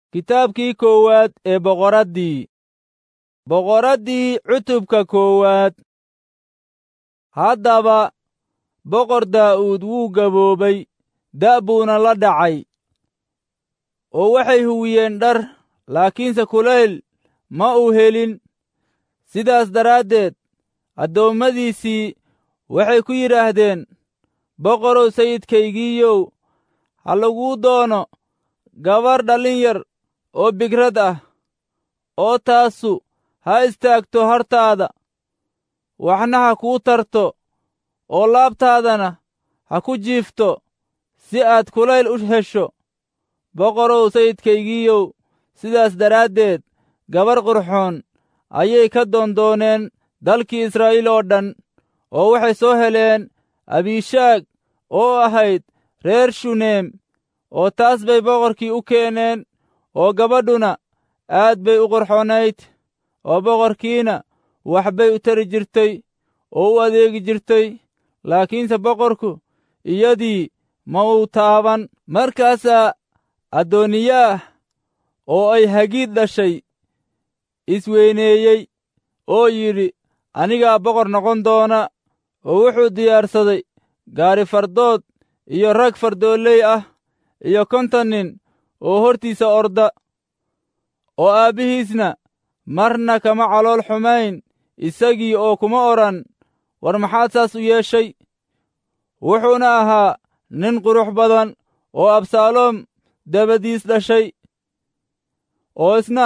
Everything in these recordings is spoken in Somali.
kitaabkii koowaad ee boqoraddii boqoraddii cutubka koowaad haddaba boqor daa'uud wuu gaboobay da' buuna la dhacay oo waxay huwiyeen dhar laakiinse kulayl ma uu helin sidaas daraaddeed addoommadiisii waxay ku yidhaahdeen boqorow sayidkaygiiyow ha laguu doono gabar dhallin yar oo bigrad ah oo taasu ha istaagto hortaada waxna ha kuu tarto oo laabtaadana ha ku jiifto si aad kulayl u hesho boqorow sayidkaygiiyow sidaas daraaddeed gabar qurxoon ayay ka doondooneen dalkii israa'iil oo dhan oo waxay soo heleen abiishaag oo ahayd reer shuneem oo taas bay boqorkii u keeneen oo gabadhuna aad bay u qurxoonayd oo boqorkiina wax bay u tari jirtay oo u adeegi jirtay laakiinse boqorku iyadii ma uu taaban markaasaa addooniyaah oo ay hagiid dhashay isweyneeyey oo yidhi anigaa boqor noqon doona oo wuxuu diyaarsaday gaari fardood iyo rag fardooley ah iyo konton nin oo hortiisa orda oo aabbihiisna marna kama calool xumayn isagii oo kuma odhan war maxaad saas u yeeshay wuxuuna ahaa nin qurux badan oo absaaloom dabadiis dhashay oo isna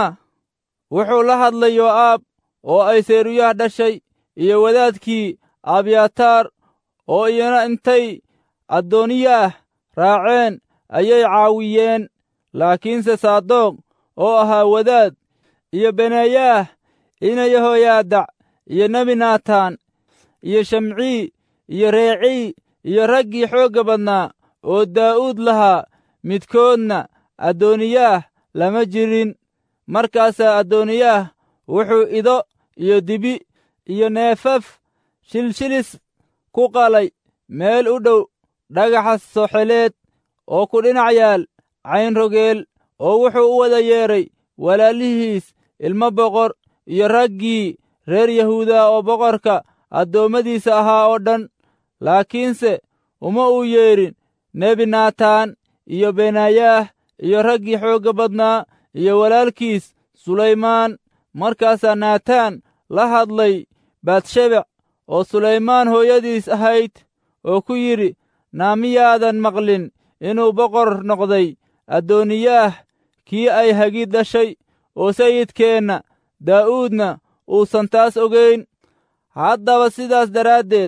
wuxuu la hadlay yoo'aab oo ay seeruyah dhashay iyo wadaadkii abyataar oo iyana intay addooniyaah raaceen ayay caawiyeen laakiinse saadoq oo ahaa wadaad iyo benayaah ina yehoyaadac iyo nebi naataan iyo shamcii iyo reecii iyo raggii xoogga badnaa oo daa'uud lahaa midkoodna addooniyaah lama jirin markaasaa addooniyaah wuxuu ido iyo dibi iyo neefaf shilshilis ku qalay meel u dhow dhagaxa soxeleed oo ku dhinac yaal caynrogeel oo wuxuu u wada yeedhay walaalihiis ilmo boqor iyo raggii reer yahuuda oo boqorka addoommadiisa ahaa oo dhan laakiinse uma uu yeedhin nebi naataan iyo benayaah iyo raggii xoogga badnaa iyo walaalkiis sulaymaan markaasaa naataan la hadlay batshebec oo sulaymaan hooyadiis ahayd oo ku yidhi naamiyaadan maqlin inuu boqor noqday addooniyaah kii ay hagid dhashay oo sayidkeenna daa'uudna uusan taas ogayn haddaba sidaas daraaddeed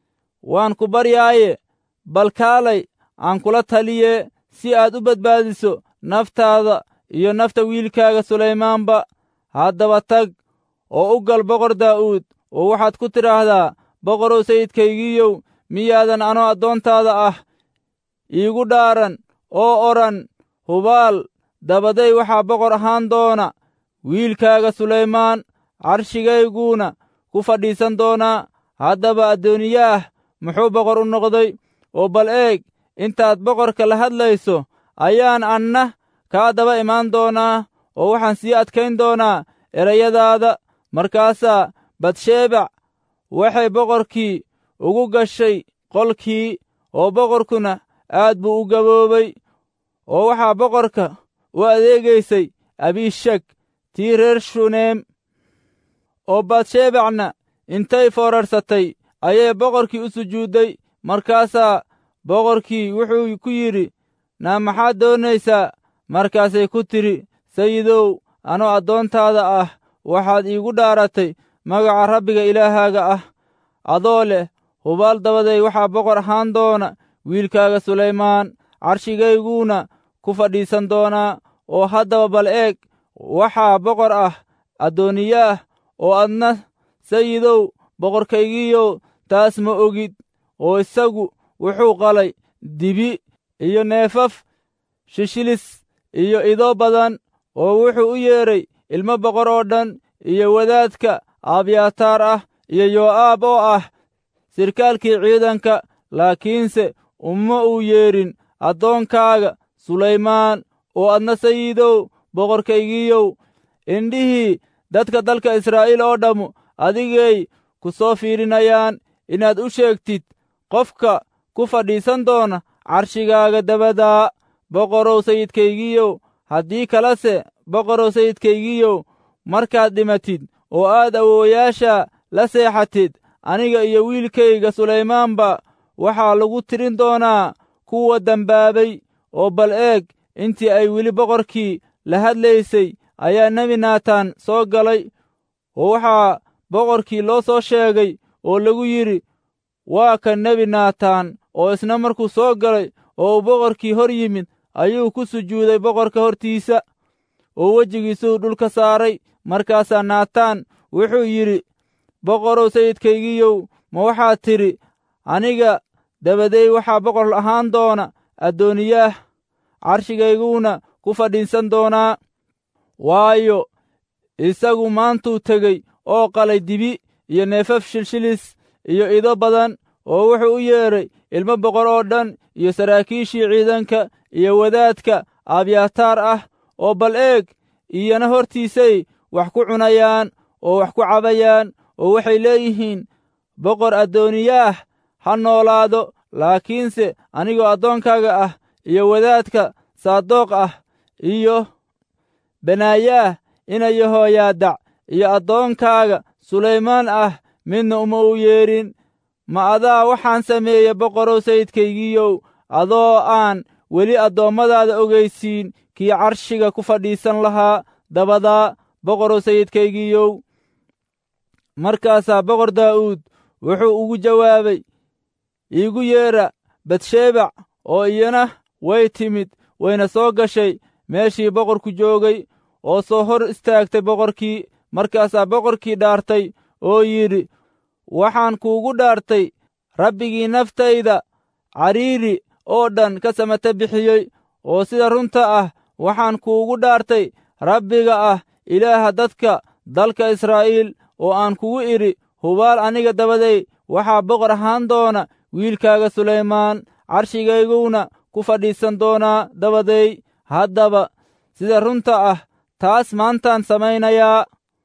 waan ku baryaaye bal kaalay aan kula taliye si aad u badbaadiso naftaada iyo nafta wiilkaaga sulaymaanba haddaba tag oo u gal boqor daa'uud oo waxaad ku tidhaahdaa boqorow sayidkaygiiyow miyaadan anoo addoontaada ah iigu dhaaran oo odhan hubaal dabaday waxaa boqor ahaan doona wiilkaaga sulaymaan carshigayguuna ku fadhiisan doonaa haddaba addooniyaah muxuu boqor u noqday oo bal eeg intaad boqorka la hadlayso ayaan anna kaa daba imaan doonaa oo waxaan sii adkayn doonaa erayadaada markaasaa batsheebac waxay boqorkii ugu gashay qolkii oo boqorkuna aad buu u gaboobay oo waxaa boqorka u adeegaysay abishag tii reer shuneem oo batshebacna intay foorarsatay ayay boqorkii u sujuudday markaasaa boqorkii wuxuu ku yidhi naa maxaad doonaysaa markaasay ku tidhi sayidow anoo addoontaada ah waxaad iigu dhaaratay magaca rabbiga ilaahaaga ah adoo leh hubaal dabaday waxaa boqor ahaan doona wiilkaaga sulaymaan carshigayguuna ku fadhiisan doonaa oo haddaba bal eeg waxaa boqor ah addooniyaah oo adna sayidow boqorkaygiiyow taas ma ogid oo isagu wuxuu qalay dibi iyo neefaf shishilis iyo ido badan oo wuxuu u yeedhay ilmo boqor oo dhan iyo wadaadka abyataar ah iyo yoo'aab oo ah sirkaalkii ciidanka laakiinse uma uu yeedhin addoonkaaga sulaymaan oo adna sayidow boqorkaygiiyow indhihii dadka dalka israa'iil oo dhammu adigay ku soo fiirinayaan inaad u sheegtid qofka ku fadhiisan doona carshigaaga dabadaa boqorow sayidkaygiiyow haddii kalese boqorow sayidkaygiiyow markaad dhimatid oo aad awoowayaasha la seexatid aniga iyo wiilkayga sulaymaanba waxaa lagu tirin doonaa kuwa dembaabay oo bal eeg intii ay weli boqorkii la hadlaysay ayaa nebi naataan soo galay oo waxaa boqorkii loo soo sheegay oo lagu yidhi waa kan nebi naataan oo isna markuu soo galay oo uu boqorkii hor yimid ayuu ku sujuuday boqorka hortiisa oo wejigiisuu dhulka saaray markaasaa naataan wuxuu yidhi boqorow sayidkaygiiyow ma waxaad tidhi aniga dabadeey waxaa boqor ahaan doona addooniyaah carshigayguna ku fadhiisan doonaa waayo isagu maantuu tegey oo qalay dibi iyo neefaf shilshilis iyo ido badan oo wuxuu u yeedhay ilmo boqor oo dhan iyo saraakiishii ciidanka iyo wadaadka abyataar ah oo bal eeg iyana hortiisay wax ku cunayaan oo wax ku cabayaan oo waxay leeyihiin boqor addooniyaah ha noolaado laakiinse anigoo addoonkaaga ah iyo wadaadka saadoq ah iyo benaayaah ina yehooyaadac iyo addoonkaaga sulaymaan ah midna uma u yeedhin ma adaa waxaan sameeye boqorow sayidkaygiiyow adoo aan weli addoommadaada ogaysiin kii carshiga ku fadhiisan lahaa dabadaa boqorow sayidkaygiiyow markaasaa boqor daa'uud wuxuu ugu jawaabay iigu yeedha batshebac oo iyana way timid wayna soo gashay meeshii boqorku joogay oo soo hor istaagtay boqorkii markaasaa boqorkii dhaartay oo yidhi waxaan kuugu dhaartay rabbigii naftayda cariiri oo dhan ka samata bixiyey oo sida runta ah waxaan kuugu dhaartay rabbiga ah ilaaha dadka dalka israa'iil oo aan kugu idhi hubaal aniga dabaday waxaa boqor ahaan doona wiilkaaga sulaymaan carshigayguna ku fadhiisan doonaa dabaday haddaba sida runta ah taas maantaan samaynayaa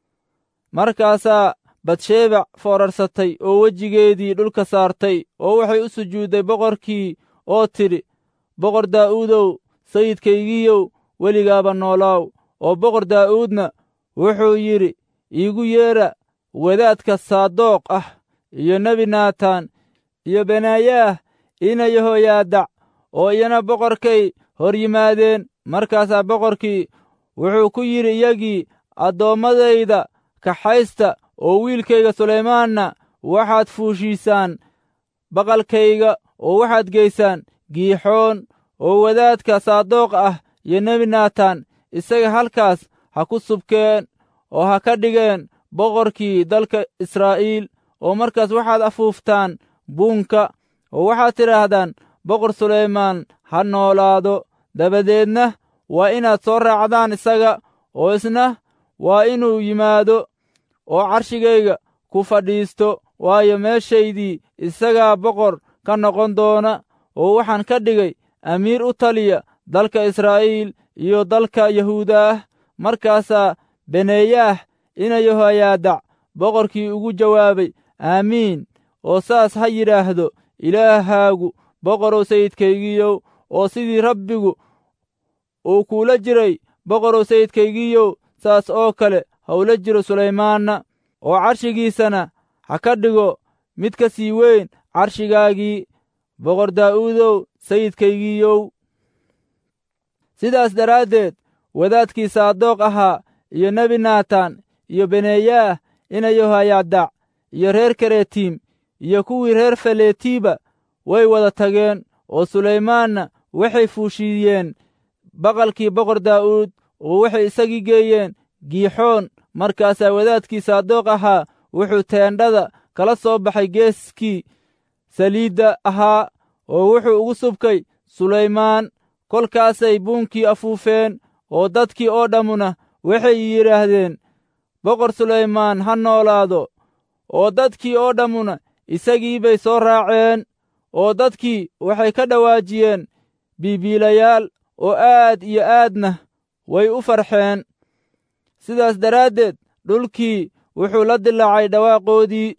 markaasaa batshebac foorarsatay oo wejigeedii dhulka saartay oo waxay u sujuudday boqorkii oo tidhi boqor daa'uudow sayidkaygiiyow weligaaba noolaaw oo boqor daa'uudna wuxuu yidhi iigu yeedha wadaadka saadoq ah iyo nebi naataan iyo benaayaah ina yehooyaadac oo iyana boqorkay hor yimaadeen markaasaa boqorkii wuxuu ku yidhi iyagii addoommadayda kaxaysta oo wiilkayga sulaymaanna waxaad fuushiisaan baqalkayga oo waxaad geysaan giixoon oo wadaadka saadoq ah iyo nebi naataan isaga halkaas ha ku subkeen oo ha ka dhigeen boqorkii dalka israa'iil oo markaas waxaad afuuftaan buunka oo waxaad tidhaahdaan boqor sulaymaan ha noolaado dabadeedna waa inaad soo raacdaan isaga oo isna waa inuu yimaado oo carshigayga ku fadhiisto waayo meeshaydii isagaa boqor ka noqon doona oo waxaan ka dhigay amiir u taliya dalka israa'iil iyo dalka yahuuda ah markaasaa beneeyaah ina yehoyaadac boqorkii ugu jawaabay aamiin oo saas ha yidhaahdo ilaahaagu boqorow sayidkaygiiyow oo sidii rabbigu uu kuula jiray boqorow sayidkaygiiyow saas oo kale hawla jiro sulaymaanna oo carshigiisana ha ka dhigo mid ka sii weyn carshigaagii boqor daa'uudow sayidkaygiiyow sidaas daraaddeed wadaadkii saadoq ahaa iyo nebi naataan iyo beneeyaah ina yehoyaadac iyo reer karetiim iyo kuwii reer faletiiba way wada tageen oo sulaymaanna waxay fuushiiyeen baqalkii boqor daa'uud oo waxay isagii geeyeen giixoon markaasaa wadaadkii saadoq ahaa wuxuu teendhada kala soo baxay geeskii saliidda ahaa oo wuxuu ugu subkay sulaymaan kolkaasay buunkii afuufeen oo dadkii oo dhammuna waxay yidhaahdeen boqor sulaymaan ha noolaado oo dadkii oo dhammuna isagii bay soo raaceen oo dadkii waxay ka dhawaajiyeen biibiilayaal oo aad iyo aadna way u farxeen sidaas daraaddeed dhulkii wuxuu la dilaacay dhawaaqoodii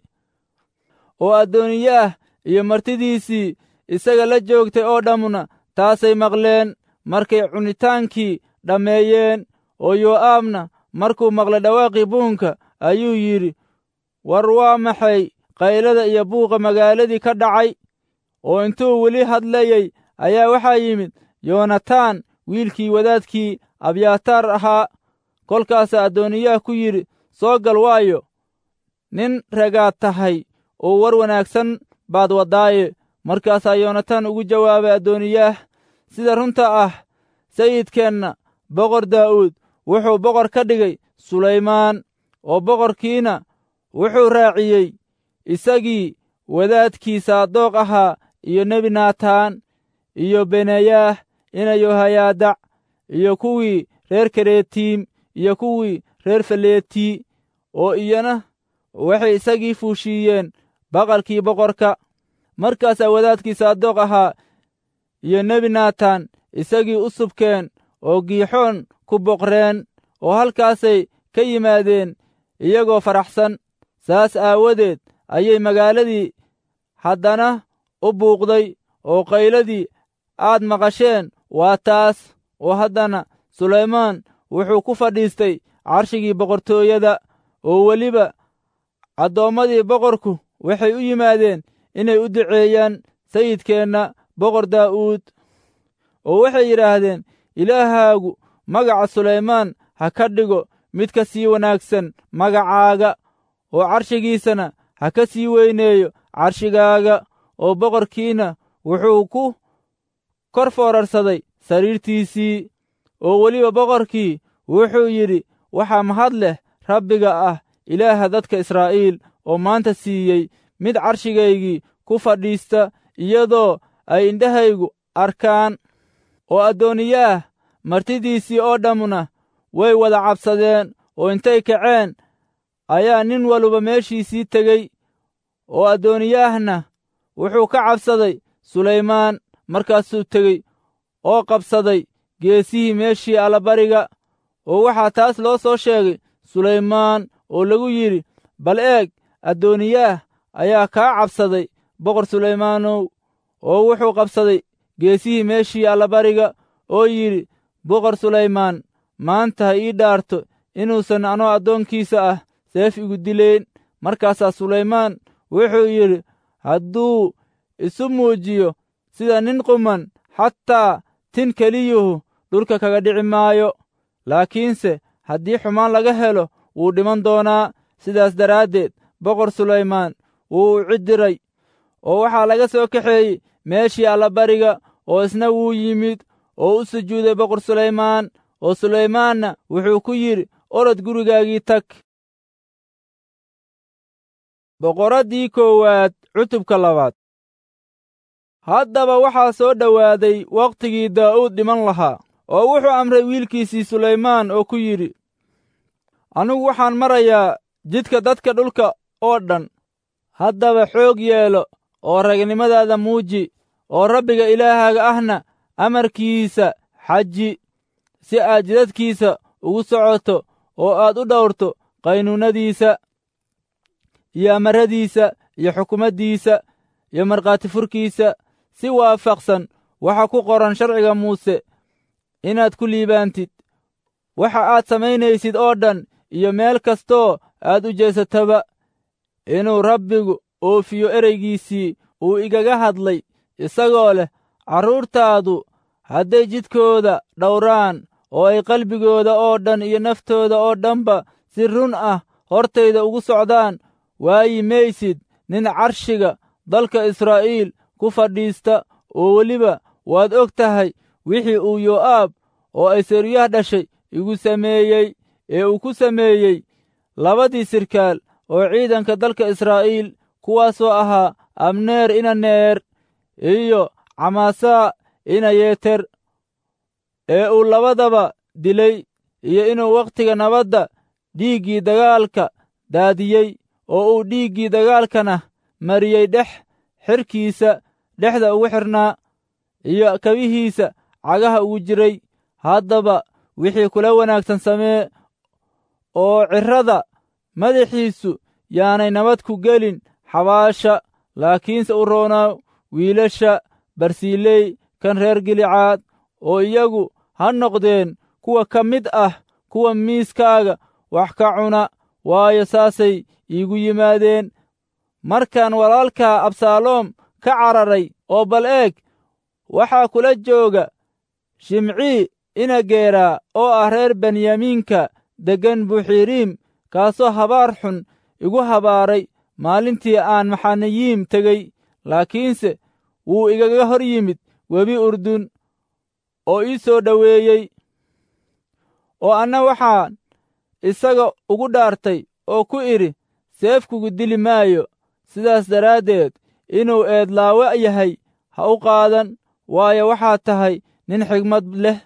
oo addooniyaah iyo martidiisii isaga la joogtay oo dhammuna taasay maqleen markay cunitaankii dhammeeyeen oo yoo'aabna markuu maqlay dhawaaqii buunka ayuu yidhi war waa maxay qaylada iyo buuqa magaaladii ka dhacay oo intuu weli hadlayey ayaa waxaa yimid yoonataan wiilkii wadaadkii abyaataar ahaa kolkaasaa addooniyaah ku yidhi soo gal waayo nin ragaad tahay oo war wanaagsan baad waddaaye markaasaa yoonataan ugu jawaabay addooniyaah sida runta ah sayidkeenna boqor daa'uud wuxuu boqor ka dhigay sulaymaan oo boqorkiina wuxuu raaciyey isagii wadaadkii saadoq ahaa iyo nebi naataan iyo benayaah ina yohayaadac iyo kuwii reer karetiim iyo kuwii reer faleeti oo iyana waxay isagii fuushiiyeen baqalkii boqorka markaasaa wadaadkii saadoq ahaa iyo nebi naataan isagii u subkeen oo giixoon ku boqreen oo halkaasay ka yimaadeen iyagoo faraxsan saas aawadeed ayay magaaladii haddana u buuqday oo qayladii aad maqasheen waa taas oo haddana sulaymaan wuxuu ku fadhiistay carshigii boqortooyada oo weliba addoommadii boqorku waxay u yimaadeen inay u duceeyaan sayidkeenna boqor daa'uud oo waxay yidhaahdeen ilaahaagu magaca sulaymaan ha ka dhigo mid ka sii wanaagsan magacaaga oo carshigiisana ha ka sii weyneeyo carshigaaga oo boqorkiina wuxuu ku kor foorarsaday sariirtiisii oo weliba boqorkii wuxuu yidhi waxaa mahad leh rabbiga ah ilaaha dadka israa'iil oo maanta siiyey mid carshigaygii ku fadhiista iyadoo ay indhahaygu arkaan oo addooniyaah martidiisii oo dhammuna way wada cabsadeen oo intay kaceen ayaa nin waluba meeshiisii tegey oo addooniyaahna wuxuu ka cabsaday sulaymaan markaasuu tegey oo qabsaday geesihii meeshii allabariga oo waxaa taas loo soo sheegay sulaymaan oo lagu yidhi bal eeg addooniyaah ayaa kaa cabsaday boqor sulaymaanow oo wuxuu qabsaday geesihii meeshii allabariga oo yidhi boqor sulaymaan maanta ha ii dhaarto inuusan anoo addoonkiisa ah seef igu dilayn markaasaa sulaymaan wuxuu yidhi hadduu isu muujiyo sida nin quman xataa tin keliyuhu dhulka kaga dhici maayo laakiinse haddii xumaan laga helo wuu dhiman doonaa sidaas daraaddeed boqor sulaymaan wuu u ciddiray oo waxaa laga soo kaxeeyey meeshii allabariga oo isna wuu yimid oo u sujuuday boqor sulaymaan oo sulaymaanna wuxuu ku yidhi orod gurigaagii tag boqoraddii koowaad cutubka labaad haddaba waxaa soo dhowaaday wakhtigii daa'uud dhiman lahaa oo wuxuu amray wiilkiisii sulaymaan oo ku yidhi anigu waxaan marayaa jidka dadka dhulka oo dhan haddaba xoog yeelo oo ragnimadaada muuji oo rabbiga ilaahaaga ahna amarkiisa xaji si aad jidadkiisa ugu socoto oo aad u dhowrto qaynuunnadiisa iyo amaradiisa iyo xukumaddiisa iyo markhaati furkiisa si waafaqsan waxa ku qoran sharciga muuse inaad ku liibaantid waxa aad samaynaysid oo dhan iyo meel kastoo aad u jeesataba inuu rabbigu oofiyo ereygiisii uu igaga hadlay isagoo leh carruurtaadu hadday jidkooda dhowraan oo ay qalbigooda oo dhan iyo naftooda oo dhanba si run ah hortayda ugu socdaan waayi maysid nin carshiga dalka israa'iil ku fadhiista oo weliba waad og tahay wixii uu yoo'aab oo ay seryah dhashay igu sameeyey ee uu ku sameeyey labadii sirkaal oo ciidanka dalka israa'iil kuwaasoo ahaa abneer ina neer iyo camaasaa ina yeeter ee uu labadaba dilay iyo inuu wakhtiga nabadda dhiiggii dagaalka daadiyey oo uu dhiiggii dagaalkana mariyey dhex xirkiisa dhexda ugu xidhnaa iyo kabihiisa cagaha ugu jiray haddaba wixii kula wanaagsan samee oo cirrada madaxiisu yaanay nabad ku gelin xabaasha laakiinse u roonaa wiilasha barsiiley kan reer gilicaad oo iyagu ha noqdeen kuwa ka mid ah kuwa miiskaaga wax ka cuna waayo saasay iigu yimaadeen markaan walaalkaa absaaloom ka cararay oo bal eeg waxaa kula jooga shimcii inageeraa oo ah reer benyamiinka deggan buxiiriim kaasoo habaar xun igu habaaray maalintii aan maxanayiim tegey laakiinse wuu igaga hor yimid webi urdun oo ii soo dhoweeyey oo anna waxaan isaga ugu dhaartay oo ku idhi seefkugu dili maayo sidaas daraaddeed inuu eedlaawe yahay ha u qaadan waayo waxaad tahay nin xigmad leh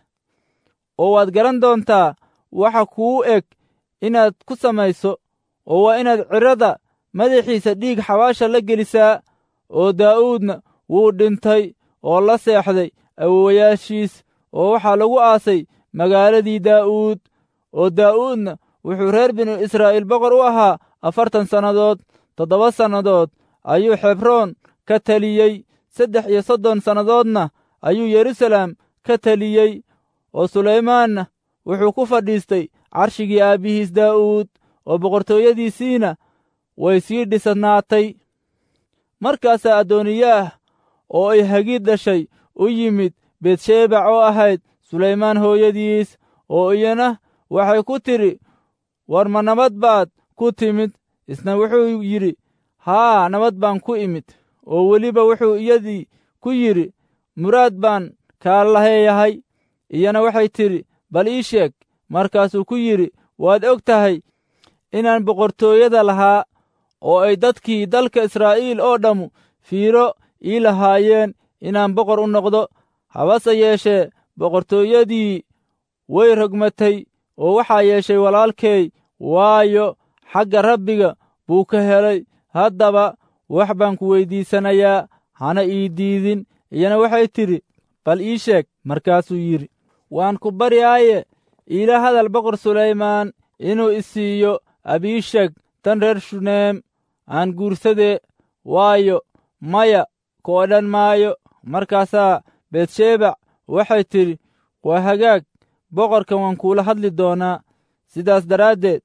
oo waad garan doontaa waxa kuu eg inaad ku samayso oo waa inaad cirrada madaxiisa dhiig xabaasha la gelisaa oo daa'uudna wuu dhintay oo la seexday awowayaashiis oo waxaa lagu aasay magaaladii daa'uud oo daa'uudna wuxuu reer binu israa'iil boqor u ahaa afartan sannadood toddoba sannadood ayuu xebroon ka teliyey saddex iyo soddon sannadoodna ayuu yeruusaalem ka teliyey oo sulaymaanna wuxuu ku fadhiistay carshigii aabbihiis daa'uud oo boqortooyadiisiina way sii dhisnaatay markaasaa addooniyaah oo ay hagiid dhashay u yimid beetshebac oo ahayd sulaymaan hooyadiis oo iyana waxay ku tidhi war ma nabad baad ku timid isna wuxuu yidhi haa nabad baan ku imid oo weliba wuxuu iyadii ku yidhi muraad baan kaa laheeyahay iyana waxay tidhi bal ii sheeg markaasuu ku yidhi waad og tahay inaan boqortooyada lahaa oo ay dadkii dalka israa'iil oo dhammu fiiro ii lahaayeen inaan boqor u noqdo habase yeeshee boqortooyadii way rogmatay oo waxaa yeeshay walaalkay waayo xagga rabbiga buu ka helay haddaba wax baan ku weyddiisanayaa hana ii diidin iyana waxay tidhi bal ii sheeg markaasuu yidhi waan ku baryaaye iila hadal boqor sulaymaan inuu isiiyo abiishag tan reer shuneem aan guursadee waayo maya ku odhan maayo markaasaa beetshebac waxay tidhi waa hagaag boqorkan waan kuula hadli doonaa sidaas daraaddeed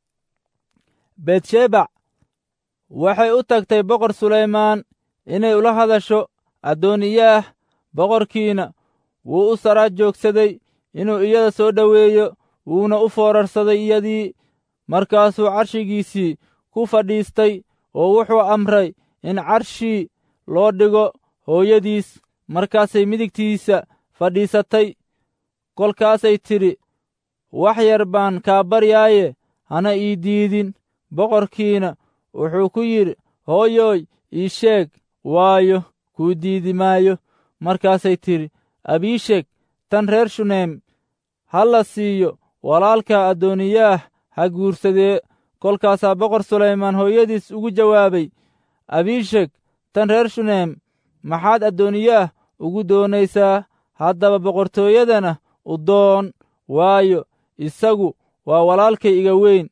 beetshebac waxay u tagtay boqor sulaymaan inay ula hadasho addooniyaah boqorkiina wuu u saraa joogsaday inuu iyada soo dhoweeyo wuuna u foorarsaday iyadii markaasuu carshigiisii ku fadhiistay oo wuxuu amray in carshii loo dhigo hooyadiis markaasay midigtiisa fadhiisatay kolkaasay tidhi wax yar baan kaa baryaaye hana ii diidin boqorkiina wuxuu ku yidhi hooyooy ii sheeg waayo kuu diidi maayo markaasay tidhi abiisheg tan reer shuneem ha la siiyo walaalka addooniyaah ha guursadee kolkaasaa boqor sulaymaan hooyadiis ugu jawaabay abiisheg tan reer shuneem maxaad addooniyaah ugu doonaysaa haddaba boqortooyadana u doon waayo isagu waa walaalkay iga weyn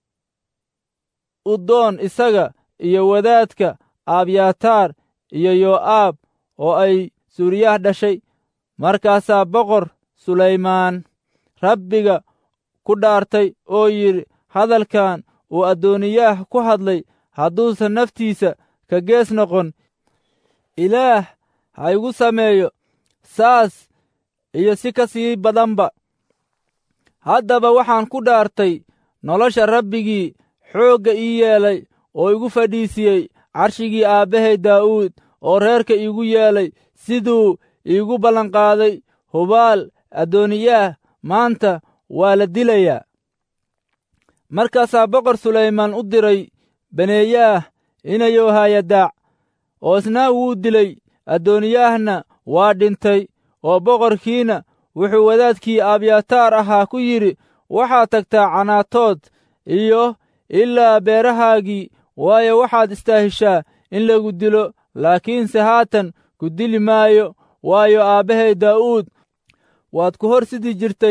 u doon isaga iyo wadaadka aabyataar iyo yoo'aab oo ay suuriyaah dhashay markaasaa boqor sulaymaan rabbiga ku dhaartay oo yidhi hadalkan uu addooniyaah ku hadlay hadduusan naftiisa ka gees noqon ilaah ha igu sameeyo saas iyo si ka sii badanba haddaba waxaan ku dhaartay nolosha rabbigii xoogga ii yeelay oo igu fadhiisiyey carshigii aabbahay daa'uud oo reerka iigu yeelay siduu iigu ballanqaaday hubaal addooniyaah maanta waa la dilayaa markaasaa boqor sulaymaan u diray baneeyaah inayou haayadaac oo isna wuu dilay addooniyaahna waa dhintay oo boqorkiina wuxuu wadaadkii abyataar ahaa ku yidhi waxaad tagtaa canaatood iyo ilaa beerahaagii waayo waxaad istaahishaa in lagu dilo laakiinse haatan ku dili maayo waayo aabbahay daa'uud waad ku hor sidi jirtay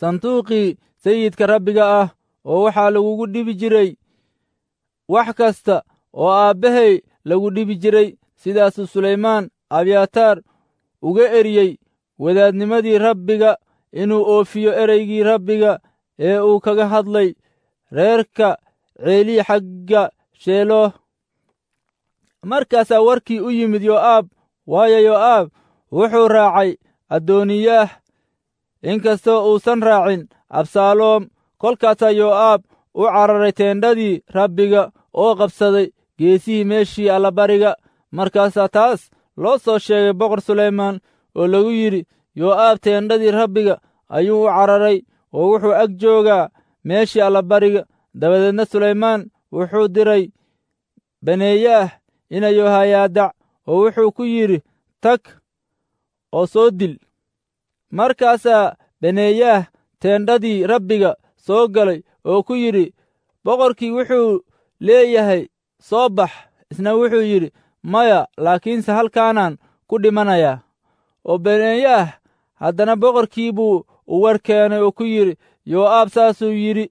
sanduuqii sayidka rabbiga ah oo waxaa lagugu dhibi jiray wax kasta oo aabbahay lagu dhibi jiray sidaasuu sulaymaan abyataar uga eriyey wadaadnimadii rabbiga inuu oofiyo ereygii rabbiga ee uu kaga hadlay reerka ceelii xagga sheelooh markaasaa warkii u yimid yo'aab waayo yo'aab wuxuu raacay addooniyaah inkastoo uusan raacin absaaloom kolkaasaa yo'aab u cararay teendhadii rabbiga oo qabsaday geesihii meeshii allabariga markaasaa taas loo soo sheegay boqor sulaymaan oo lagu yidhi yo'aab teendhadii rabbiga ayuu u cararay oo wuxuu ag joogaa meeshii allabariga dabadeedna sulaymaan wuxuu diray baneeyaah ina yohayaadac oo wuxuu ku yidhi tag oo soo dil markaasaa baneeyaah teendhadii rabbiga soo galay oo ku yidhi boqorkii wuxuu leeyahay soo bax isna wuxuu yidhi maya laakiinse halkaanaan ku dhimanayaa oo baneeyaah haddana boqorkii buu u war keenay oo ku yidhi yo'aab saasuu yidhi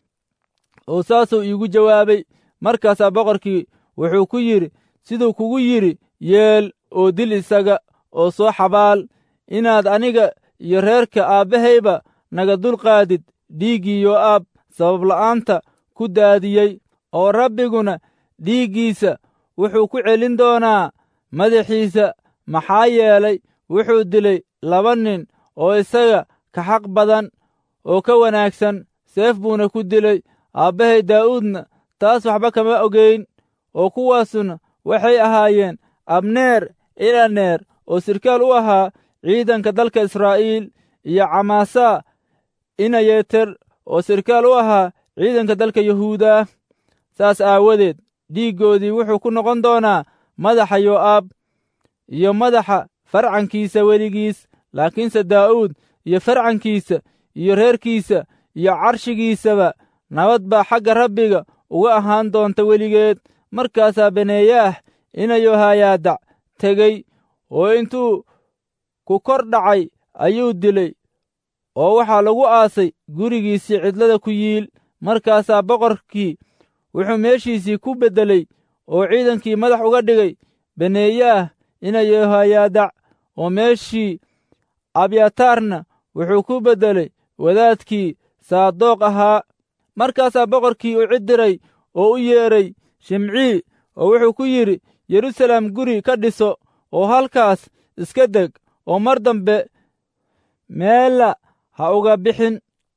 oo saasuu iigu jawaabay markaasaa boqorkii wuxuu ku yidhi siduu kugu yidhi yeel oo dil isaga oo soo xabaal inaad aniga iyo reerka aabbahayba naga dulqaadid dhiiggii yo'aab sababla'aanta ku daadiyey oo rabbiguna dhiiggiisa wuxuu ku celin doonaa madaxiisa maxaa yeelay wuxuu dilay laba nin oo isaga ka xaq badan oo ka wanaagsan seef buuna ku dilay aabbahay daa'uudna taas waxba kama ogeyn oo kuwaasuna waxay ahaayeen abneer ilaneer oo sirkaal u ahaa ciidanka dalka israa'iil iyo camaasaa inayeter oo sirkaal u ahaa ciidanka dalka yahuuda saas aawadeed dhiiggoodii wuxuu ku noqon doonaa madaxa yo'aab iyo madaxa farcankiisa weligiis laakiinse daa'uud iyo farcankiisa iyo reerkiisa iyo carshigiisaba nabad baa xagga rabbiga uga ahaan doonta weligeed markaasaa baneeyaah ina yohayaadac tegey oo intuu ku kor dhacay ayuu dilay oo waxaa lagu aasay gurigiisii cidlada ku yiil markaasaa boqorkii wuxuu meeshiisii ku beddelay oo ciidankii madax uga dhigay baneeyaah ina yohayaadac oo meeshii abyataarna wuxuu ku beddelay wadaadkii saadoq ahaa markaasaa boqorkii u cid diray oo u yeedhay shimcii oo wuxuu ku yidhi yeruusaalem guri ka dhiso oo halkaas iska deg oo mar dambe meella ha uga bixin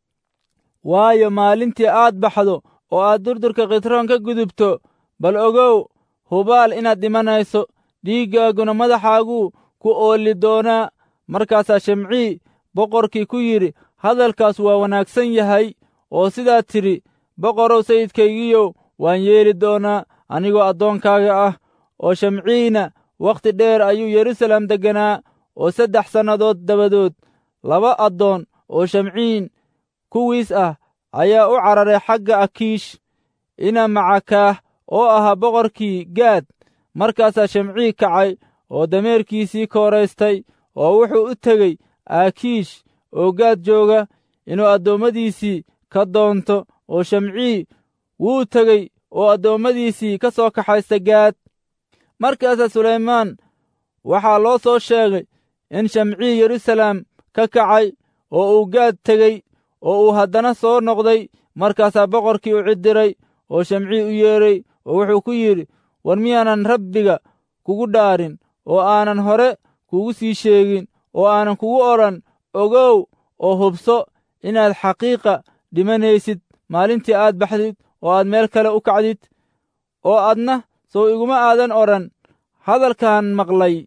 waayo maalintii aad baxdo oo aad durdurka khitroon ka gudubto bal ogow hubaal inaad dhimanayso dhiiggaaguna madaxaaguu ku oolli doonaa markaasaa shimcii boqorkii ku yidhi hadalkaas waa wanaagsan yahay oo sidaad tidhi boqorow sayidkaygiiyow waan yeeli doonaa anigoo addoonkaaga ah oo shamciina wakhti dheer ayuu yeruusaalem degganaa oo saddex sannadood dabadood laba addoon oo shamciin kuwiis ah ayaa u cararay xagga akiish ina macakaah oo ahaa boqorkii gaad markaasaa shamcii kacay oo dameerkiisii kooraystay oo wuxuu u tegey aakiish oo gaad jooga inuu addoommadiisii ka doonto oo shamcii wuu tegey oo addoommadiisii ka soo kaxaysta gaad markaasaa sulaymaan waxaa loo soo sheegay in shamcii yeruusaalem ka kacay oo uu gaad tegey oo uu haddana soo noqday markaasaa boqorkii u ciddiray oo shamcii u yeedhay oo wuxuu ku yidhi war miyaanan rabbiga kugu dhaarin oo aanan hore kugu sii sheegin oo aanan kugu odhan ogow oo hubso inaad xaqiiqa dhimanaysid maalintii aad baxdid oo aad meel kale u kacdid oo adna sow iguma aadan odhan hadalkan maqlay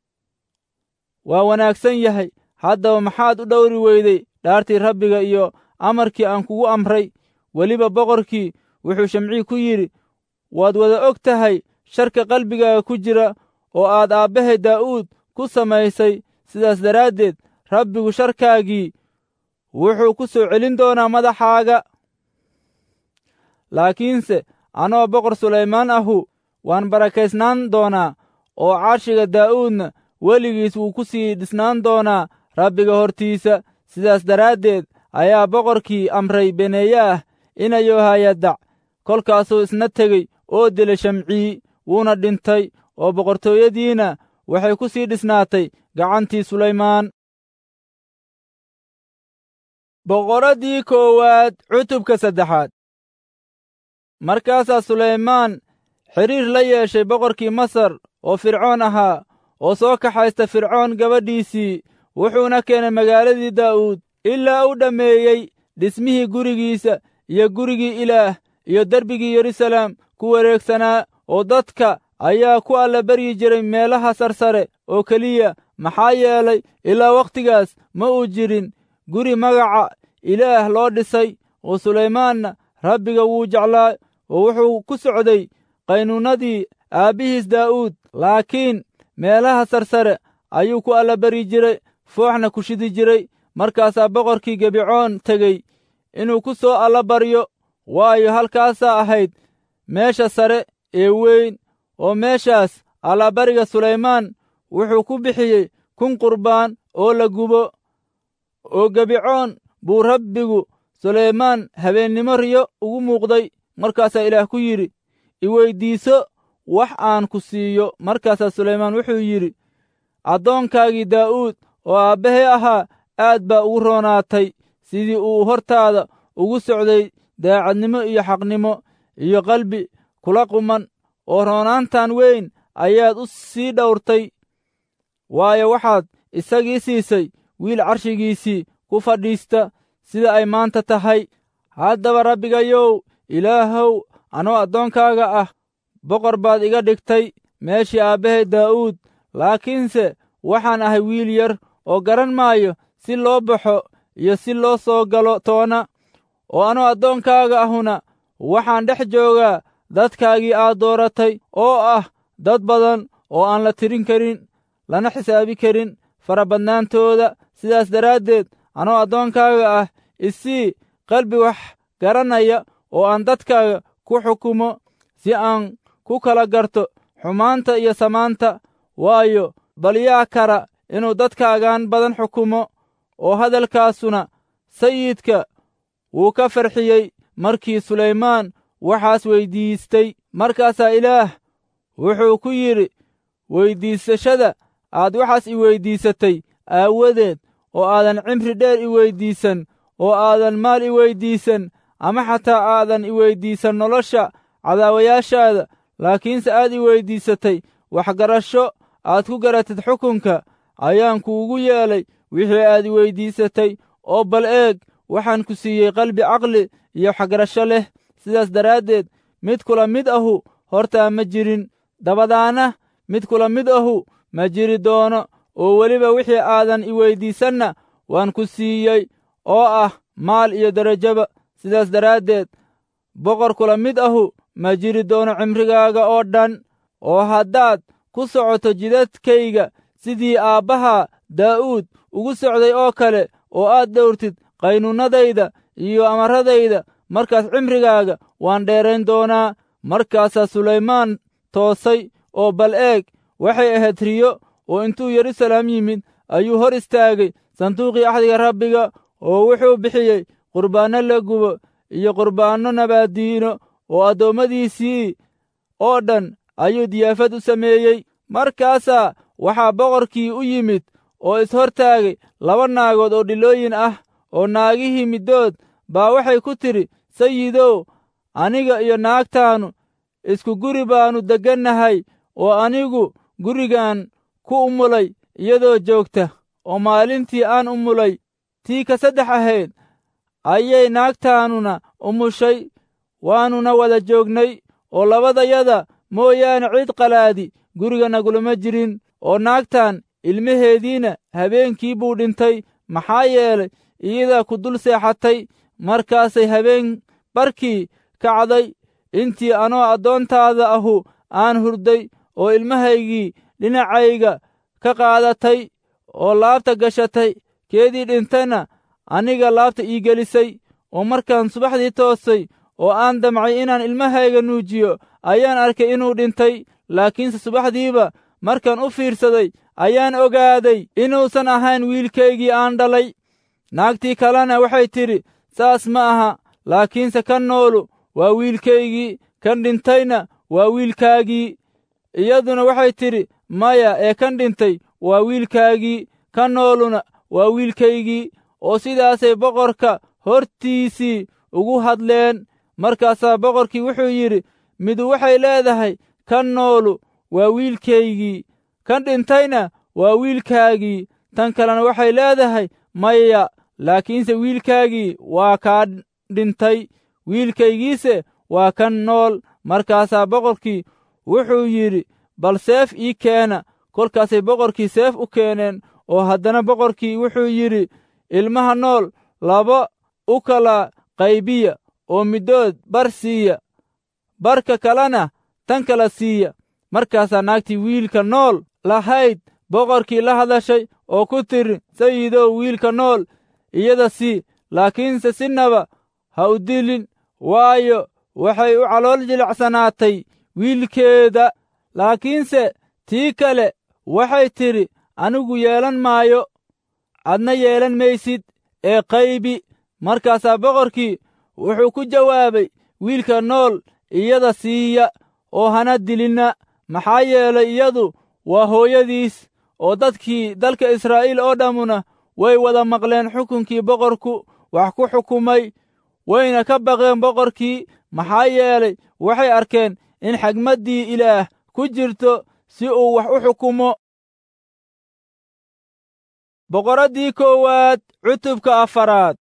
waa wanaagsan yahay haddaba maxaad u dhowri weyday dhaartii rabbiga iyo amarkii aan kugu amray weliba boqorkii wuxuu shamcii ku yidhi waad wada og tahay sharka qalbigaaga ku jira oo aad aabbahay daa'uud ku samaysay sidaas daraaddeed rabbigu sharkaagii wuxuu ku soo celin doonaa madaxaaga laakiinse anoo boqor sulaymaan ahu waan barakaysnaan doonaa oo carshiga daa'uudna weligiis wuu ku sii dhisnaan doonaa rabbiga hortiisa sidaas daraaddeed ayaa boqorkii amray beneeyaah ina yohayadac kolkaasuu isna tegey oo dilay shamcii wuuna dhintay oo boqortooyadiina waxay ku sii dhisnaatay gacantii sulaymaan boqoraddii koowaad cutubka saddexaad markaasaa sulaymaan xidhiir la yeeshay boqorkii masar oo fircoon ahaa oo soo kaxaysta fircoon gabadhiisii wuxuuna keenay magaaladii daa'uud ilaa u dhammeeyey dhismihii gurigiisa iyo gurigii ilaah iyo derbigii yeruusaalem ku wareegsanaa oo dadka ayaa ku allabaryi jiray meelaha sarsare oo keliya maxaa yeelay ilaa wakhtigaas ma uu jirin guri magaca ilaah loo dhisay oo sulaymaanna rabbiga wuu jeclaa oo wuxuu ku socday qaynuunnadii aabbihiis daa'uud laakiin meelaha sarsare ayuu ku allabaryi jiray fooxna ku shidi jiray markaasaa boqorkii gebicoon tegey inuu ku soo allabaryo waayo halkaasaa ahayd meesha sare ee weyn oo meeshaas allabariga sulaymaan wuxuu ku bixiyey kun qurbaan oo la gubo oo gebicoon buu rabbigu sulaymaan habeennimo riyo ugu muuqday markaasaa ilaah ku yidhi iweyddiiso wax aan ku siiyo markaasaa sulaymaan wuxuu yidhi addoonkaagii daa'uud oo aabbahee ahaa aad baa ugu roonaatay sidii uu hortaada ugu socday daacadnimo iyo xaqnimo iyo qalbi kula quman oo roonaantan weyn ayaad u sii dhowrtay waayo waxaad isagii siisay wiil carshigiisii ku fadhiista sida ay maanta tahay haddaba rabbigayow ilaahow anoo addoonkaaga ah boqor baad iga dhigtay meeshii aabbahay daa'uud laakiinse waxaan ahay wiil yar oo garan maayo si loo baxo iyo si loo soo galo toona oo anoo addoonkaaga ahuna waxaan dhex joogaa dadkaagii aad dooratay oo ah dad badan oo aan la tirin karin lana xisaabi karin farabadnaantooda sidaas daraaddeed anoo addoonkaaga ah isii qalbi wax garanaya oo aan dadkaaga ku xukumo si aan ku kala garto xumaanta iyo samaanta waayo bal yaa kara inuu dadkaagan badan xukumo oo hadalkaasuna sayidka wuu ka farxiyey markii sulaymaan waxaas weyddiistay markaasaa ilaah wuxuu ku yidhi weyddiisashada aad waxaas i weyddiisatay aawadeed oo aadan cimri dheer i weyddiisan oo aadan maal i weyddiisan ama xataa aadan i weyddiisan nolosha cadaawayaashaada laakiinse aad i weyddiisatay waxgarasho aad ku garatid xukunka ayaan kuugu yeelay wixii aad i weyddiisatay oo bal eeg waxaan ku siiyey qalbi caqli iyo waxgarasho leh sidaas daraaddeed mid kula mid ahu hortaa ma jirin dabadaana mid kula mid ahu ma jiri doono oo weliba wixii aadan i weyddiisanna waan ku siiyey oo ah maal iyo derajaba sidaas daraaddeed boqor kula mid ahu ma jiri doono cimrigaaga oo dhan oo haddaad ku socoto jidadkayga sidii aabbaha daa'uud ugu socday oo kale oo aad dhowrtid qaynuunnadayda iyo amaradayda markaas cimrigaaga waan dheerayn doonaa markaasaa sulaymaan toosay oo bal eeg waxay ahayd riyo oo intuu yeruusaalem yimid ayuu hor istaagay sanduuqii axdiga rabbiga oo wuxuu bixiyey qurbaanno la gubo iyo qurbaanno nabaaddiino oo addoommadiisii oo dhan ayuu diyaafad u sameeyey markaasaa waxaa boqorkii u yimid oo ishortaagay laba naagood oo dhilooyin ah oo naagihii middood baa waxay ku tidhi sayidow aniga iyo naagtaannu isku guri baannu deggannahay oo anigu gurigan ku umulay iyadoo joogta oo maalintii aan umulay tii ka saddex ahayd ayay naagtaannuna umushay waannuna wada joognay oo labadayada mooyaane cid qalaadi guriga nagulama jirin oo naagtan ilmaheediina habeenkii buu dhintay maxaa yeelay iyadaa ku dul seexatay markaasay habeen barkii kacday intii anoo addoontaada ahu aan hurday oo ilmahaygii dhinacayga ka qaadatay oo laabta gashatay keedii dhintayna aniga laabta ii gelisay oo markaan subaxdii toosay oo aan damcay inaan ilmahayga nuujiyo ayaan arkay inuu dhintay laakiinse subaxdiiba markaan u fiirsaday ayaan ogaaday inuusan ahayn wiilkaygii aan dhalay naagtii kalena waxay tidhi saas ma aha laakiinse kan noolu waa wiilkaygii kan dhintayna waa wiilkaagii iyaduna waxay tidhi maya ee kan dhintay waa wiilkaagii kan nooluna waa wiilkaygii oo sidaasay boqorka hortiisii ugu hadleen markaasaa boqorkii wuxuu yidhi midu waxay leedahay kan noolu waa wiilkaygii kan dhintayna waa wiilkaagii tan kalena waxay leedahay maya laakiinse wiilkaagii waa kaa dhintay wiilkaygiise waa kan nool markaasaa boqorkii wuxuu yidhi bal seef ii keena kolkaasay boqorkii seef u keeneen oo haddana boqorkii wuxuu yidhi ilmaha nool laba u kala qaybiya oo middood bar siiya barka kalena tan kala siiya markaasaa naagtii wiilka nool lahayd boqorkii la hadashay oo ku tiri sayidow wiilka nool iyada sii laakiinse sinaba ha u dilin waayo waxay u calool jilicsanaatay wiilkeeda laakiinse tii kale waxay tidhi anigu yeelan maayo adna yeelan maysid ee qaybi markaasaa boqorkii wuxuu ku jawaabay wiilka nool iyada siiya oo hana dilinna maxaa yeelay iyadu waa hooyadiis oo dadkii dalka israa'iil oo dhammuna way wada maqleen xukunkii boqorku wax ku xukumay wayna ka baqeen boqorkii maxaa yeelay waxay arkeen in xagmaddii ilaah ku jirto si uu wax u xukumo boqoraddii koowaad cutubka afaraad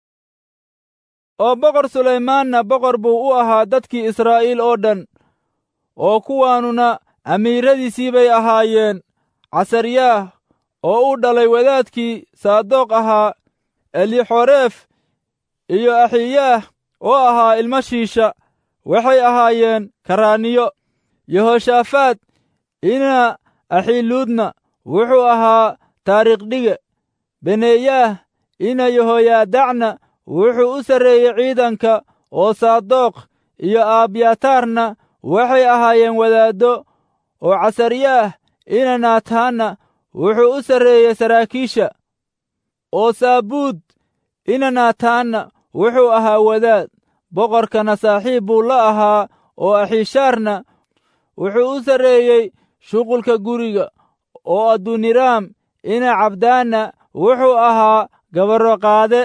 oo boqor sulaymaanna boqor buu u ahaa dadkii israa'iil oo dhan oo kuwaanuna amiiradiisii bay ahaayeen casaryaah oo u dhalay wadaadkii saadoq ahaa elixoreef iyo axiyaah oo ahaa ilmo shiisha waxay ahaayeen karaaniyo yehoshaafaad ina axiluudna wuxuu ahaa taariikhdhige beneeyaah ina yehoyaadacna wuxuu u sarreeyey ciidanka oo saadoq iyo aabyataarna waxay ahaayeen wadaaddo oo casaryaah ina naataanna wuxuu u sarreeyey saraakiisha oo saabuud ina naataanna wuxuu ahaa wadaad boqorkana saaxiib buu la ahaa oo axiishaarna wuxuu u sarreeyey shuqulka guriga oo aduniraam ina cabdaanna wuxuu ahaa gabarro qaade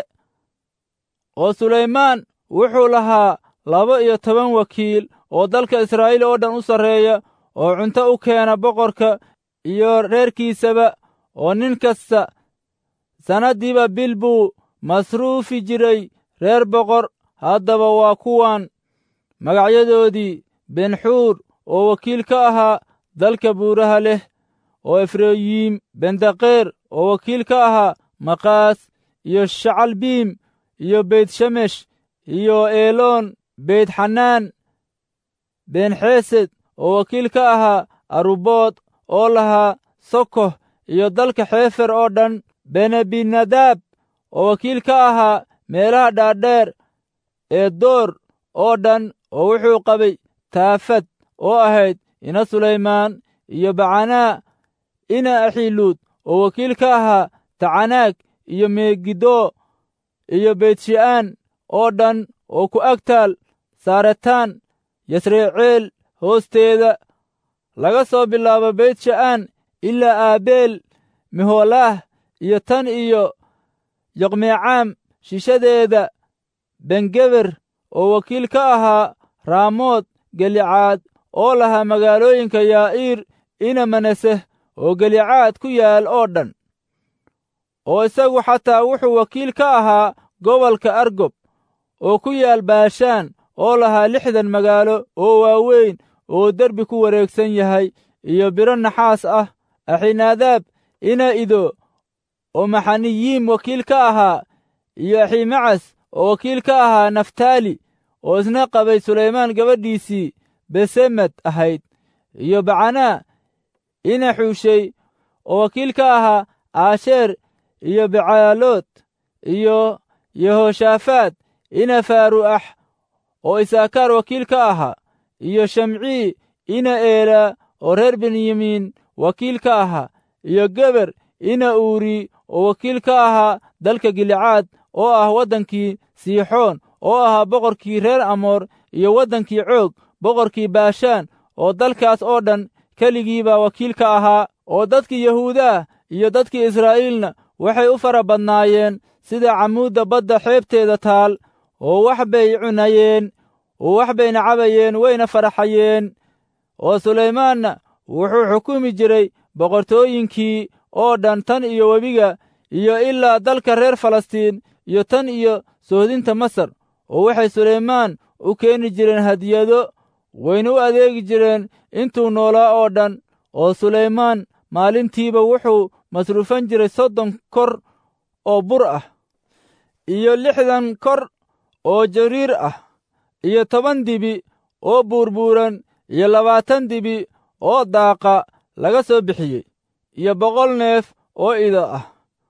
oo sulaymaan wuxuu lahaa laba iyo toban wakiil oo dalka israa'iil oo dhan u sarreeya oo cunto u keena boqorka iyo reerkiisaba oo nin kasta sannaddiiba bil buu masruufi jiray reer boqor haddaba waa kuwan magacyadoodii benxuur oo wakiil ka ahaa dalka buuraha leh oo efrayiim bendaqeer oo wakiil ka ahaa maqaas iyo shacalbiim iyo beytshemesh iyo eeloon beytxanaan benxesed oo wakiil ka ahaa arubood oo lahaa sokoh iyo dalka xeefer oo dhan benebinadaab oo wakiil ka ahaa meelaha dhaadheer ee door oo dhan oo wuxuu qabay taafad oo ahayd ina sulaymaan iyo bacanaa ina axiluud oo wakiil ka ahaa tacanaag iyo meegidoo iyo beytshi'aan oo dhan oo ku agtaal saaretaan yasreeceel hoosteeda laga soo bilaabo beytsha'aan ilaa aabeel meholaah iyo tan iyo yoqmeecaam shishadeeda bengeber oo wakiil ka ahaa raamood gelicaad oo lahaa magaalooyinka yaa'iir ina manaseh oo gelicaad ku yaal oo dhan oo isagu xataa wuxuu wakiil ka ahaa gobolka argob oo ku yaal baashaan oo lahaa lixdan magaalo oo waaweyn oo derbi ku wareegsan yahay iyo biro naxaas ah axinaadaab ina ido oo maxaniyiim wakiil ka ahaa iyo aximacas oo wakiil ka ahaa naftaali oo isna qabay sulaymaan gabadhiisii besemed ahayd iyo bacanaa ina xuushey oo wakiil ka ahaa aasheer iyo becaalood iyo yehoshaafaad ina faaru'ax oo isaakaar wakiil ka ahaa iyo shamcii ina eelaa oo reer benyamiin wakiil ka ahaa iyo geber ina uuri oo wakiil ka ahaa dalka gilicaad oo ah waddankii siixoon oo ahaa boqorkii reer amoor iyo waddankii coog boqorkii baashaan oo dalkaas oo dhan keligiibaa wakiil ka ahaa oo dadkii yahuudaah iyo dadkii israa'iilna waxay u fara badnaayeen sida camuudda badda xeebteeda taal oo wax bay cunayeen oo wax bayna cabayeen wayna faraxayeen oo sulaymaanna wuxuu xukumi jiray boqortooyinkii oo dhan tan iyo webiga iyo ilaa dalka reer falastiin iyo tan iyo sohdinta masar oo waxay sulaymaan u keeni jireen hadiyado wayna u adeegi jireen intuu noolaa oo dhan oo sulaymaan maalintiiba wuxuu masruufan jiray soddon kor oo bur ah iyo lixdan kor oo jariir ah iyo toban dibi oo buurbuuran iyo labaatan dibi oo daaqa laga soo bixiyey iyo boqol neef oo ido ah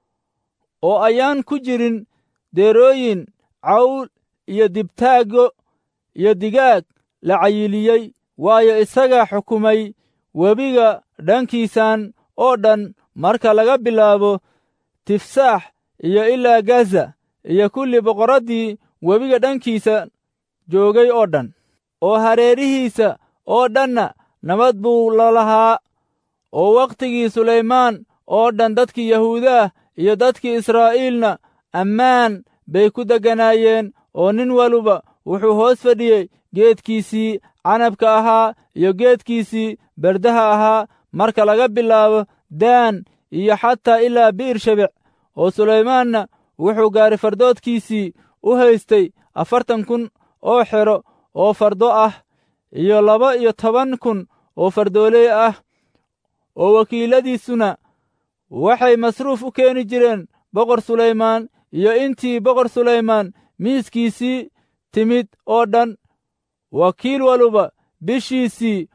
oo ayaan ku jirin deerooyin cawl iyo dibtaaggo iyo digaag la cayiliyey waayo isagaa xukumay webiga dhankiisan oo dhan marka laga bilaabo tifsaax iyo ilaa gaza iyo kulli boqorraddii webiga dhankiisa joogay oo dhan oo hareerihiisa oo dhanna nabad buu la lahaa oo wakhtigii sulaymaan oo dhan dadkii yahuudaah iyo dadkii israa'iilna ammaan bay ku degganaayeen oo nin waluba wuxuu hoos fadhiyey geedkiisii canabka ahaa iyo geedkiisii berdaha ahaa marka laga bilaabo daan iyo xataa ilaa bi'ir shebec oo sulaymaanna wuxuu gaari fardoodkiisii u haystay afartan kun oo xero oo fardo ah iyo laba iyo toban kun oo fardooley ah oo wakiiladiisuna waxay masruuf u keeni jireen boqor sulaymaan iyo intii boqor sulaymaan miiskiisii timid oo dhan wakiil waluba bishiisii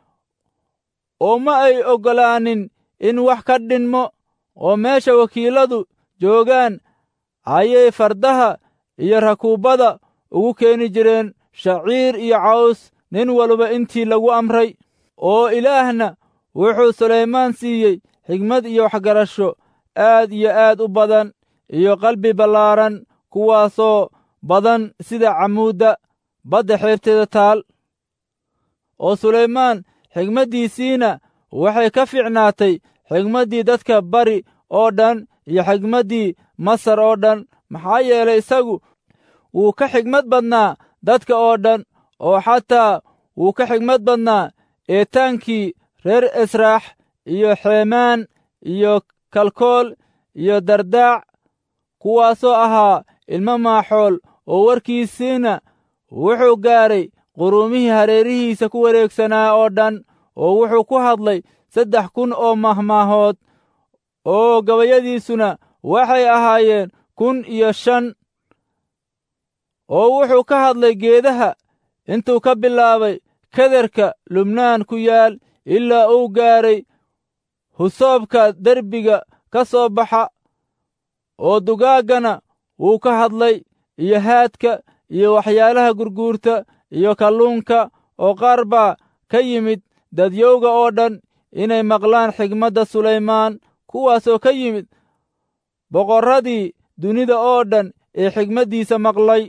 oo ma ay oggolaanin in wax ka dhinmo oo meesha wakiiladu joogaan ayay fardaha iyo rakuubbada ugu keeni jireen shaciir iyo caws nin waluba intii lagu amray oo ilaahna wuxuu sulaymaan siiyey xigmad iyo waxgarasho aad iyo aad u badan iyo qalbi ballaaran kuwaasoo badan sida camuudda badda xeebteeda taal oo sulaymaan xigmaddiisiina waxay ka fiicnaatay xigmaddii dadka bari oo dhan iyo xigmaddii masar oo dhan maxaa yeelay isagu wuu ka xigmad badnaa dadka oo dhan oo xataa wuu ka xigmad badnaa eetaankii reer esraax iyo xeemaan iyo kalkool iyo dardaac kuwaasoo ahaa ilmo maaxool oo warkiisiina wuxuu gaaray quruumihii hareerihiisa ku wareegsanaa oo dhan oo wuxuu ku hadlay saddex kun oo mahmaahood oo gabayadiisuna waxay ahaayeen kun iyo shan oo wuxuu ka hadlay geedaha intuu ka bilaabay kederka lubnaan ku yaal ilaa uu gaaray husoobka derbiga ka soo baxa oo dugaaggana wuu ka hadlay iyo haadka iyo waxyaalaha gurguurta iyo kalluunka oo qaar baa ka yimid dadyowga oo dhan inay maqlaan xigmadda sulaymaan kuwaasoo ka yimid boqorradii dunida oo dhan ee xigmaddiisa maqlay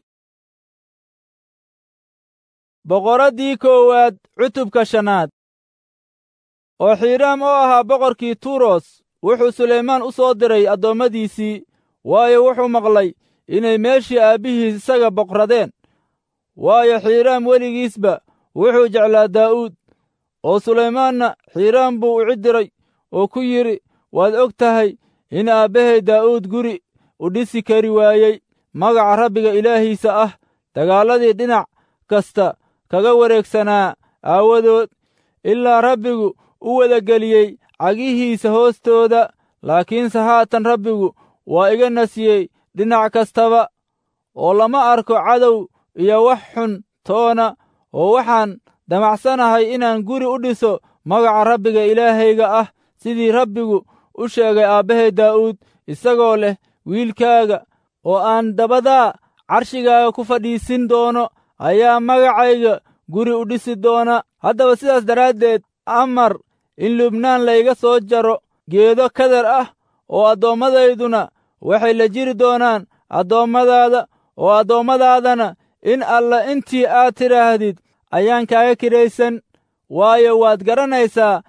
boqorraddii koowaad cutubka shanaad oo xiiraam oo ahaa boqorkii turos wuxuu sulaymaan u soo diray addoommadiisii waayo wuxuu maqlay inay meeshii aabbihiis isaga boqradeen waayo xiiraam weligiisba wuxuu jeclaa daa'uud oo sulaymaanna xiiraam buu u cidiray oo ku yidhi waad og tahay in aabbahay daa'uud guri u dhisi kari waayey magaca rabbiga ilaahiisa ah dagaalladii dhinac kasta kaga wareegsanaa aawadood ilaa rabbigu u wadageliyey cagihiisa hoostooda laakiinse haatan rabbigu waa iga nasiyey dhinac kastaba oo lama arko cadow iyo wax xun toona oo waxaan damacsanahay inaan guri u dhiso magaca rabbiga ilaahayga ah sidii rabbigu u sheegay aabbahay daa'uud isagoo leh wiilkaaga oo aan dabadaa carshigaaga ku fadhiisin doono ayaa magacayga guri u dhisi doona haddaba sidaas daraaddeed amar in lubnaan layga soo jaro geedo kadar ah oo adoommadayduna waxay la jiri doonaan addoommadaada oo addoommadaadana in alla intii aad tidhaahdid ayaan kaaga kiraysan waayo waad garanaysaa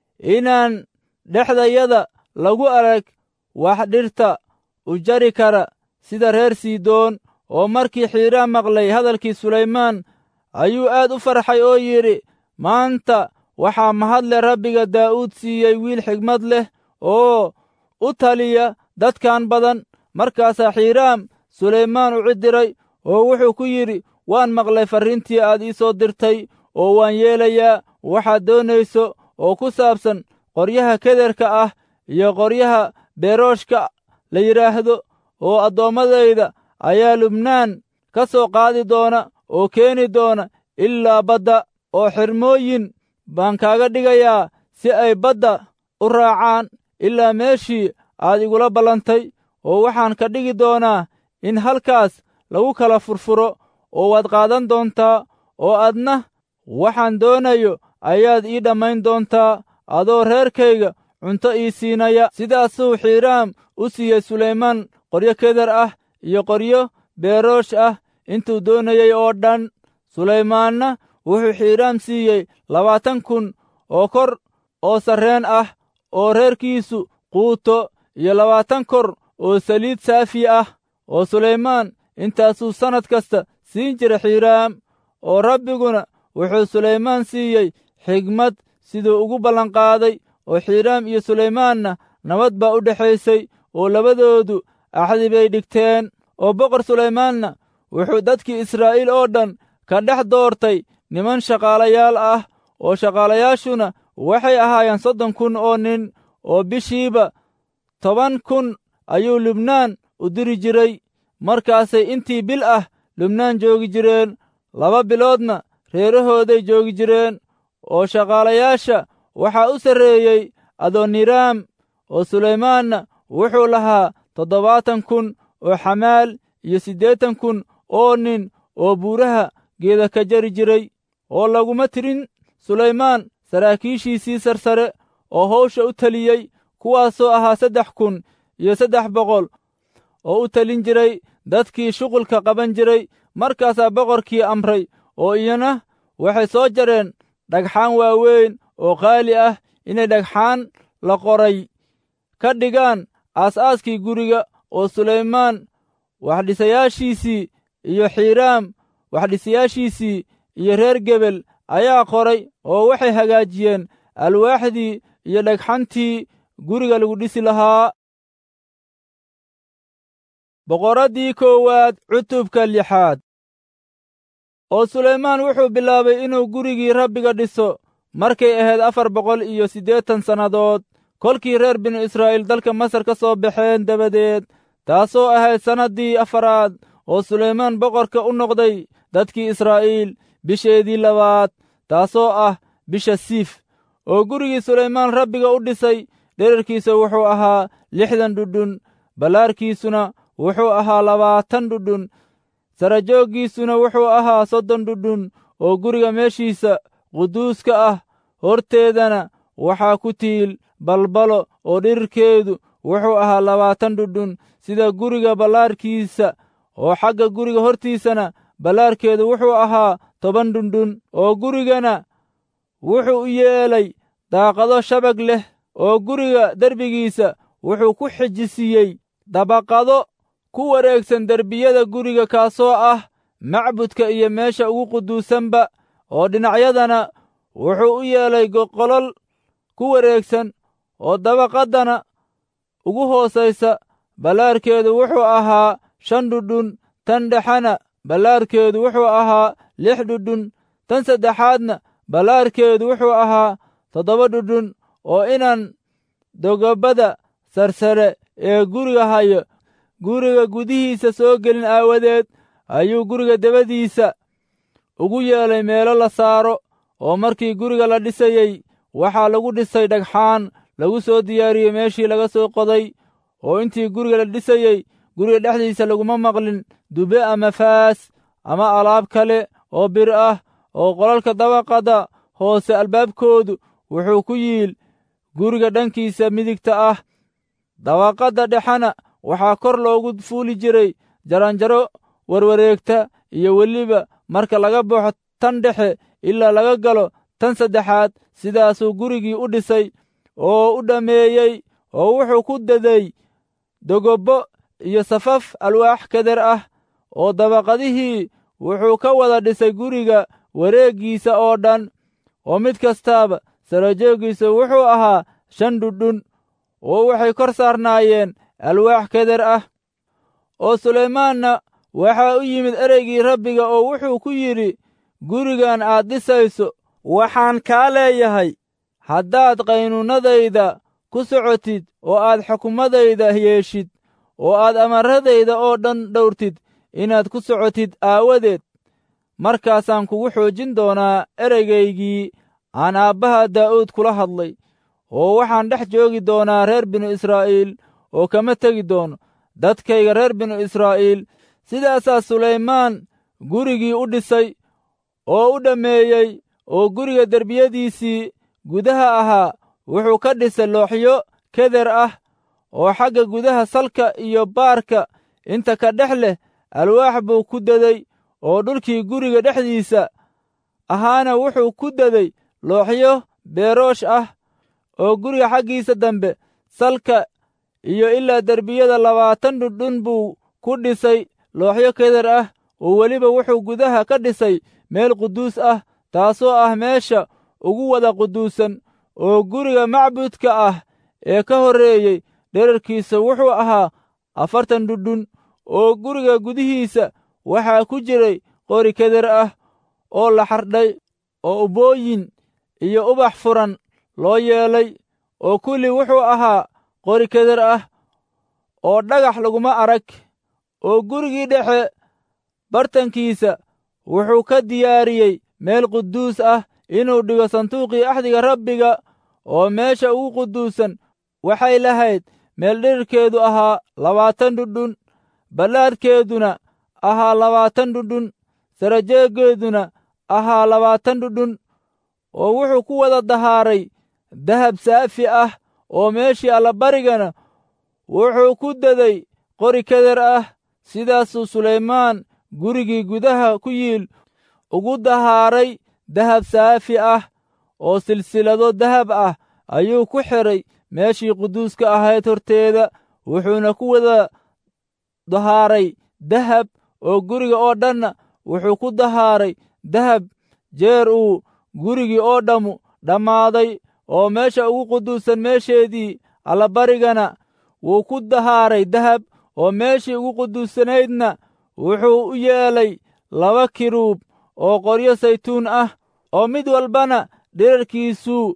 inaan dhexdayada lagu arag wax dhirta u jari kara sida reer siidoon oo markii xiiraam maqlay hadalkii sulaymaan ayuu aad u farxay oo yidhi maanta waxaa mahadle rabbiga daa'uud siiyey wiil xigmad leh oo u taliya dadkan badan markaasaa xiiraam sulaymaan u cidiray oo wuxuu ku yidhi waan maqlay farriintii aad ii soo dirtay oo waan yeelayaa waxaad doonayso oo ku saabsan qoryaha kederka ah iyo qoryaha beerooshka la yidhaahdo oo addoommadayda ayaa lubnaan ka soo qaadi doona oo keeni doona ilaa badda oo xirmooyin baan kaaga dhigayaa si ay badda u raacaan ilaa meeshii aad igula ballantay oo waxaan ka dhigi doonaa in halkaas lagu kala furfuro oo waad qaadan doontaa oo adna waxaan doonayo ayaad ii dhammayn doontaa adoo reerkayga cunto ii siinaya sidaasuu xiiraam u siiyey sulaymaan qoryo keder ah iyo qoryo beeroosh ah intuu doonayey oo dhan sulaymaanna wuxuu xiiraam siiyey labaatan kun oo kor oo sarreen ah oo reerkiisu quuto iyo labaatan kor oo saliid saafi ah oo sulaymaan intaasuu sannad kasta siin jira xiiraam oo rabbiguna wuxuu sulaymaan siiyey xigmad siduu ugu ballanqaaday oo xiiraam iyo sulaymaanna nabad baa u dhexaysay oo labadoodu axdi bay dhigteen oo boqor sulaymaanna wuxuu dadkii israa'iil oo dhan ka dhex doortay niman shaqaalayaal ah oo shaqaalayaashuna waxay ahaayeen soddon kun oo nin oo bishiiba toban kun ayuu lubnaan u diri jiray markaasay intii bil ah lubnaan joogi jireen laba biloodna reerahooday joogi jireen oo shaqaalayaasha waxaa u sarreeyey adoniraam oo sulaymaanna wuxuu lahaa toddobaatan kun oo xamaal iyo siddeetan kun oo nin oo buuraha geeda ka jari jiray oo laguma tirin sulaymaan saraakiishiisii sarsare oo hawsha u taliyey kuwaasoo ahaa saddex kun iyo saddex boqol oo u talin jiray dadkii shuqulka qaban jiray markaasaa boqorkii amray oo iyana waxay soo jareen dhagxaan waaweyn oo qaali ah inay dhagxaan la qoray ka dhigaan aas-aaskii guriga oo sulaymaan waxdhisayaashiisii iyo xiiraam waxdhisayaashiisii iyo reer gebel ayaa qoray oo waxay hagaajiyeen alwaaxdii iyo dhagxantii guriga lagu dhisi lahaa boqoraddii koowaad cutubka lixaad oo sulaymaan wuxuu bilaabay inuu gurigii rabbiga dhiso markay ahayd afar boqol iyo siddeetan sannadood kolkii reer binu israa'iil dalka masar ka soo baxeen dabadeed taasoo ahayd sannaddii afaraad oo sulaymaan boqorka u noqday dadkii israa'iil bisheedii labaad taasoo ah bisha siif oo gurigii sulaymaan rabbiga u dhisay dherarkiisa wuxuu ahaa lixdan dhudhun ballaarkiisuna wuxuu ahaa labaatan dhudhun sarajooggiisuna wuxuu ahaa soddon dhudhun oo guriga meeshiisa quduuska ah horteedana waxaa ku tiil balbalo oo dhirirkeedu wuxuu ahaa labaatan dhudhun sida guriga ballaarkiisa oo xagga guriga hortiisana ballaarkeedu wuxuu ahaa toban dhundhun oo gurigana wuxuu u yeelay daaqado shabag leh oo guriga derbigiisa wuxuu ku xijisiiyey dabaqado ku wareegsan derbiyada guriga kaasoo ah macbudka iyo meesha ugu quduusanba oo dhinacyadana wuxuu u yeelay qolol ku wareegsan oo dabaqaddana ugu hoosaysa ballaarkeedu wuxuu ahaa shan dhudhun tan dhexena ballaarkeedu wuxuu ahaa lix dhudhun tan saddexaadna ballaarkeedu wuxuu ahaa toddoba dhudhun oo inan dogobada sarsare ee guriga hayo guriga gudihiisa soo gelin aawadeed ayuu guriga dabadiisa ugu yeelay meelo la saaro oo markii guriga la dhisayey waxaa lagu dhisay dhagxaan lagu soo diyaariyey meeshii laga soo qoday oo intii guriga la dhisayey guriga dhexdiisa laguma maqlin dube ama faas ama alaab kale oo bir ah oo qolalka dabaqada hoose albaabkoodu wuxuu ku yiil guriga dhankiisa midigta ah dabaqadda dhexena waxaa kor loogu fuuli jiray jaranjaro warwareegta iyo weliba marka laga baxo tan dhexe ilaa laga galo tan saddexaad sidaasuu gurigii u dhisay oo u dhammeeyey oo wuxuu ku daday dogobbo iyo safaf alwaax keder ah oo dabaqadihii wuxuu ka wada dhisay guriga wareeggiisa oo dhan oo mid kastaaba sarajooggiisa wuxuu ahaa shan dhudhun oo waxay kor saarnaayeen alwaax keder ah oo sulaymaanna waxaa u yimid ereygii rabbiga oo wuxuu ku yidhi gurigan aad dhisayso waxaan kaa leeyahay haddaad qaynuunnadayda ku socotid oo aad xukumadayda yeeshid oo aad amaradayda oo dhan dhowrtid inaad ku socotid aawadeed markaasaan kugu xoojin doonaa ereygaygii aan aabbaha daa'uud kula hadlay oo waxaan dhex joogi doonaa reer binu israa'iil oo kama tegi doono dadkayga reer binu israa'iil sidaasaa sulaymaan gurigii u dhisay oo u dhammeeyey oo guriga derbiyadiisii gudaha ahaa wuxuu ka dhisay looxyo keder ah oo xagga gudaha salka iyo baarka inta ka dhex leh alwaax buu ku daday oo dhulkii guriga dhexdiisa ahaana wuxuu ku daday looxyo beeroosh ah oo guriga xaggiisa dambe salka iyo ilaa derbiyada labaatan dhundhun buu ku dhisay looxyo keder ah oo weliba wuxuu gudaha ka dhisay meel quduus ah taasoo ah meesha ugu wada quduusan oo guriga macbudka ah ee ka horreeyey dherarkiisa wuxuu ahaa afartan dhudhun oo guriga gudihiisa waxaa ku jiray qori keder ah oo la xardhay oo ubooyin iyo ubax furan loo yeelay oo kulli wuxuu ahaa qori keder ah oo dhagax laguma arag oo gurigii dhexe bartankiisa wuxuu ka diyaariyey meel quduus ah inuu dhigo sanduuqii axdiga rabbiga oo meesha ugu quduusan waxay lahayd meel dhirarkeedu ahaa labaatan dhudhun ballaadhkeeduna ahaa labaatan dhudhun sarajeeggeeduna ahaa labaatan dhudhun oo wuxuu ku wada dahaaray dahab saafi ah oo meeshii allabarigana wuxuu ku daday qori keder ah sidaasuu sulaymaan gurigii gudaha ku yiil ugu dahaaray dahab saafi ah oo silsilado dahab ah ayuu ku xidhay meeshii quduuska ahayd horteeda wuxuuna ku wada dahaaray dahab oo guriga oo dhanna wuxuu ku dahaaray dahab jeer uu gurigii oo dhammu dhammaaday oo meesha ugu quduusan meesheedii allabarigana wuu ku dahaaray dahab oo meeshii ugu quduusanaydna wuxuu u yeelay laba kiruub oo qoryo saytuun ah oo mid walbana dhirarkiisu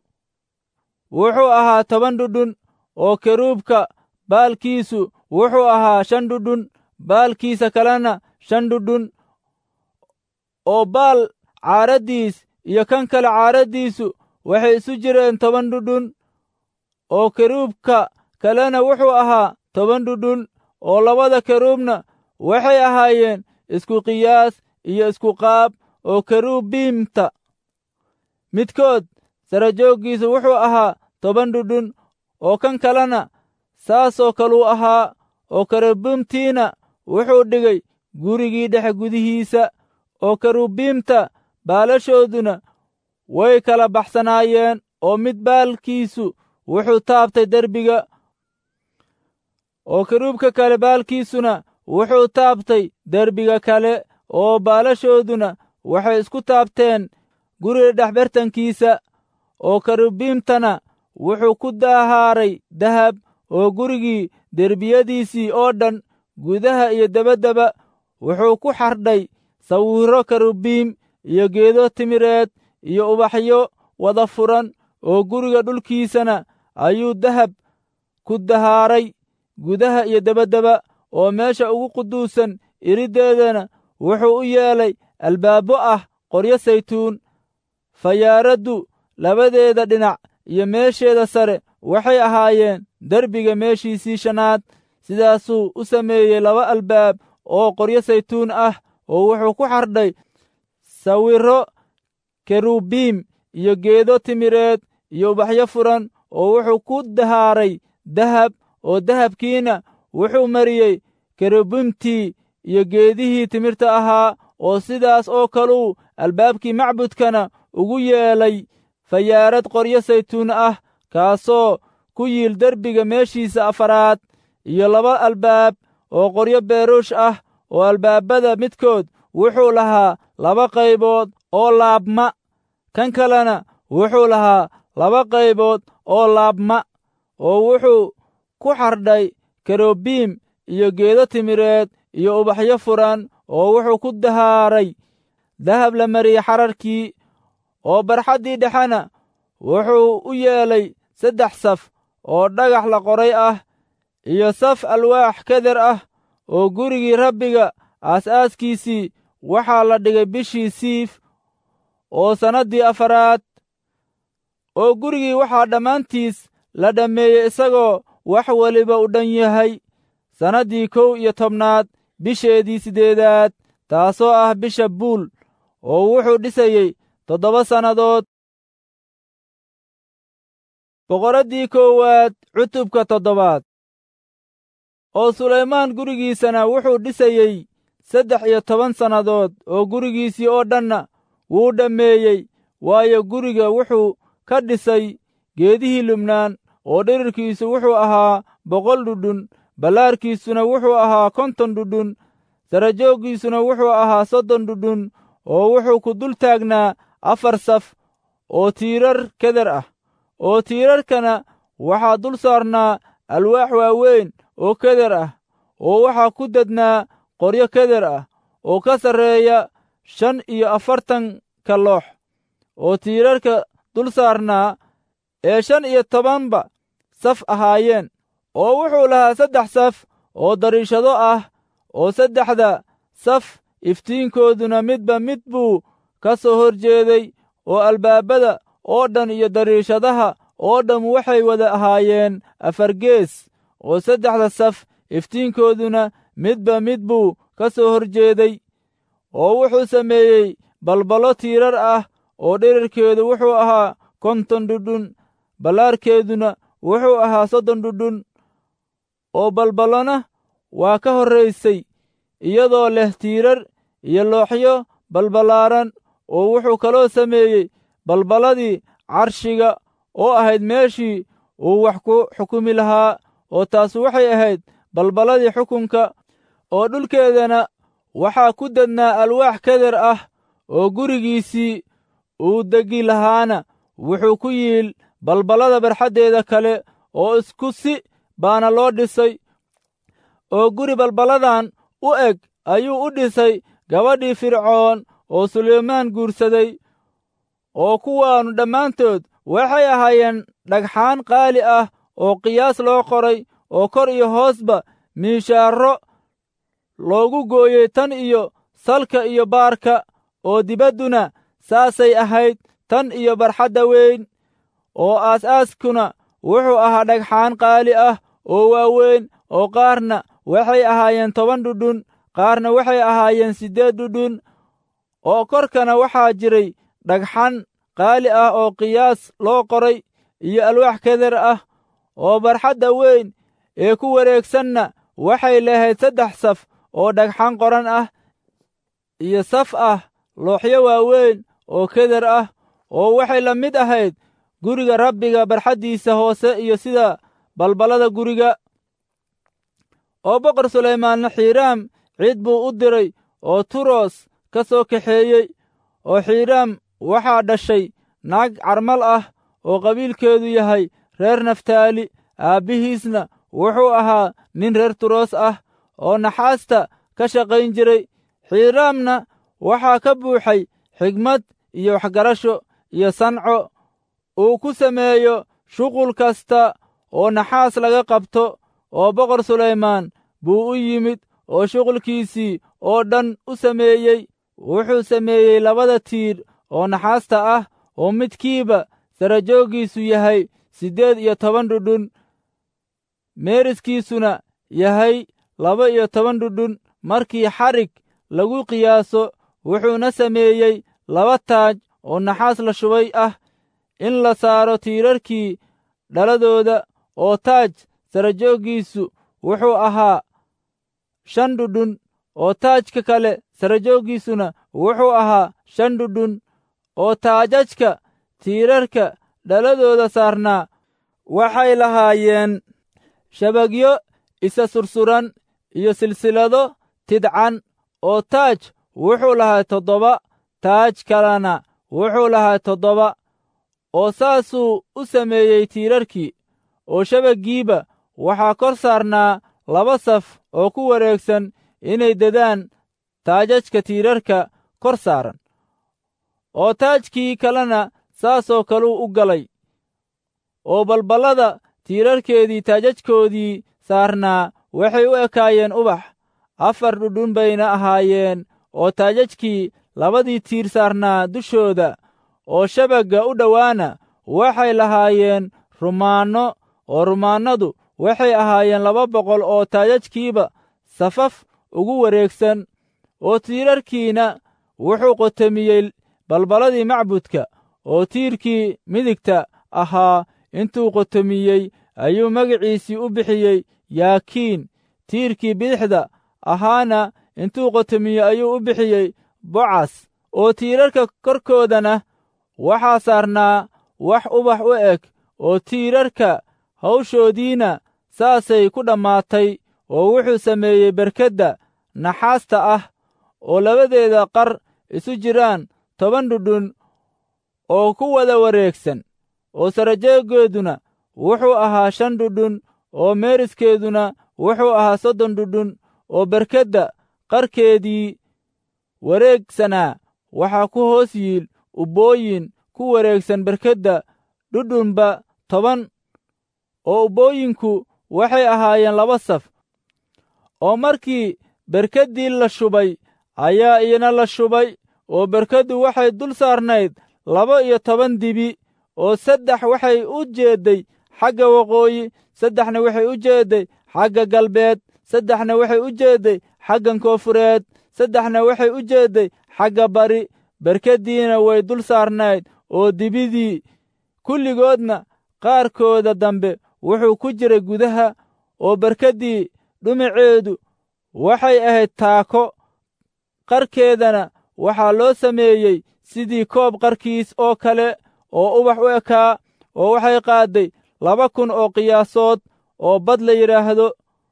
wuxuu ahaa toban dhudhun oo keruubka baalkiisu wuxuu ahaa shan dhudhun baalkiisa kalena shan dhudhun oo baal caaraddiis iyo kan kale caaraddiisu waxay isu jireen toban dhudhun oo keruubka kalena wuxuu ahaa toban dhudhun oo labada keruubna waxay ahaayeen isku qiyaas iyo isku qaab oo keruubiimta midkood sarajooggiisu wuxuu ahaa toban dhudhun oo kan kalena saasoo kaluu ahaa oo kerubiimtiina wuxuu dhigay gurigii dhexe gudihiisa oo kerubiimta baalashooduna way kala baxsanaayeen oo mid baalkiisu wuxuu taabtay derbiga oo keruubka kale baalkiisuna wuxuu taabtay derbiga kale oo baalashooduna waxay isku taabteen guriga dhexbartankiisa oo kerubiimtana wuxuu ku dahaaray dahab oo gurigii derbiyadiisii oo dhan gudaha iyo debaddaba wuxuu ku xardhay sawirro kerubiim iyo geedo timireed iyo ubaxyo wada furan oo guriga dhulkiisana ayuu dahab ku dahaaray gudaha iyo debaddaba oo meesha ugu quduusan iriddeedana wuxuu u yeelay albaabbo ah qoryo saytuun fayaaraddu labadeeda dhinac iyo meesheeda sare waxay ahaayeen derbiga meeshiisii shanaad sidaasuu u sameeyey laba albaab oo qoryo saytuun ah oo wuxuu ku xardhay sawirro kerubiim iyo geedo timireed iyo ubaxyo furan oo wuxuu ku dahaaray dahab oo dahabkiina wuxuu mariyey kerubiimtii iyo geedihii timirta ahaa oo sidaas oo kaluu albaabkii macbudkana ugu yeelay fayaarad qoryo saytuun ah kaasoo ku yiil derbiga meeshiisa afaraad iyo laba albaab oo qoryo beeruush ah oo albaabada midkood wuxuu lahaa laba qaybood oo laabma kan kalena wuxuu lahaa laba qaybood oo laabma oo wuxuu ku xardhay kerubiim iyo geedo timireed iyo ubaxyo furan oo wuxuu ku dahaaray dahab la mariyey xararkii oo barxaddii dhexena wuxuu u yeelay saddex saf oo dhagax la qoray ah iyo saf alwaax keder ah oo gurigii rabbiga aas-aaskiisii waxaa la dhigay bishii siif oo sannaddii afaraad oo gurigii waxaa dhammaantiis la dhammeeyey isagoo wax weliba u dhan yahay sannaddii kow iyo tobnaad bisheedii siddeedaad taasoo ah bisha buul oo wuxuu dhisayey toddoba sannadood boqoraddii koowaad cutubka toddobaad oo sulaymaan gurigiisana wuxuu dhisayey saddex iyo toban sannadood oo gurigiisii oo dhanna wuu dhammeeyey waayo guriga wuxuu ka dhisay geedihii lubnaan oo dhirirkiisu wuxuu ahaa boqol dhudhun ballaarkiisuna wuxuu ahaa konton dhudhun sarajooggiisuna wuxuu ahaa soddon dhudhun oo wuxuu ku dul taagnaa afar saf oo tiirar keder ah oo tiirarkana waxaa dul saarnaa alwaax waaweyn oo keder ah oo waxaa ku dednaa qoryo keder ah oo ka sarreeya shan iyo afartanka loox oo tiirarka dul saarnaa ee shan iyo tobanba saf ahaayeen oo wuxuu lahaa saddex saf oo dariishado ah oo saddexda saf iftiinkooduna midba mid buu ka soo hor jeeday oo albaabada oo dhan iyo dariishadaha oo dham waxay wada ahaayeen afar gees oo saddexda saf iftiinkooduna midba mid buu ka soo hor jeeday oo wuxuu sameeyey balballo tiirar ah oo dhirirkeedu wuxuu ahaa konton dhudhun ballaarkeeduna wuxuu ahaa soddon dhudhun oo balballona waa ka horraysay iyadoo leh tiirar iyo looxyo balballaaran oo wuxuu kaloo sameeyey balballadii carshiga oo ahayd meeshii uu wax ku xukumi lahaa oo taas waxay ahayd balballadii xukunka oo dhulkeedana waxaa ku dednaa alwaax keder ah oo gurigiisii uu degi lahaana wuxuu ku yiil balballada barxaddeeda kale oo isku si baana loo dhisay oo guri balballadan u eg ayuu u dhisay gabadhii fircoon oo sulaymaan guursaday oo kuwaannu dhammaantood waxay ahaayeen dhagxaan qaali ah oo qiyaas loo qoray oo kor iyo hoosba miishaarro loogu gooyey tan iyo salka iyo baarka oo dibadduna saasay ahayd tan iyo barxadda weyn oo aas-aaskuna wuxuu ahaa dhagxaan qaali ah oo waaweyn oo qaarna waxay ahaayeen toban dhudhun qaarna waxay ahaayeen siddeed dhudhun oo korkana waxaa jiray dhagxan qaali ah oo qiyaas loo qoray iyo alwaax keder ah oo barxadda weyn ee ku wareegsanna waxay lahayd saddex saf oo dhagxan qoran ah iyo saf ah looxyo waaweyn oo keder ah oo waxay la mid ahayd guriga rabbiga barxaddiisa hoose iyo sida balballada guriga oo boqor sulaymaanna xiiraam ciid buu u diray oo turos ka soo kaxeeyey oo xiiraam waxaa dhashay naag carmal ah oo qabiilkeedu yahay reer naftaali aabbihiisna wuxuu ahaa nin reer turos ah oo naxaasta ka shaqayn jiray xiiraamna waxaa ka buuxay xigmad iyo waxgarasho iyo sanco uu ku sameeyo shuqul kasta oo naxaas laga qabto oo boqor sulaymaan buu u yimid oo shuqulkiisii oo dhan u sameeyey wuxuu sameeyey labada tiir oo naxaasta ah oo midkiiba sarajooggiisu yahay siddeed iyo toban dhudhun meeriskiisuna yahay laba iyo toban dhudhun markii xarig lagu qiyaaso wuxuuna sameeyey laba taaj oo naxaas la shubay ah in la saaro tiirarkii dhaladooda oo taaj sarajooggiisu wuxuu ahaa shan dhudhun oo taajka kale sarajooggiisuna wuxuu ahaa shan dhudhun oo taajajka tiirarka dhaladooda saarnaa waxay lahaayeen shabagyo isa sursuran iyo silsilado tidcan oo taaj wuxuu lahaa toddoba taaj kalena wuxuu lahaa toddoba oo saasuu u sameeyey tiirarkii oo shabaggiiba waxaa kor saarnaa laba saf oo ku wareegsan inay dadaan taajajka tiirarka kor saaran oo taajkii kalena saasoo kaluu u galay oo balballada tiirarkeedii taajajkoodii saarnaa waxay u ekaayeen ubax afar dhudhun bayna ahaayeen oo taajajkii labadii tiir saarnaa dushooda oo shabagga u dhowaana waxay lahaayeen rumaanno oo rumaannadu waxay ahaayeen laba boqol oo taajajkiiba safaf ugu wareegsan oo tiirarkiina wuxuu qotomiyey balballadii macbudka oo tiirkii midigta ahaa intuu qotomiyey ayuu magaciisii u bixiyey yaakiin tiirkii bidixda ahaana intuu qotomiyey ayuu u bixiyey bocas oo tiirarka korkoodana waxaa saarnaa wax ubax u eg oo tiirarka hawshoodiina saasay ku dhammaatay oo wuxuu sameeyey berkedda naxaasta ah oo labadeeda qar isu jiraan toban dhudhun oo ku wada wareegsan oo sarajeegeeduna wuxuu ahaa shan dhudhun oo meeriskeeduna wuxuu ahaa soddon dhudhun oo berkedda qarkeedii wareegsanaa waxaa ku hoos yiil ubbooyin ku wareegsan berkedda dhudhunba toban oo ubbooyinku waxay ahaayeen laba saf oo markii berkeddii la shubay ayaa iyana la shubay oo berkeddu waxay dul saarnayd laba iyo toban dibi oo saddex waxay u jeedday xagga waqooyi saddexna waxay u jeedday xagga galbeed saddexna waxay u jeedday xaggan koonfureed saddexna waxay u jeedday xagga bari berkeddiina way dul saarnayd oo dibidii kulligoodna qaarkooda dambe wuxuu ku jiray gudaha oo berkeddii dhumaceedu waxay ahayd taako qarkeedana waxaa loo sameeyey sidii koob qarkiis oo kale oo ubax u ekaa oo waxay qaadday laba kun oo qiyaasood oo bad la yidhaahdo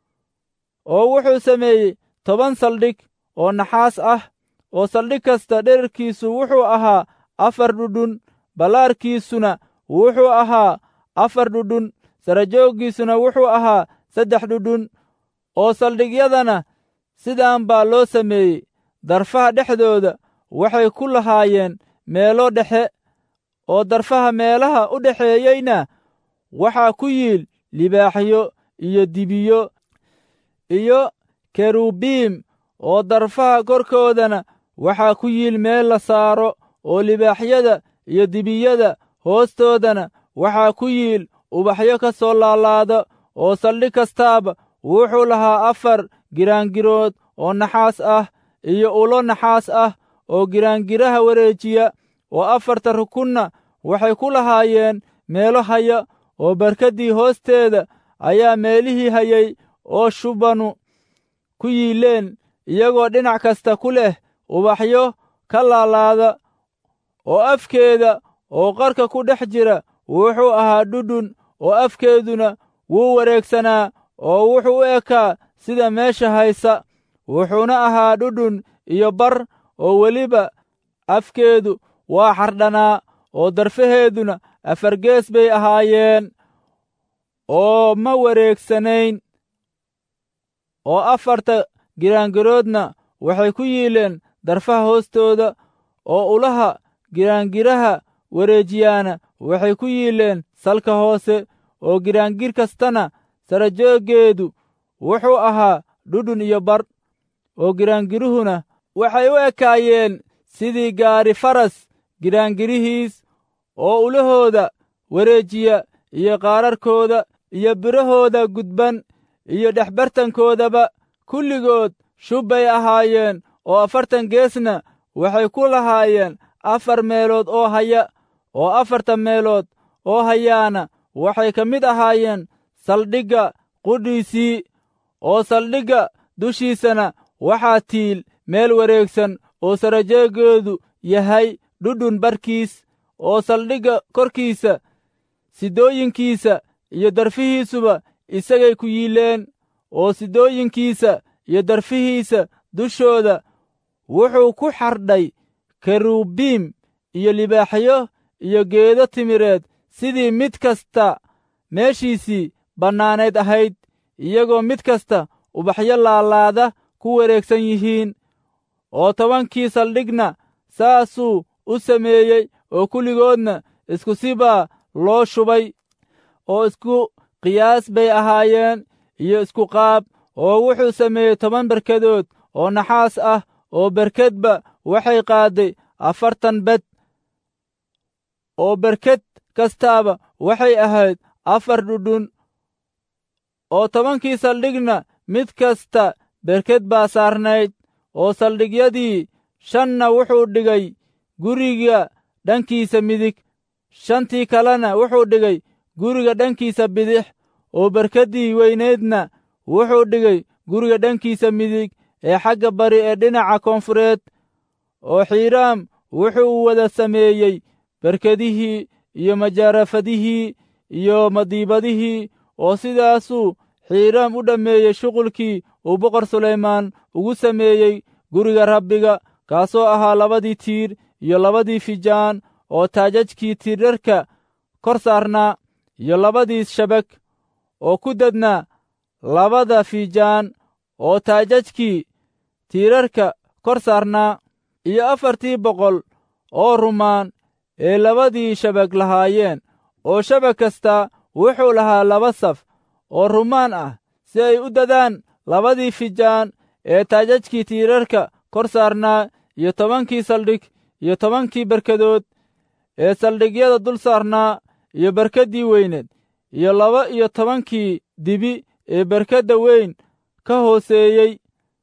oo wuxuu sameeyey toban saldhig oo naxaas ah oo saldhig kasta dherarkiisu wuxuu ahaa afar dhudhun ballaarkiisuna wuxuu ahaa afar dhudhun sarajooggiisuna wuxuu ahaa saddex dhudhun oo saldhigyadana sidaan baa loo sameeyey darfaha dhexdooda waxay ku lahaayeen meelo dhexe oo darfaha meelaha u dhexeeyeyna waxaa ku yiil libaaxyo iyo dibiyo iyo kerubiim oo darfaha korkoodana waxaa ku yiil meel la saaro oo libaaxyada iyo dibiyada hoostoodana waxaa ku yiil ubaxyo ka soo laalaada oo saldhig kastaaba wuxuu lahaa afar giraangirood oo naxaas ah iyo ulo naxaas ah oo giraangiraha wareejiya oo afarta rukunna waxay ku lahaayeen meelo haya oo barkaddii hoosteeda ayaa meelihii hayay oo shubanu ku yiileen iyagoo dhinac kasta ku leh ubaxyo ka laalaada oo afkeeda oo qarka ku dhex jira wuxuu ahaa dhudhun oo afkeeduna wuu wareegsanaa oo wuxuu u ekaa sida meesha haysa wuxuuna ahaa dhudhun iyo bar oo weliba afkeedu waa xardhanaa oo darfaheeduna afargees bay ahaayeen oo ma wareegsanayn oo afarta giraangiroodna waxay ku yiileen darfaha hoostooda oo ulaha giraangiraha wareejiyaana waxay ku yiileen salka hoose oo giraangir kastana sarajooggeedu wuxuu ahaa dhudhun iyo bar oo giraangiruhuna waxay u ekaayeen sidii gaari faras giraangirihiis oo ulahooda wareejiya iyo qaararkooda iyo birahooda gudban iyo dhexbartankoodaba kulligood shub bay ahaayeen oo afartan geesna waxay ku lahaayeen afar meelood oo haya oo afartan meelood oo hayaana waxay ka mid ahaayeen saldhigga qudhiisii oo saldhigga dushiisana waxaa tiil meel wareegsan oo sarajeegeedu yahay dhudhun barkiis oo saldhigga korkiisa sidooyinkiisa iyo darfihiisuba isagay ku yiileen oo sidooyinkiisa iyo darfihiisa dushooda wuxuu ku xardhay kerubiim iyo libaaxyo iyo geedo timireed sidii mid kasta meeshiisii bannaanayd ahayd iyagoo mid kasta ubaxyo laalaada ku wareegsan yihiin oo tobankii saldhigna saasuu u sameeyey oo kulligoodna isku si baa loo shubay oo isku qiyaas bay ahaayeen iyo isku qaab oo wuxuu sameeyey toban berkadood oo naxaas ah oo berkedba waxay qaadday afartan bed oo berked kastaaba waxay ahayd afar dhudhun oo tobankii saldhigna mid kasta berked baa saarnayd oo saldhigyadii shanna wuxuu dhigay guriga dhankiisa midig shantii kalena wuxuu dhigay guriga dhankiisa bidix oo berkeddii weyneedna wuxuu dhigay guriga dhankiisa midig ee xagga bari ee dhinaca koonfureed oo xiiraam wuxuu wada sameeyey berkedihii iyo majaarafadihii iyo madiibadihii oo sidaasuu xiiraam u dhammeeyey shuqulkii uu boqor sulaymaan ugu sameeyey guriga rabbiga kaasoo ahaa labadii tiir iyo labadii fijaan oo taajajkii tiirarka kor saarnaa iyo labadii shabag oo ku dadnaa labada fijaan oo taajajkii tiirarka kor saarnaa iyo afartii boqol oo rumaan ee labadii shabag lahaayeen oo shabag kasta wuxuu lahaa laba saf oo rumaan ah si ay u dadaan labadii fijaan ee taajajkii tiirarka kor saarnaa iyo tobankii saldhig iyo tobankii berkadood ee saldhigyada dul saarnaa iyo berkeddii weyneed iyo laba iyo tobankii dibi ee berkedda weyn ka hooseeyey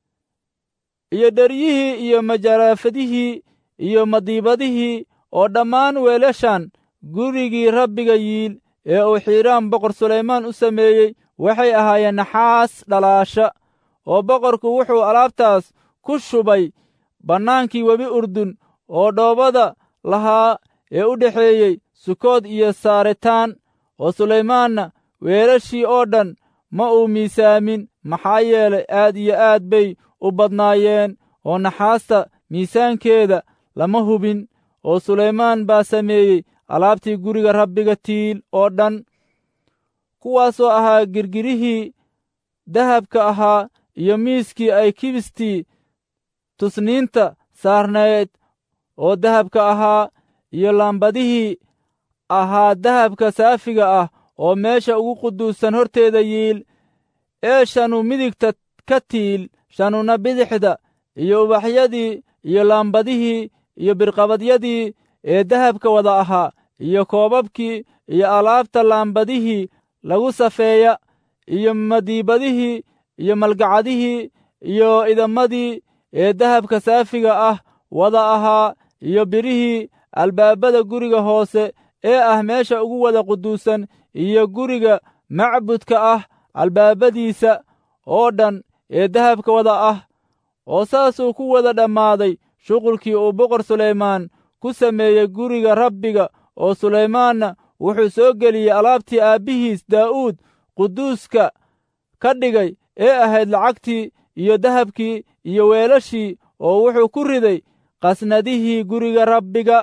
iyo dheryihii iyo majaaraafadihii iyo madiibadihii oo dhammaan weelashan gurigii rabbiga yiil ee uu xiiraam boqor sulaymaan u sameeyey waxay ahaayeen naxaas dhalaasha oo boqorku wuxuu alaabtaas ku shubay bannaankii webi urdun oo dhoobada lahaa ee u dhexeeyey sukood iyo saaritaan oo sulaymaanna weelashii oo dhan ma uu miisaamin maxaa yeelay aad iyo aad bay u badnaayeen oo naxaasta miisaankeeda lama hubin oo sulaymaan baa sameeyey alaabtii guriga rabbiga tiil oo dhan kuwaasoo ahaa girgirihii dahabka ahaa iyo miiskii ay kibistii tusniinta saarnayd oo dahabka ahaa iyo laambadihii ahaa dahabka saafiga ah oo meesha ugu quduusan horteeda yiil ee shanu midigta ka tiil shanuna bidixda iyo ubaxyadii iyo laambadihii iyo birqabadyadii ee dahabka wada ahaa iyo koobabkii iyo alaabta laambadihii lagu safeeya iyo madiibadihii iyo malgacadihii iyo idamadii ee dahabka saafiga ah wada ahaa iyo birihii albaabada guriga hoose ee ah meesha ugu wada quduusan iyo guriga macbudka ah albaabadiisa oo dhan ee dahabka wada ah oo saasuu ku wada dhammaaday shuqulkii uu boqor sulaymaan ku sameeyey guriga rabbiga oo sulaymaanna wuxuu soo geliyey alaabtii aabbihiis daa'uud quduuska ka dhigay ee ahayd lacagtii iyo dahabkii iyo weelashii oo wuxuu ku riday qasnadihii guriga rabbiga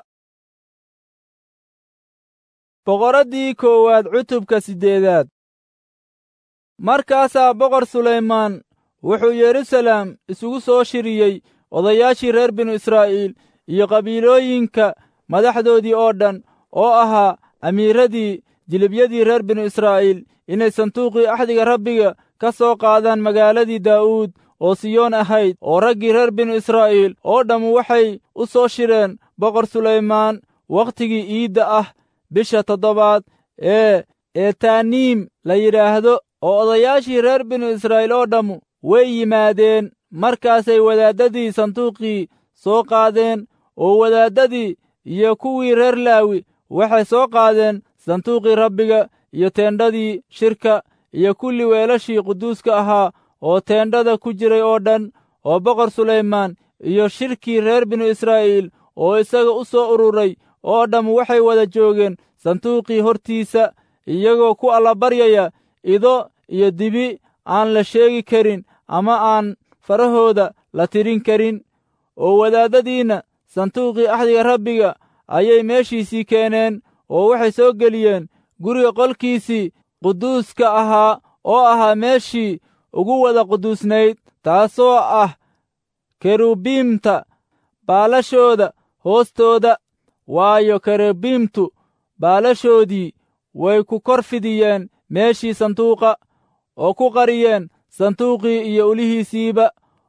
boqoraddii koowaad cutubka siddeedaad markaasaa boqor sulaymaan wuxuu yerusalem isugu soo shiriyey odayaashii reer binu israa'iil iyo qabiilooyinka madaxdoodii oo dhan oo ahaa amiiradii jilibyadii reer binu israa'iil inay sanduuqii axdiga rabbiga ka soo qaadaan magaaladii daa'uud oo siyoon ahayd oo raggii reer binu israa'iil oo dhammu waxay u soo shireen boqor sulaymaan wakhtigii iidda ah bisha toddobaad ee etaniim la yidhaahdo oo odayaashii reer binu israa'iil oo dhammu way yimaadeen markaasay wadaaddadii sanduuqii soo qaadeen oo wadaaddadii iyo kuwii reer laawi waxay soo qaadeen sanduuqii rabbiga iyo teendhadii shirka iyo kulli weelashii quduuska ahaa oo teendhada ku jiray oo dhan oo boqor sulaymaan iyo shirkii reer binu israa'iil oo isaga u soo ururay oo dhammu waxay wada joogeen sanduuqii hortiisa iyagoo ku allabaryaya ido iyo dibi aan la sheegi karin ama aan farahooda la tirin karin oo wadaaddadiinna sanduuqii axdiga rabbiga ayay meeshiisii keeneen oo waxay soo geliyeen guriga qolkiisii quduuska ahaa oo ahaa meeshii ugu wada quduusnayd taasoo ah kerubiimta baalashooda hoostooda waayo kerubiimtu baalashoodii way ku kor fidiyeen meeshii sanduuqa oo ku qariyeen sanduuqii iyo ulihiisiiba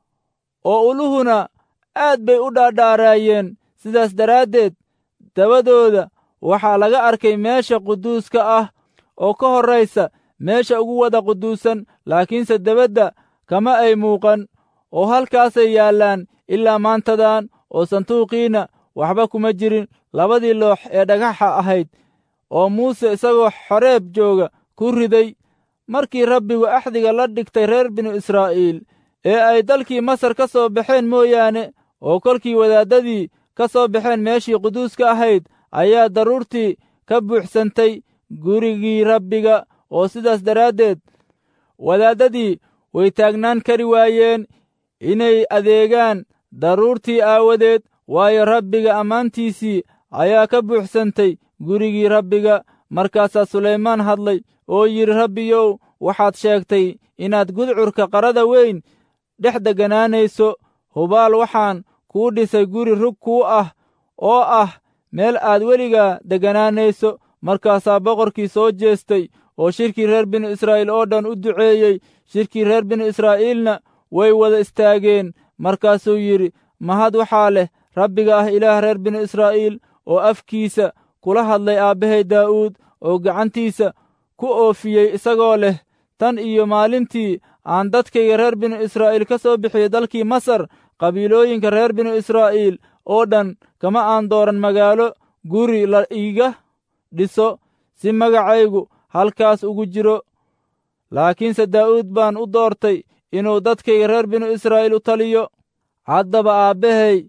oo uluhuna aad bay u dhaadhaaraayeen sidaas daraaddeed dabadooda waxaa laga arkay meesha quduuska ah oo ka horraysa meesha ugu wada quduusan laakiinse debadda kama ay muuqan oo halkaasay yaallaan ilaa maantadan oo sanduuqiina waxba kuma jirin labadii loox ee dhagaxa ahayd oo muuse isagoo xoreeb jooga ku riday markii rabbigu axdiga la dhigtay reer binu israa'iil ee ay dalkii masar ka soo baxeen mooyaane oo kolkii wadaaddadii ka soo baxeen meeshii quduuska ahayd ayaa daruurtii ka buuxsantay gurigii rabbiga oo sidaas daraaddeed wadaaddadii way taagnaan kari waayeen inay adeegaan daruurtii aawadeed waayo rabbiga ammaantiisii ayaa ka buuxsantay gurigii rabbiga markaasaa sulaymaan hadlay oo yidhi rabbiyow waxaad sheegtay inaad gudcurka qarada weyn dhex degganaanayso hubaal waxaan kuu dhisay guri rug kuu ah oo ah meel aad weligaa degganaanayso markaasaa boqorkii soo jeestay oo shirkii reer binu israa'iil oo dhan u duceeyey shirkii reer binu israa'iilna way wada istaageen markaasuu yidhi mahad waxaa leh rabbiga ah ilaah reer binu israa'iil oo afkiisa kula hadlay aabbahay daa'uud oo gacantiisa ku oofiyey isagoo leh tan iyo maalintii aan dadkayga reer binu israa'iil ka soo bixiyey dalkii masar qabiilooyinka reer binu israa'iil oo dhan kama aan dooran magaalo guri la iiga dhiso si magacaygu halkaas ugu jiro laakiinse daa'uud baan u doortay inuu dadkayga reer binu israa'iil u taliyo haddaba aabbahay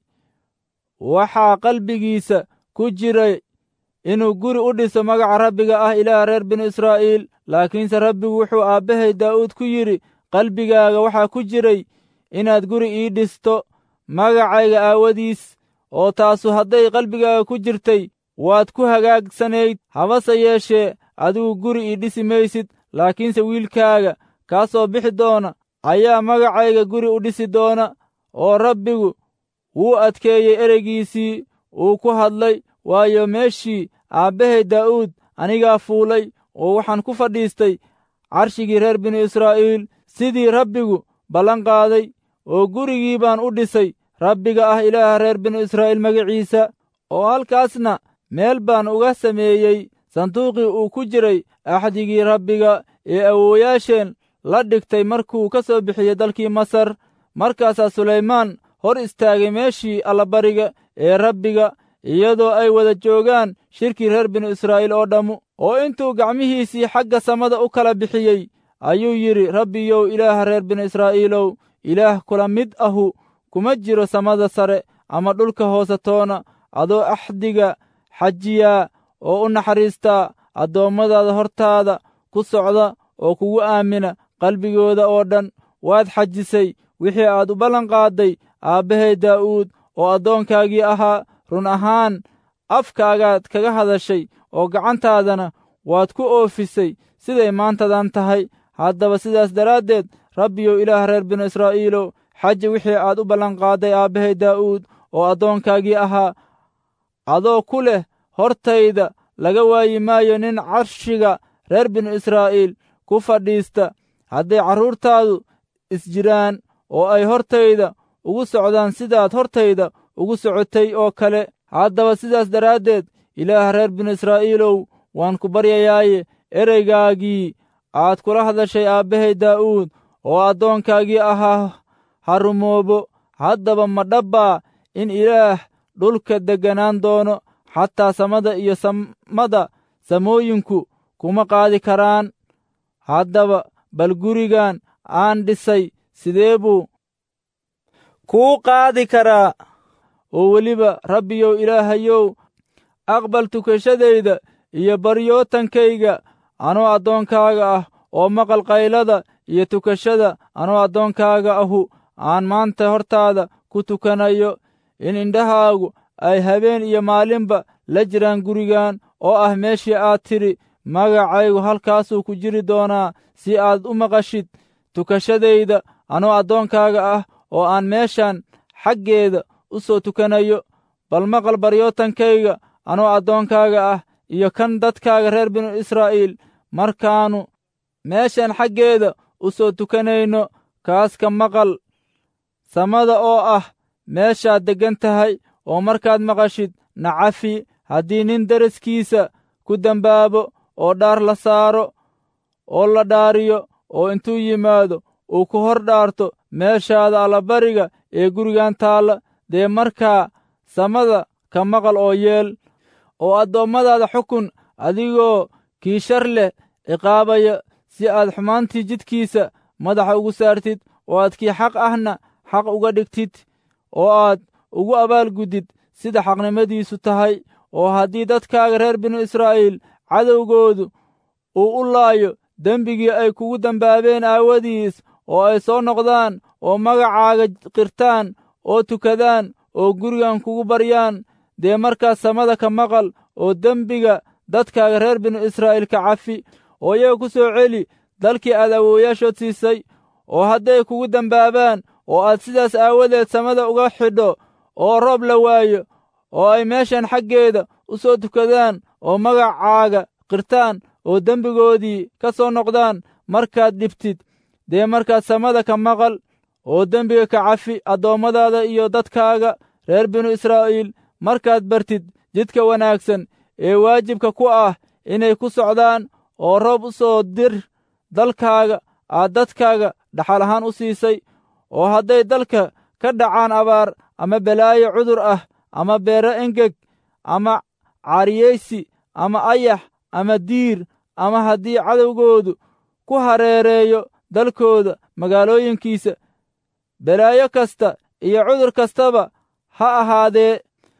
waxaa qalbigiisa ku jiray inuu guri u dhiso magaca rabbiga ah ilaah reer binu israa'iil laakiinse rabbigu wuxuu aabbahay daa'uud ku yidhi qalbigaaga waxaa ku jiray inaad guri ii dhisto magacayga aawadiis oo taasu hadday qalbigaaga ku jirtay waad ku hagaagsanayd habase yeeshee adigu guri ii dhisi maysid laakiinse wiilkaaga kaa soo bixi doona ayaa magacayga guri u dhisi doona oo rabbigu wuu adkeeyey ereygiisii uu ku hadlay waayo meeshii aabbahay daa'uud anigaa fuulay oo waxaan ku fadhiistay carshigii reer binu israa'iil sidii rabbigu ballan qaaday oo gurigii baan u dhisay rabbiga ah ilaaha reer binu israa'iil magaciisa oo halkaasna meel baan uga sameeyey sanduuqii uu ku jiray axdigii rabbiga ee awoowayaasheen la dhigtay markuu ka soo bixiyey dalkii masar markaasaa sulaymaan hor istaagay meeshii allabariga ee rabbiga iyadoo ay wada joogaan shirkii reer binu israa'iil oo dhammu oo intuu gacmihiisii xagga samada u kala bixiyey ayuu yidhi rabbiyow ilaaha reer binu israa'iilow ilaah kula mid ahu kuma jiro samada sare ama dhulka hoose toona adoo axdiga xajiyaa oo u naxariistaa addoommadaada hortaada ku socda oo kugu aamina qalbigooda oo dhan waad xajisay wixii aad u ballan qaadday aabbahay daa'uud oo addoonkaagii ahaa run ahaan afkaagaad kaga hadashay oo gacantaadana waad ku oofisay siday maantadan tahay haddaba sidaas daraaddeed rabbiyow ilaah reer binu israa'iilow xaji wixii aad u ballanqaadday aabbahay daa'uud oo addoonkaagii ahaa adoo ku leh hortayda laga waayi maayo nin carshiga reer binu israa'iil ku fadhiista hadday carruurtaadu isjiraan oo ay hortayda ugu socdaan sidaad hortayda ugu socotay oo kale haddaba sidaas daraaddeed ilaah reer binu israa'iilow waan ku baryayaaye ereygaagii aad kula hadashay aabbahay daa'uud oo addoonkaagii ahaa ha rumoobo haddaba ma dhabbaa in ilaah dhulka degganaan doono xataa samada iyo samada samooyinku kuma qaadi karaan haddaba bal gurigan aan dhisay sidee buu kuu qaadi karaa oo weliba rabbiyow ilaahayow aqbal tukashadayda iyo baryootankayga anoo addoonkaaga ah oo maqal qaylada iyo tukashada anoo addoonkaaga ahu aan maanta hortaada ku tukanayo in indhahaagu ay habeen iyo maalinba la jiraan gurigan oo ah meeshii aad tidhi magacaygu halkaasuu ku jiri doonaa si aad u maqashid tukashadayda anoo addoonkaaga ah oo aan meeshan xaggeeda u soo tukanayo bal maqal baryootankayga anoo addoonkaaga ah iyo kan dadkaaga reer binu israa'iil markaannu meeshan xaggeeda u soo tukanayno kaaska maqal samada oo ah meeshaad deggan tahay oo markaad maqashid nacafi haddii nin daraskiisa ku dembaabo oo dhaar la saaro oo la dhaariyo oo intuu yimaado uu ku hor dhaarto meeshaada allabariga ee gurigan taalla dee markaa samada ka maqal oo yeel oo addoommadaada xukun adigoo kii shar leh ciqaabaya si aad xumaantii jidkiisa madaxa ugu saartid oo aad kii xaq ahna xaq uga dhigtid oo aad ugu abaalguddid sida xaqnimadiisu tahay oo haddii dadkaaga reer binu israa'iil cadowgoodu uu u laayo dembigii ay kugu dembaabeen aawadiis oo ay soo noqdaan oo magacaaga qirtaan oo tukadaan oo gurigan kugu baryaan dee markaas samada ka maqal oo dembiga dadkaaga reer binu israa'iil ka cafi oo iyaga ku soo celi dalkii aad awoowayaashood siisay oo hadday kugu dembaabaan oo aad sidaas aawadeed samada uga xidho oo roob la waayo oo ay meeshan xaggeeda u soo tukadaan oo magacaaga qirtaan oo dembigoodii ka soo noqdaan markaad dhibtid dee markaad samada ka maqal oo dembiga ka cafi addoommadaada iyo dadkaaga reer binu israa'iil markaad bartid jidka wanaagsan ee waajibka ku ah inay ku socdaan oo roob u soo dir dalkaaga aad dadkaaga dhaxal ahaan u siisay oo hadday dalka ka dhacaan abaar ama balaayo cudur ah ama beero engeg ama caariyaysi ama ayax ama diir ama haddii cadowgoodu ku hareereeyo dalkooda magaalooyinkiisa balaayo kasta iyo cudur kastaba ha ahaadee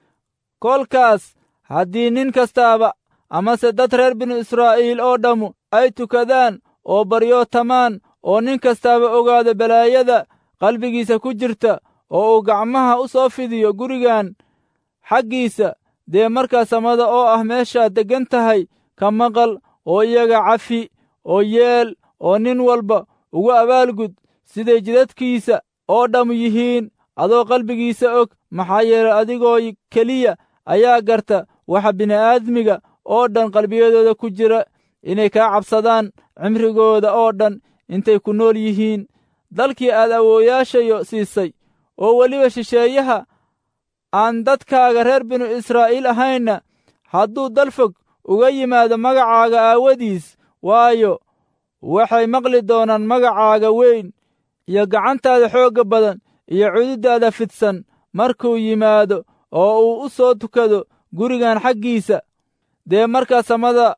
kolkaas haddii nin kastaaba amase dad reer binu israa'iil oo dhammu ay tukadaan oo baryootamaan oo nin kastaaba ogaado balaayada qalbigiisa ku jirta oo uu gacmaha u soo fidiyo gurigan xaggiisa dee markaa samada oo ah meeshaad deggan tahay ka maqal oo iyaga cafi oo yeel oo nin walba ugu abaalgud siday jidadkiisa oo dhammu yihiin adoo qalbigiisa og maxaa yeelay adigoo keliya ayaa garta waxa bini'aadmiga oo dhan qalbiyadooda ku jira inay kaa cabsadaan cimrigooda oo dhan intay ku nool yihiin dalkii aad awoowayaashayo siisay oo weliba shisheeyaha aan dadkaaga reer binu israa'iil ahaynna hadduu dal fog uga yimaado magacaaga aawadiis waayo waxay maqli doonaan magacaaga weyn iyo gacantaada xoogga badan iyo cududdaada fidsan markuu yimaado oo uu u soo tukado gurigan xaggiisa dee markaa samada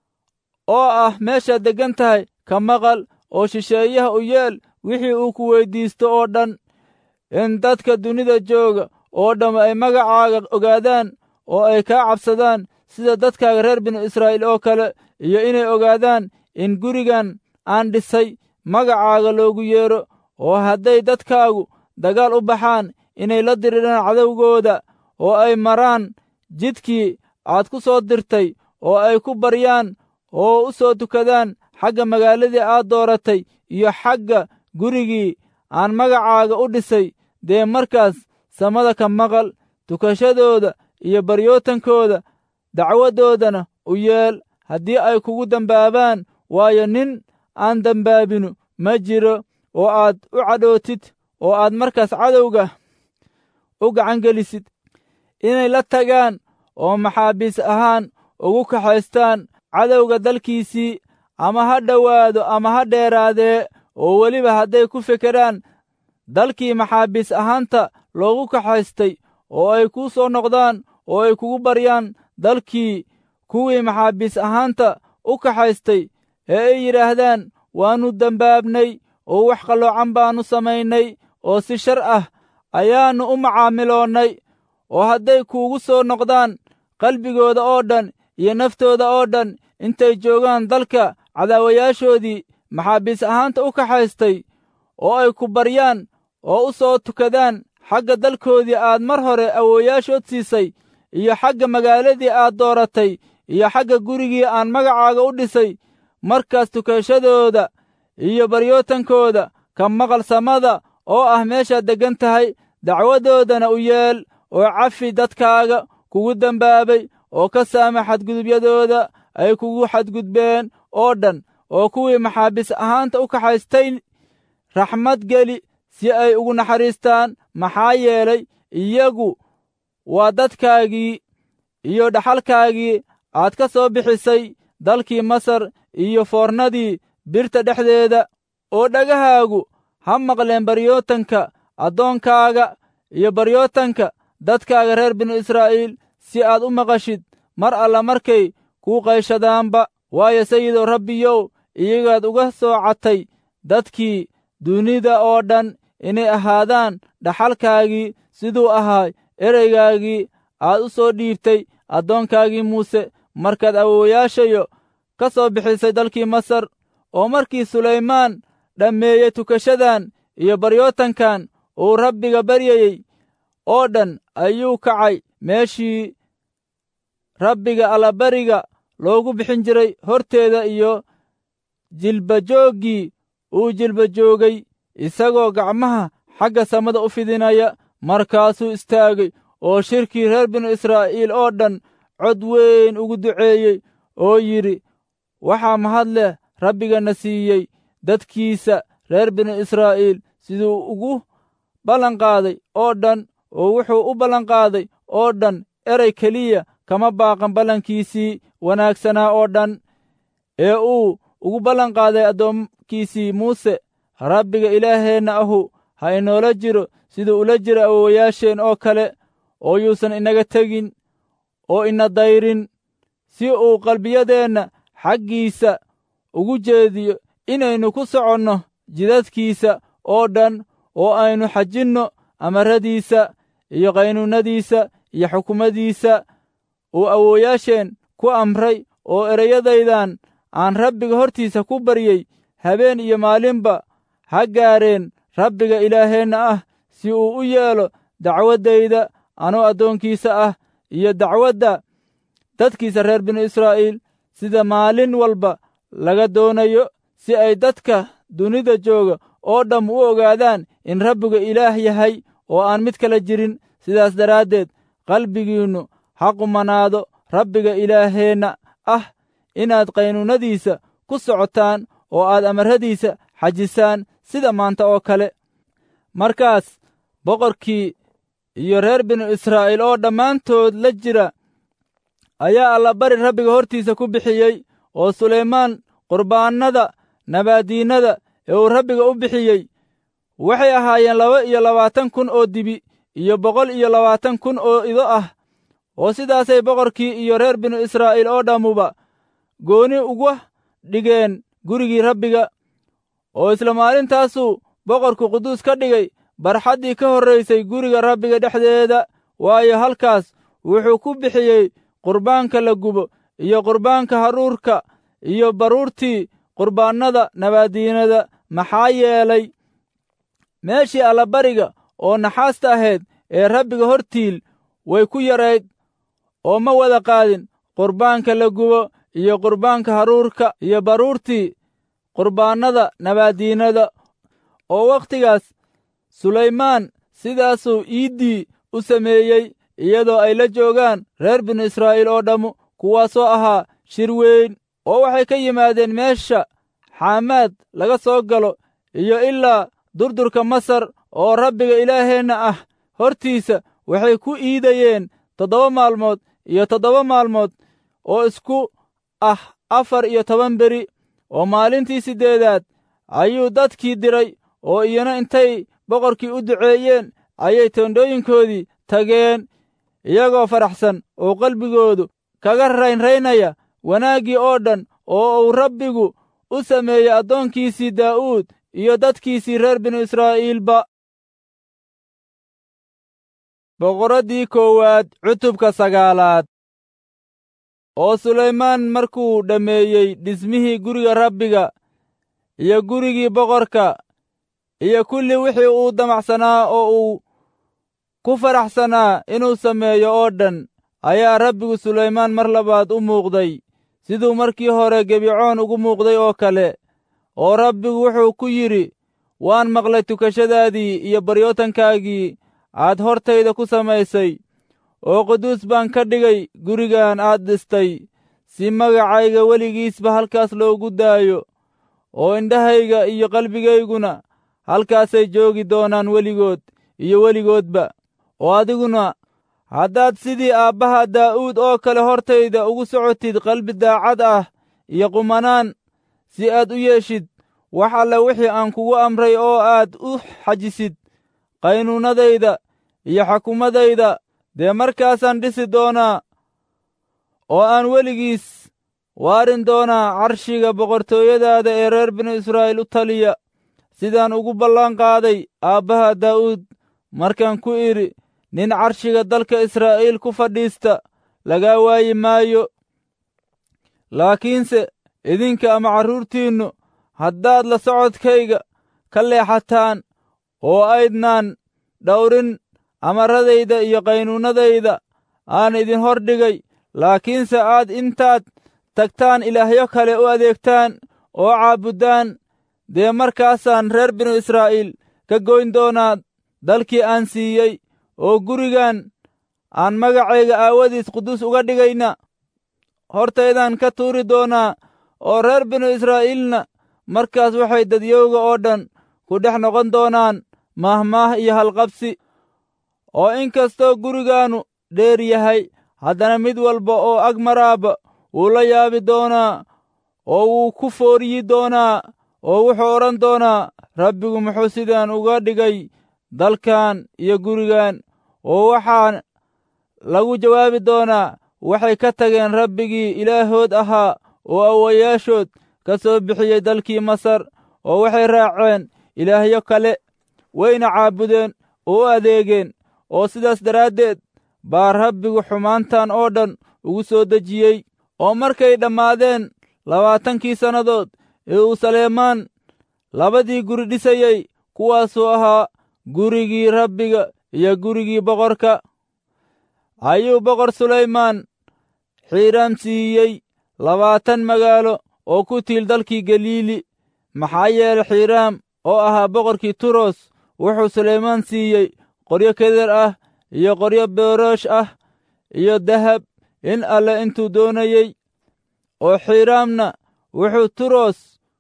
oo ah meeshaad deggan tahay ka maqal oo shisheeyaha u yeel wixii uu ku weyddiisto oo dhan in dadka dunida jooga oo dhamm ay magacaaga ogaadaan oo ay kaa cabsadaan sida dadkaaga reer binu israa'iil oo kale iyo inay ogaadaan in gurigan aan dhisay magacaaga loogu yeedho oo hadday dadkaagu dagaal u baxaan inay la diriraan cadowgooda oo ay maraan jidkii aad ku soo dirtay oo ay ku baryaan oo u soo tukadaan xagga magaaladii aad dooratay iyo xagga gurigii aan magacaaga u dhisay dee markaas samada ka maqal tukashadooda iyo baryootankooda dacwadoodana u yeel haddii ay kugu dembaabaan waayo nin aan dembaabinu ma jiro oo aad u cadhootid oo aad markaas cadowga u gacangelisid inay la tagaan oo maxaabiis ahaan ugu kaxaystaan cadowga dalkiisii ama ha dhowaado ama ha dheeraadee oo weliba hadday ku fekeraan dalkii maxaabiis ahaanta loogu kaxaystay oo ay kuu soo noqdaan oo ay kugu baryaan dalkii kuwii maxaabiis ahaanta u kaxaystay ee ay yidhaahdaan waannu dembaabnay oo wax qalloocan baannu samaynay oo si shar ah ayaannu u macaamiloonnay oo hadday kuugu soo noqdaan qalbigooda oo dhan iyo naftooda oo dhan intay joogaan dalka cadaawayaashoodii maxaabiis ahaanta u kaxaystay oo ay ku baryaan oo u soo tukadaan xagga dalkoodii aad mar hore awoowayaashood siisay iyo xagga magaaladii aad dooratay iyo xagga gurigii aan magacaaga u dhisay markaas tukashadooda iyo baryootankooda ka maqal samada oo ah meeshaad deggan tahay dacwadoodana u yeel oo cafi dadkaaga kugu dembaabay oo ka saama xadgudubyadooda ay kugu xadgudbeen oo dhan oo kuwii maxaabiis ahaanta u kaxaystay raxmad geli si ay ugu naxariistaan maxaa yeelay iyagu waa dadkaagii iyo dhaxalkaagii aad ka soo bixisay dalkii masar iyo foornadii birta dhexdeeda oo dhagahaagu ha maqleen baryootanka addoonkaaga iyo baryootanka dadkaaga reer binu israa'iil si aad u maqashid mar alla markay kuu qayshadaanba waayo sayidow rabbiyow iyagaad uga soocatay dadkii dunida oo dhan inay ahaadaan dhaxalkaagii siduu ahaa ereygaagii aad u soo dhiibtay addoonkaagii muuse markaad awoowayaashayo ka soo bixisay dalkii masar oo markii sulaymaan dhammeeyey tukashadan iyo baryootankan uu rabbiga baryayey oo dhan ayuu kacay meeshii rabbiga allabariga loogu bixin jiray horteeda iyo jilbajooggii uu jilbajoogay isagoo gacmaha xagga samada u fidinaya markaasuu istaagay oo shirkii reer binu israa'iil oo dhan cod weyn ugu duceeyey oo yidhi waxaa mahad leh rabbigana siiyey dadkiisa reer binu israa'iil siduu ugu ballanqaaday oo dhan oo wuxuu u ballanqaaday oo dhan erey keliya kama baaqan ballankiisii wanaagsanaa oo dhan ee uu ugu ballanqaaday addoonkiisii muuse rabbiga ilaaheenna ahu ha inoola jiro siduu ula jiro awoowayaasheen oo kale oo yuusan inaga tegin oo ina dayrin si uu qalbiyadeenna xaggiisa ugu jeediyo inaynu ku soconno jidadkiisa oo dhan oo aynu xajinno amaradiisa iyo qaynuunnadiisa iyo xukumadiisa uu awoowayaasheen ku amray oo ereyadaydan aan rabbiga hortiisa ku baryey habeen iyo maalinba ha gaareen rabbiga ilaaheenna ah si uu u yeelo dacwaddayda anuu addoonkiisa ah iyo dacwadda dadkiisa reer binu israa'iil sida maalin walba laga doonayo si ay dadka dunida jooga oo dhamm u ogaadaan in rabbigu ilaah yahay oo aan mid kala jirin sidaas daraaddeed qalbigiinnu ha qumanaado rabbiga ilaaheenna ah inaad qaynuunnadiisa ku socotaan oo aad amarradiisa xajisaan sida maanta oo kale markaas boqorkii iyo reer binu israa'iil oo dhammaantood la jira ayaa allabari rabbiga hortiisa ku bixiyey oo sulaymaan qurbaannada nabaadiinnada ee uu rabbiga u bixiyey waxay ahaayeen laba iyo labaatan kun oo dibi iyo boqol iyo labaatan kun oo ido ah oo sidaasay boqorkii iyo reer binu israa'iil oo dhammuba gooni uga dhigeen gurigii rabbiga oo isla maalintaasuu boqorku quduus ka dhigay barxaddii ka horraysay guriga rabbiga dhexdeeda waayo halkaas wuxuu ku bixiyey qurbaanka la gubo iyo qurbaanka haruurka iyo baruurtii qurbaannada nabaadiinada maxaa yeelay meeshii allabariga oo naxaasta ahayd ee rabbiga hortiil way ku yarayd oo ma wada qaadin qurbaanka la gubo iyo qurbaanka haruurka iyo baruurtii qurbaannada nabaadiinada oo wakhtigaas sulaymaan sidaasuu iiddii u sameeyey iyadoo ay la joogaan reer binu israa'iil oo dhammu kuwaasoo ahaa shir weyn oo waxay ka yimaadeen meesha xaamaad laga soo galo iyo ilaa durdurka masar oo rabbiga ilaaheenna ah hortiisa waxay ku iidayeen toddoba maalmood iyo toddoba maalmood oo isku ah afar iyo toban beri oo maalintii siddeedaad ayuu dadkii diray oo iyana intay boqorkii u duceeyeen ayay toondhooyinkoodii tageen iyagoo faraxsan oo qalbigoodu kaga raynraynaya wanaaggii oo dhan oo uu rabbigu u sameeyey addoonkiisii daa'uud iyo dadkiisii reer binu israa'iilba boqoraddii koowaad cutubka sagaalaad oo sulaymaan markuu dhammeeyey dhismihii guriga rabbiga iyo gurigii boqorka iyo kulli wixii uu damacsanaa oo uu ku faraxsanaa inuu sameeyo oo dhan ayaa rabbigu sulaymaan mar labaad u muuqday siduu markii hore gebicoon ugu muuqday oo kale oo rabbigu wuxuu ku yidhi waan maqlay tukashadaadii iyo baryootankaagii aad hortayda ku samaysay oo quduus baan ka dhigay gurigan aad dhistay si magacayga weligiisba halkaas loogu daayo oo indhahayga iyo qalbigayguna halkaasay joogi doonaan weligood iyo weligoodba oo adiguna haddaad sidii aabbaha daa'uud oo kale hortayda ugu socotid qalbi daacad ah iyo qumanaan si aad u yeeshid wax alle wixii aan kugu amray oo aad u xajisid qaynuunadayda iyo xukumadayda dee markaasaan dhisi doonaa oo aan weligiis waarin doonaa carshiga boqortooyadaada ee reer binu israa'iil u taliya sidaan ugu ballan qaaday aabbaha daa'uud markaan ku idhi nin carshiga dalka israa'iil ku fadhiista lagaa waayi maayo laakiinse idinka ama carruurtiinnu haddaad la socodkayga ka leexataan oo aydnaan dhawrin amaradayda iyo qaynuunadayda aan idin hor dhigay laakiinse aad intaad tagtaan ilaahyo kale u adeegtaan oo caabuddaan dee markaasaan reer binu israa'iil ka goyn doonaa dalkii aan siiyey oo gurigan aan magacayga aawadiis quduus uga dhigayna hortaydaan ka tuuri doonaa oo reer binu israa'iilna markaas waxay dadyowga oo dhan ku dhex noqon doonaan mahmaah iyo halqabsi oo in kastoo gurigaannu dheer yahay haddana mid walba oo ag maraaba wuu la yaabi doonaa oo wuu ku fooriyi doonaa oo wuxuu odhan doonaa rabbigu muxuu sidaan uga dhigay dalkan iyo gurigan oo waxaa lagu jawaabi doonaa waxay ka tageen rabbigii ilaahood ahaa oo awayaashood ka soo bixiyey dalkii masar oo waxay raaceen ilaahyo kale wayna caabudeen oo u adeegeen oo sidaas daraaddeed baa rabbigu xumaantan oo dhan ugu soo dejiyey oo markay dhammaadeen labaatankii sannadood ee uu saleemaan labadii guri dhisayey kuwaasuu ahaa gurigii rabbiga iyo gurigii boqorka ayuu boqor sulaymaan xiiraam siiyey labaatan magaalo oo ku tiil dalkii galiili maxaa yeele xiiraam oo ahaa boqorkii turos wuxuu sulaymaan siiyey qoryo keder ah iyo qoryo beeroosh ah iyo dahab in alle intuu doonayey oo xiiraamna wuxuu turos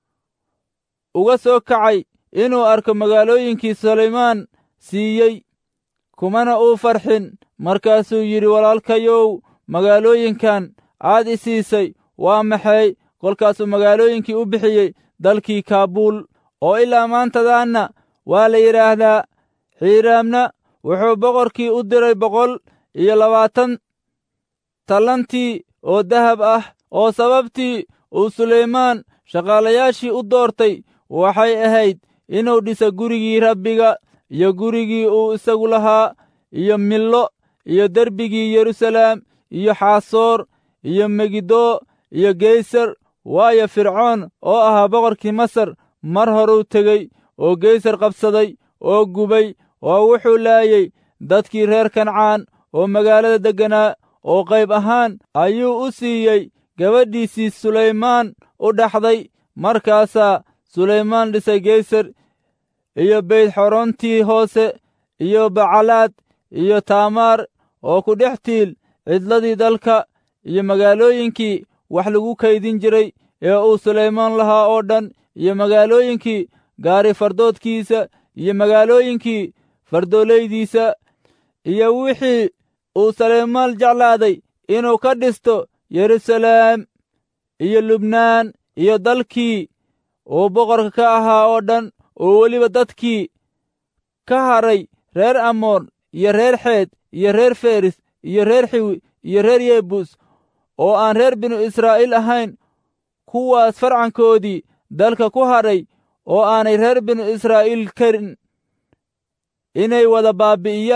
uga soo kacay inuu arko magaalooyinkii sulaymaan siiyey kumana uu farxin markaasuu yidhi walaalkayow magaalooyinkan aad i siisay waa maxay kolkaasuu magaalooyinkii u bixiyey dalkii kaabuul oo ilaa maantadaanna waa la yidhaahdaa xiiraamna wuxuu boqorkii u diray boqol iyo labaatan tallantii oo dahab ah oo sababtii uu sulaymaan shaqaalayaashii u doortay waxay ahayd inuu dhisa gurigii rabbiga iyo gurigii uu isagu lahaa iyo millo iyo derbigii yeruusalaam iyo xaasoor iyo megiddo iyo geysar waayo fircoon oo ahaa boqorkii masar mar horuu tegey oo geysar qabsaday oo gubay oo wuxuu laayey dadkii reer kancaan oo magaalada degganaa oo qayb ahaan ayuu u siiyey gabadhiisii sulaymaan u dhaxday markaasaa sulaymaan dhisay geysar iyo beydxorontii hoose iyo bacalaad iyo taamaar oo ku dhex tiil cidladii dalka iyo magaalooyinkii wax lagu kaydin jiray ee uu sulaymaan lahaa oo dhan iyo magaalooyinkii gaari fardoodkiisa iyo magaalooyinkii fardoolaydiisa iyo wixii uu sulaymaan jeclaaday inuu ka dhisto yeruusalaam iyo lubnaan iyo dalkii uu boqorka ka ahaa oo dhan oo weliba dadkii ka haray reer amoon iyo reer xeed iyo reer feris iyo reer xiwi iyo reer yebuus oo aan reer binu israa'iil ahayn kuwaas farcankoodii dalka ku hadhay oo aanay reer binu israa'iil karin inay wada baabi'iyaan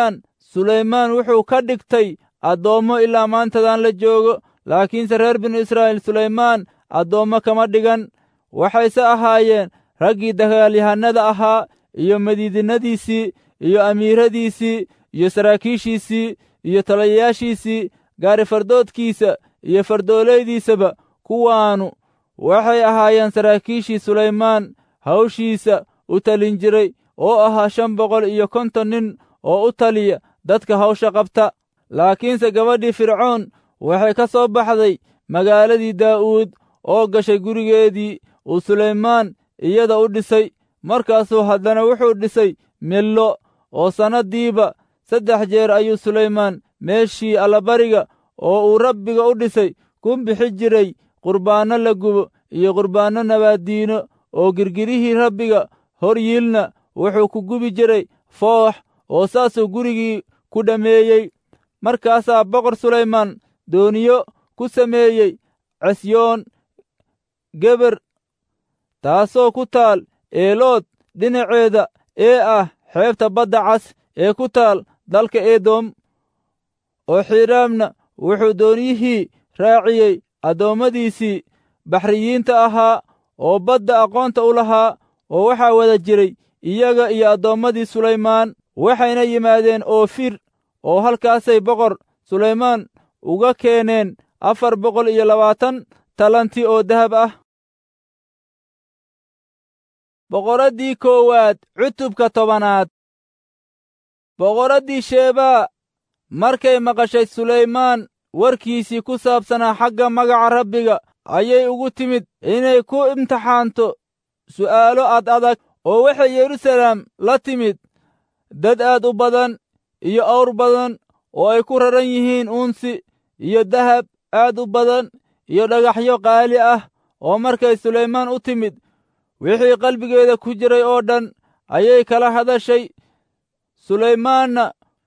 sulaymaan wuxuu ka dhigtay addoommo ilaa maantadan la joogo laakiinse reer binu israa'iil sulaymaan addoommo kama dhigan waxayse ahaayeen raggii dagaalyahannada ahaa iyo madiidinadiisii iyo amiiradiisii iyo saraakiishiisii iyo taliyayaashiisii gaarifardoodkiisa iyo fardoolaydiisaba kuwaanu waxay ahaayeen saraakiishii sulaymaan hawshiisa u talin jiray oo ahaa shan boqol iyo konton nin oo u taliya dadka hawsha qabta laakiinse gabadhii fircoon waxay ka soo baxday magaaladii daa'uud oo gashay gurigeedii uu sulaymaan iyada u dhisay markaasuu haddana wuxuu dhisay millo oo sannaddiiba saddex jeer ayuu sulaymaan meeshii allabariga oo uu rabbiga u dhisay ku bixi jiray qurbaanno la gubo iyo qurbaanno nabaaddiino oo girgirihii rabbiga hor yiilna wuxuu ku gubi jiray foox oo saasuu gurigii ku dhammeeyey markaasaa boqor sulaymaan dooniyo ku sameeyey cesyoon geber taasoo ku taal eelood dhinaceeda ee ah xeebta badda cas ee ku taal dalka eedom oo xiiraamna wuxuu dooniyihii raaciyey addoommadiisii baxriyiinta ahaa oo badda aqoonta u lahaa oo waxaa wada jiray iyaga iyo addoommadii sulaymaan waxayna yimaadeen oofir oo halkaasay boqor sulaymaan uga keeneen afar boqol iyo labaatan talanti oo dahab ah boqoraddii koowaad cutubka tobanaad boqoraddii sheebaa markay maqashay sulaymaan warkiisii ku saabsanaa xagga magaca rabbiga ayay ugu timid inay ku imtixaanto su'aalo ad adag oo waxay yeruusaleem la timid dad aad u badan iyo awr badan oo ay ku raran yihiin uunsi iyo dahab aad u badan iyo dhagaxyo qaali ah oo markay sulaymaan u timid wixii qalbigeeda ku jiray oo dhan ayay kala hadashay sulaymaanna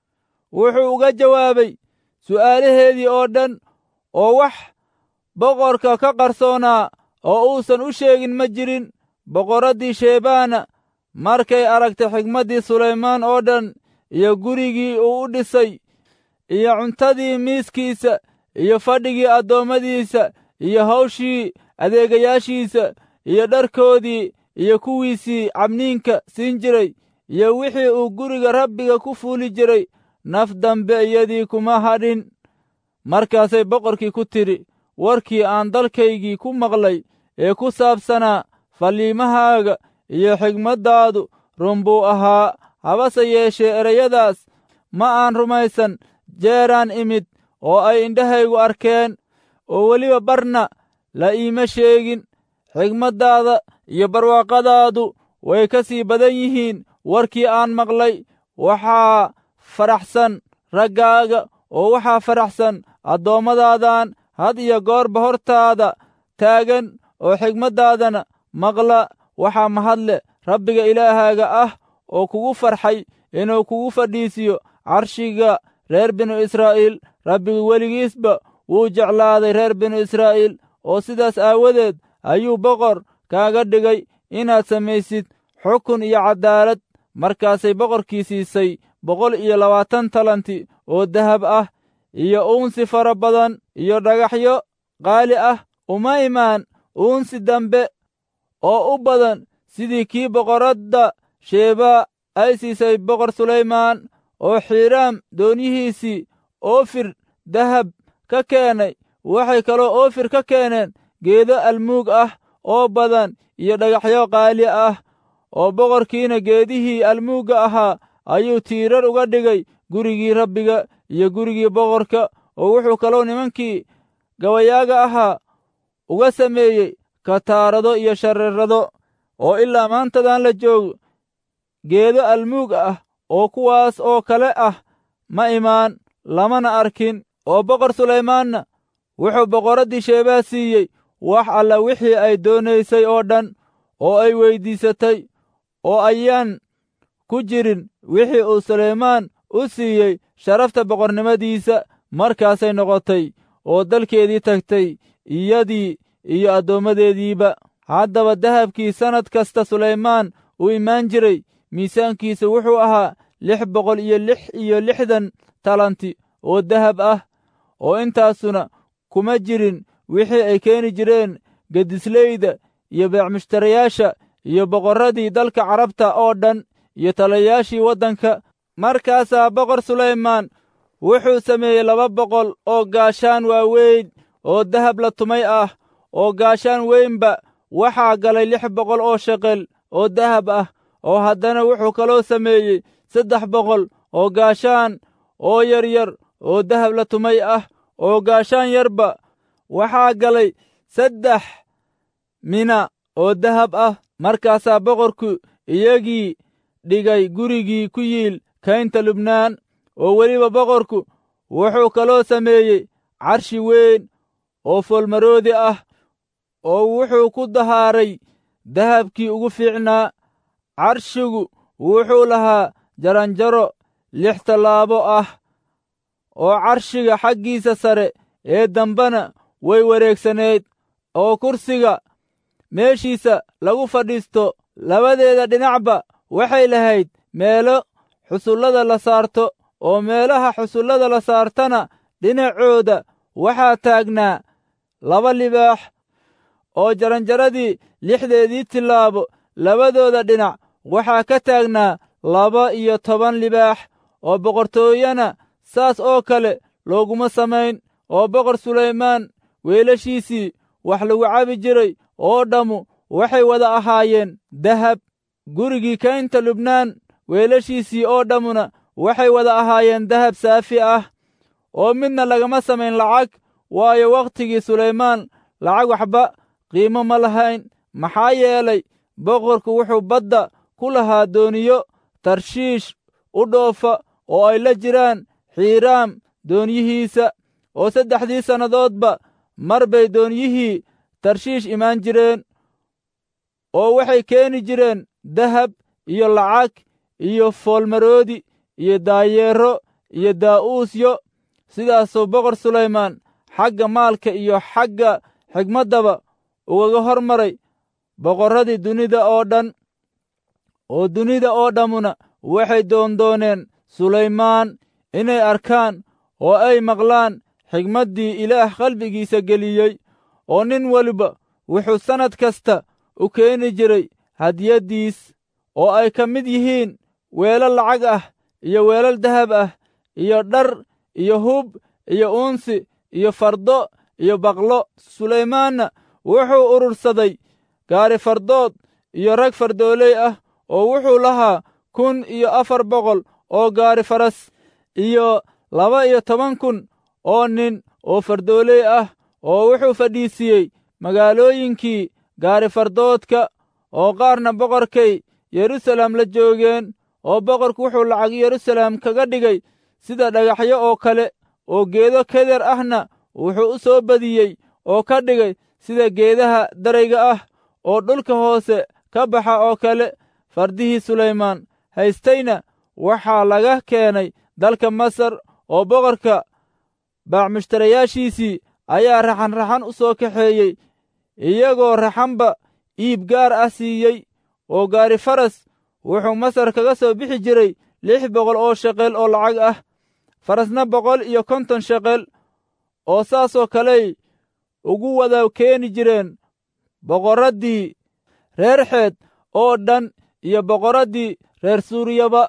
wuxuu uga jawaabay su'aalaheedii oo dhan oo wax boqorka ka qarsoonaa oo uusan u sheegin ma jirin boqoraddii sheebaana markay aragtay xigmaddii sulaymaan oo dhan iyo gurigii uu u dhisay iyo cuntadii miiskiisa iyo fadhigii addoommadiisa iyo hawshii adeegayaashiisa iyo dharkoodii iyo kuwiisii cabniinka siin jiray iyo wixii uu guriga rabbiga ku fuuli jiray naf dambe iyadii kuma hadhin markaasay boqorkii ku tidhi warkii aan dalkaygii ku maqlay ee ku saabsanaa falliimahaaga iyo xigmaddaadu run buu ahaa habase yeeshee ereyadaas ma aan rumaysan jeeraan imid oo ay indhahaygu arkeen oo weliba barna la iima sheegin xigmaddaada iyo barwaaqadaadu way ka sii badan yihiin warkii aan maqlay waxaa faraxsan raggaaga oo waxaa faraxsan addoommadaadaan had iyo goorba hortaada taagan oo xigmaddaadana maqla waxaa mahadle rabbiga ilaahaaga ah oo kugu farxay inuu kugu fadhiisiyo carshiga reer binu israa'iil rabbigu weligiisba wuu jeclaaday reer binu israa'iil oo sidaas aawadeed ayuu boqor kaaga dhigay inaad samaysid xukun iyo caddaalad markaasay boqorkii siisay boqol iyo labaatan talanti oo dahab ah iyo uunsi fara badan iyo dhagaxyo qaali ah uma imaan uunsi dambe oo u badan sidii kii boqoradda sheebaa ay siisay boqor sulaymaan oo xiiraam doonyihiisii oofir dahab ka keenay waxay kaloo oofir ka keeneen geedo almuug ah oo badan iyo dhagaxyo qaali ah oo boqorkiina geedihii almuugga ahaa ayuu tiirar uga dhigay gurigii rabbiga iyo gurigii boqorka oo wuxuu kaloo nimankii gabayaaga ahaa uga sameeyey kataarado iyo shareerado oo ilaa maantadan la joogo geedo almuug ah oo kuwaas oo kale ah ma imaan lamana arkin oo boqor sulaymaanna wuxuu boqoraddii sheebaa siiyey wax alla wixii ay doonaysay oo dhan oo ay weyddiisatay oo ayaan ku jirin wixii uu sulaymaan u siiyey sharafta boqornimadiisa markaasay noqotay oo dalkeedii tagtay iyadii iyo addoommadeediiba haddaba dahabkii sannad kasta sulaymaan uu imaan jiray miisaankiisa wuxuu ahaa lix boqol iyo lix iyo lixdan talanti oo dahab ah oo intaasuna kuma jirin wixii ay keeni jireen gedisleyda iyo beecmushtarayaasha iyo boqorradii dalka carabta oo dhan iyo talayaashii waddanka markaasaa boqor sulaymaan wuxuu sameeyey laba boqol oo gaashaan waaweyn oo dahab la tumay ah oo gaashaan weynba waxaa galay lix boqol oo sheqel oo dahab ah oo haddana wuxuu kaloo sameeyey saddex boqol oo gaashaan oo yaryar oo dahab la tumay ah oo gaashaan yarba waxaa galay saddex mina oo dahab ah markaasaa boqorku iyagii dhigay gurigii ku yiil kaynta lubnaan oo weliba boqorku wuxuu kaloo sameeyey carshi weyn oo foolmaroodi ah oo wuxuu ku dahaaray dahabkii ugu fiicnaa carshigu wuxuu lahaa jaranjaro lix tallaabo ah oo carshiga xaggiisa sare ee dambena way wareegsanayd oo kursiga meeshiisa lagu fadhiisto labadeeda dhinacba waxay lahayd meelo xusullada la saarto oo meelaha xusullada la saartana dhinacooda waxaa taagnaa laba libaax oo jaranjaradii lixdeedii tillaabo labadooda dhinac waxaa ka taagnaa laba iyo toban libaax oo boqortooyana saas oo kale looguma samayn oo boqor sulaymaan weelashiisii wax lagu cabi jiray oo dhammu waxay wada ahaayeen dahab gurigii kaynta lubnaan weelashiisii oo dhammuna waxay wada ahaayeen dahab saafi ah oo midna lagama samayn lacag waayo wakhtigii sulaymaan lacag waxba qiimo ma lahayn maxaa yeelay boqorku wuxuu badda ku lahaa dooniyo tarshiish u dhoofa oo ay la jiraan xiiraam doonyihiisa oo saddexdii sannadoodba mar bay doonyihii tarshiish imaan jireen oo waxay keeni jireen dahab iyo lacag iyo foolmaroodi iyo daayeero iyo daa'uusyo sidaasuu boqor sulaymaan xagga maalka iyo xagga xigmaddaba ugaga hor maray boqorradii dunida oo dhan oo dunida oo dhammuna waxay doondooneen sulaymaan inay arkaan oo ay maqlaan xigmaddii ilaah qalbigiisa geliyey oo nin weliba wuxuu sannad kasta u keeni jiray hadiyaddiis oo ay ka mid yihiin weelal lacag ah iyo weelal dahab ah iyo dhar iyo hub iyo uunsi iyo fardo iyo baqlo sulaymaanna wuxuu urursaday gaari fardood iyo rag fardooley ah oo wuxuu lahaa kun iyo afar boqol oo gaari faras iyo laba iyo toban kun oo nin oo fardooley ah oo wuxuu fadhiisiiyey magaalooyinkii gaari fardoodka oo qaarna boqorkay yeruusaalem la joogeen oo boqorku wuxuu lacag yeruusaalem kaga dhigay sida dhagaxyo oo kale oo geedo keder ahna wuxuu u soo badiyey oo ka dhigay sida geedaha darayga ah oo dhulka hoose ka baxa oo kale fardihii sulaymaan haystayna waxaa laga keenay dalka masar oo boqorka baacmushtarayaashiisii ayaa raxan-raxan u soo kaxeeyey iyagoo raxanba iib gaar ah siiyey oo gaari faras wuxuu masar kaga soo bixi jiray lix boqol oo sheqel oo lacag ah farasna boqol iyo konton sheqel oo saasoo kaley ugu wada keeni jireen boqorraddii reer xeed oo dhan iyo boqorraddii reer suuriyaba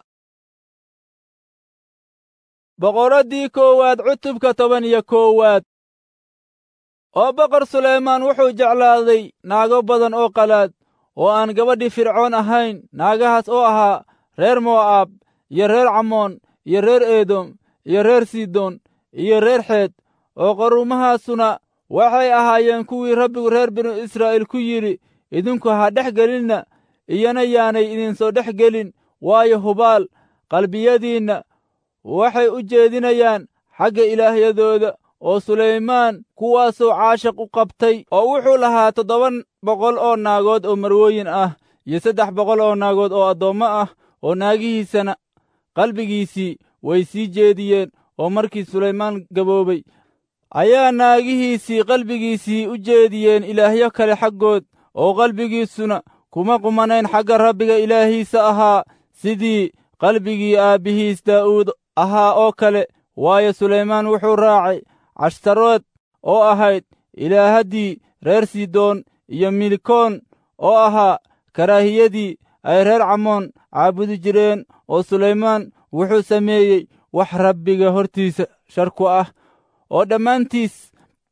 boqorraddii koowaad cutubka toban iyo koowaad oo boqor sulaymaan wuxuu jeclaaday naago badan oo qalaad oo aan gabadhii fircoon ahayn naagahaas oo ahaa reer mo'aab iyo reer camoon iyo reer edom iyo reer sidon iyo reer xeed oo qaruumahaasuna waxay ahaayeen kuwii rabbigu reer binu israa'iil ku yidhi idinku ha dhex gelinna iyana yaanay idinsoo dhex gelin waayo hubaal qalbiyadiinna waxay u jeedinayaan xagga ilaahyadooda oo sulaymaan kuwaasuu caashiq u qabtay oo wuxuu lahaa toddoba boqol oo naagood oo marwooyin ah iyo saddex boqol oo naagood oo addoommo ah oo naagihiisana qalbigiisii way sii jeediyeen oo markii sulaymaan gaboobay ayaa naagihiisii qalbigiisii u jeediyeen ilaahyo kale xaggood oo qalbigiisuna kuma qumanayn xagga rabbiga ilaahiisa ahaa sidii qalbigii aabbihiis daa'uud ahaa oo kale waayo sulaymaan wuxuu raacay cashtarood oo ahayd ilaahaddii reer sidoon iyo milkoon oo ahaa karaahiyadii ay reer camoon caabudi jireen oo sulaymaan wuxuu sameeyey wax rabbiga hortiisa shar ku ah oo dhammaantiis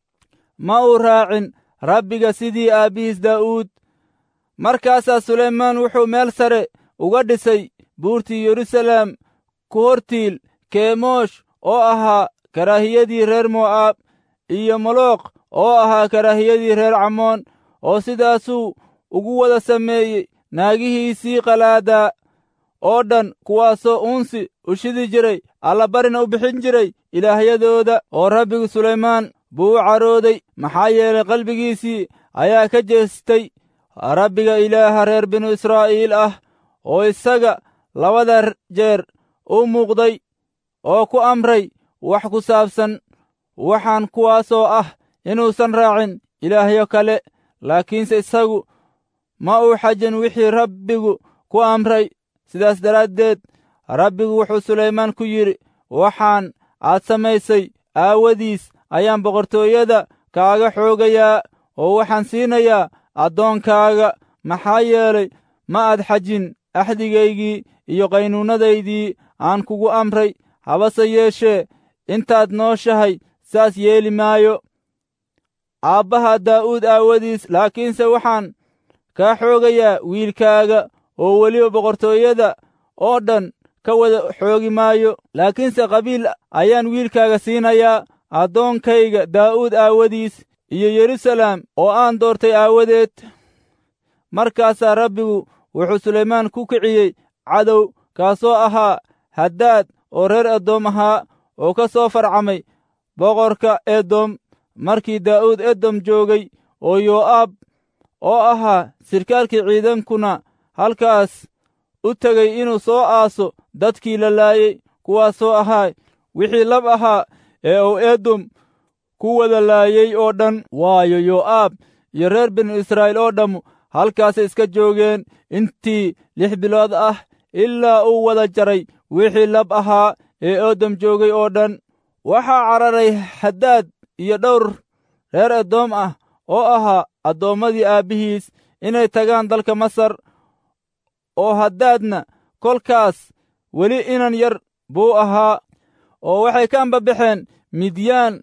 ma uu raacin rabbiga sidii aabbihiis daa'uud markaasaa sulaymaan wuxuu meel sare uga dhisay buurtii yeruusaleem ku hortiil keemoosh oo ahaa karaahiyadii reer mo'aab iyo molooq oo ahaa karaahiyadii reer camoon oo sidaasuu ugu wada sameeyey naagihiisii qalaadaa oo dhan kuwaasoo uunsi u shidi jiray allabarina u bixin jiray ilaahyadooda oo rabbigu sulaymaan buu u carooday maxaa yeelay qalbigiisii ayaa ka jeestay rabbiga ilaaha reer binu israa'iil ah oo isaga labada jeer u muuqday oo ku amray wax ku saabsan waxaan kuwaasoo ah inuusan raacin ilaahyo kale laakiinse isagu ma uu xajin wixii rabbigu ku amray sidaas daraaddeed rabbigu wuxuu sulaymaan ku yidhi waxaan aad samaysay aawadiis ayaan boqortooyada kaaga xoogayaa oo waxaan siinayaa addoonkaaga maxaa yeelay ma aad xajin axdigaygii iyo qaynuunnadaydii aan kugu amray habase yeeshee intaad nooshahay saas yeeli maayo aabbaha daa'uud aawadiis laakiinse waxaan kaa xoogayaa wiilkaaga oo weliba boqortooyada oo dhan ka wada xoogi maayo laakiinse qabiil ayaan wiilkaaga siinayaa addoonkayga daa'uud aawadiis iyo yeruusaleem oo aan doortay aawadeed markaasaa rabbigu wuxuu sulaymaan ku kiciyey cadow kaasoo ahaa haddaad oo reer edoom ahaa oo ka soo farcamay boqorka edom markii daa'uud edom joogay oo yoo'aab oo ahaa sirkaalkii ciidankuna halkaas u tegey inuu soo aaso dadkii la laayey kuwaasoo ahaa wixii lab ahaa ee uu edom ku wada laayey oo dhan waayo yoo'aab iyo reer binu israa'iil oo dhammu halkaasay iska joogeen intii lix bilood ah ilaa uu wada jaray wixii lab ahaa ee edom joogay oo dhan waxaa cararay haddaad iyo dhowr reer edoom ah oo ahaa addoommadii aabbihiis inay tagaan dalka masar oo haddaadna kolkaas weli inan yar buu ahaa oo waxay ka ambabaxeen midyaan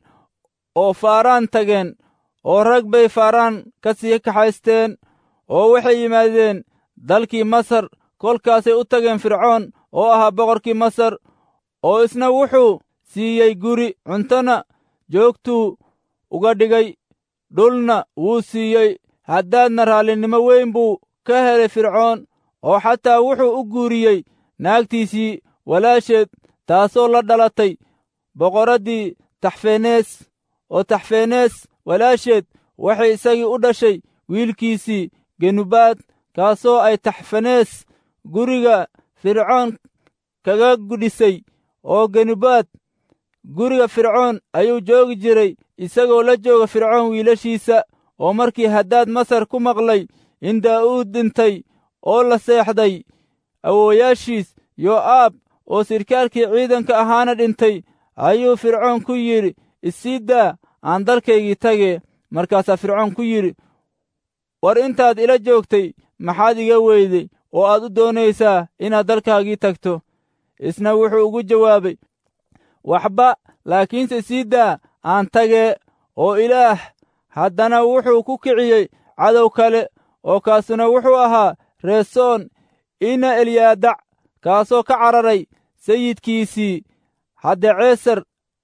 oo faaraan tageen oo rag bay faaraan ka sii kaxaysteen oo waxay yimaadeen dalkii masar kolkaasay u tageen fircoon oo ahaa boqorkii masar oo isna wuxuu siiyey guri cuntona joogtuu uga dhigay dhulna wuu siiyey haddaadna raallinimo weyn buu ka helay fircoon oo xataa wuxuu u guuriyey naagtiisii walaasheed taasoo la dhalatay boqoraddii taxfenees oo taxfenees walaasheed waxay isagii u dhashay wiilkiisii genubaad kaasoo ay taxfenees guriga fircoon kaga gudhisay oo genubaad guriga fircoon ayuu joogi jiray isagoo la jooga fircoon wiilashiisa oo markii haddaad masar ku maqlay in daa'uud dhintay oo la seexday awoowayaashiis yoo'aab oo sirkaalkii ciidanka ahaana dhintay ayuu fircoon ku yidhi isii daa aan dalkaygii tage markaasaa fircoon ku yidhi war intaad ila joogtay maxaad iga weyday oo aad u doonaysaa inaad dalkaagii tagto isna wuxuu ugu jawaabay waxba laakiinse sii daa aan tagee oo ilaah haddana wuxuu ku kiciyey cadow kale oo kaasuna wuxuu ahaa reesoon ina elyaadac kaasoo ka cararay sayidkiisii haddaceesar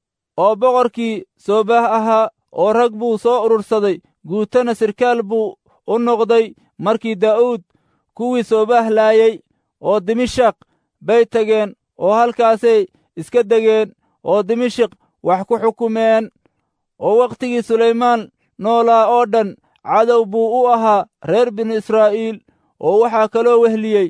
oo boqorkii soobah ahaa oo rag buu soo urursaday guutana sirkaal buu u noqday markii daa'uud kuwii soobah laayey oo dimashaq bay tageen oo halkaasay iska degeen oo dimashik wax ku xukumeen oo wakhtigii sulaymaan noolaa oo dhan cadow buu u ahaa reer binu israa'iil oo waxaa kaloo wehliyey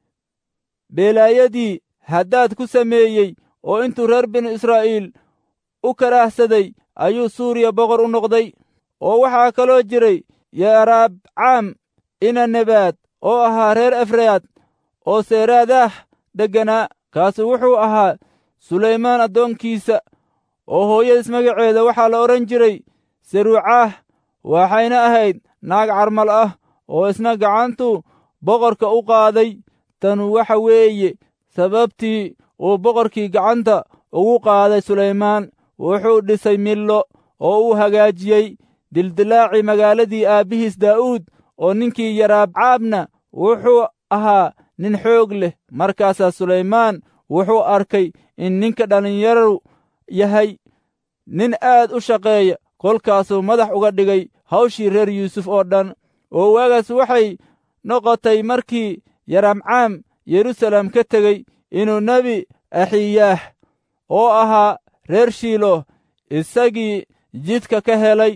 beelaayadii haddaad ku sameeyey oo intuu reer binu israa'iil u karaahsaday ayuu suuriya boqor u noqday oo waxaa kaloo jiray yaraabcaam ina nebaad oo ahaa reer efraad oo seeraadaah degganaa kaasu wuxuu ahaa sulaymaan addoonkiisa oo hooyadiis magaceeda waxaa la odhan jiray saruucaah waxayna ahayd naag carmal ah oo isna gacantu boqorka u qaaday tanu waxa weeye sababtii uu boqorkii gacanta ugu qaaday sulaymaan wuxuu dhisay millo oo uu hagaajiyey dildilaacii magaaladii aabbihiis daa'uud oo ninkii yaraabcaabna wuxuu ahaa nin xoog leh markaasaa sulaymaan wuxuu arkay in ninka dhallinyaru yahay nin aad u shaqeeya kolkaasuu madax uga dhigay hawshii reer yuusuf oo dhan oo waagaas waxay noqotay markii yaramcaam yerusalem ka tegey inuu nebi axiyaah oo ahaa reer shiilo isagii jidka ka helay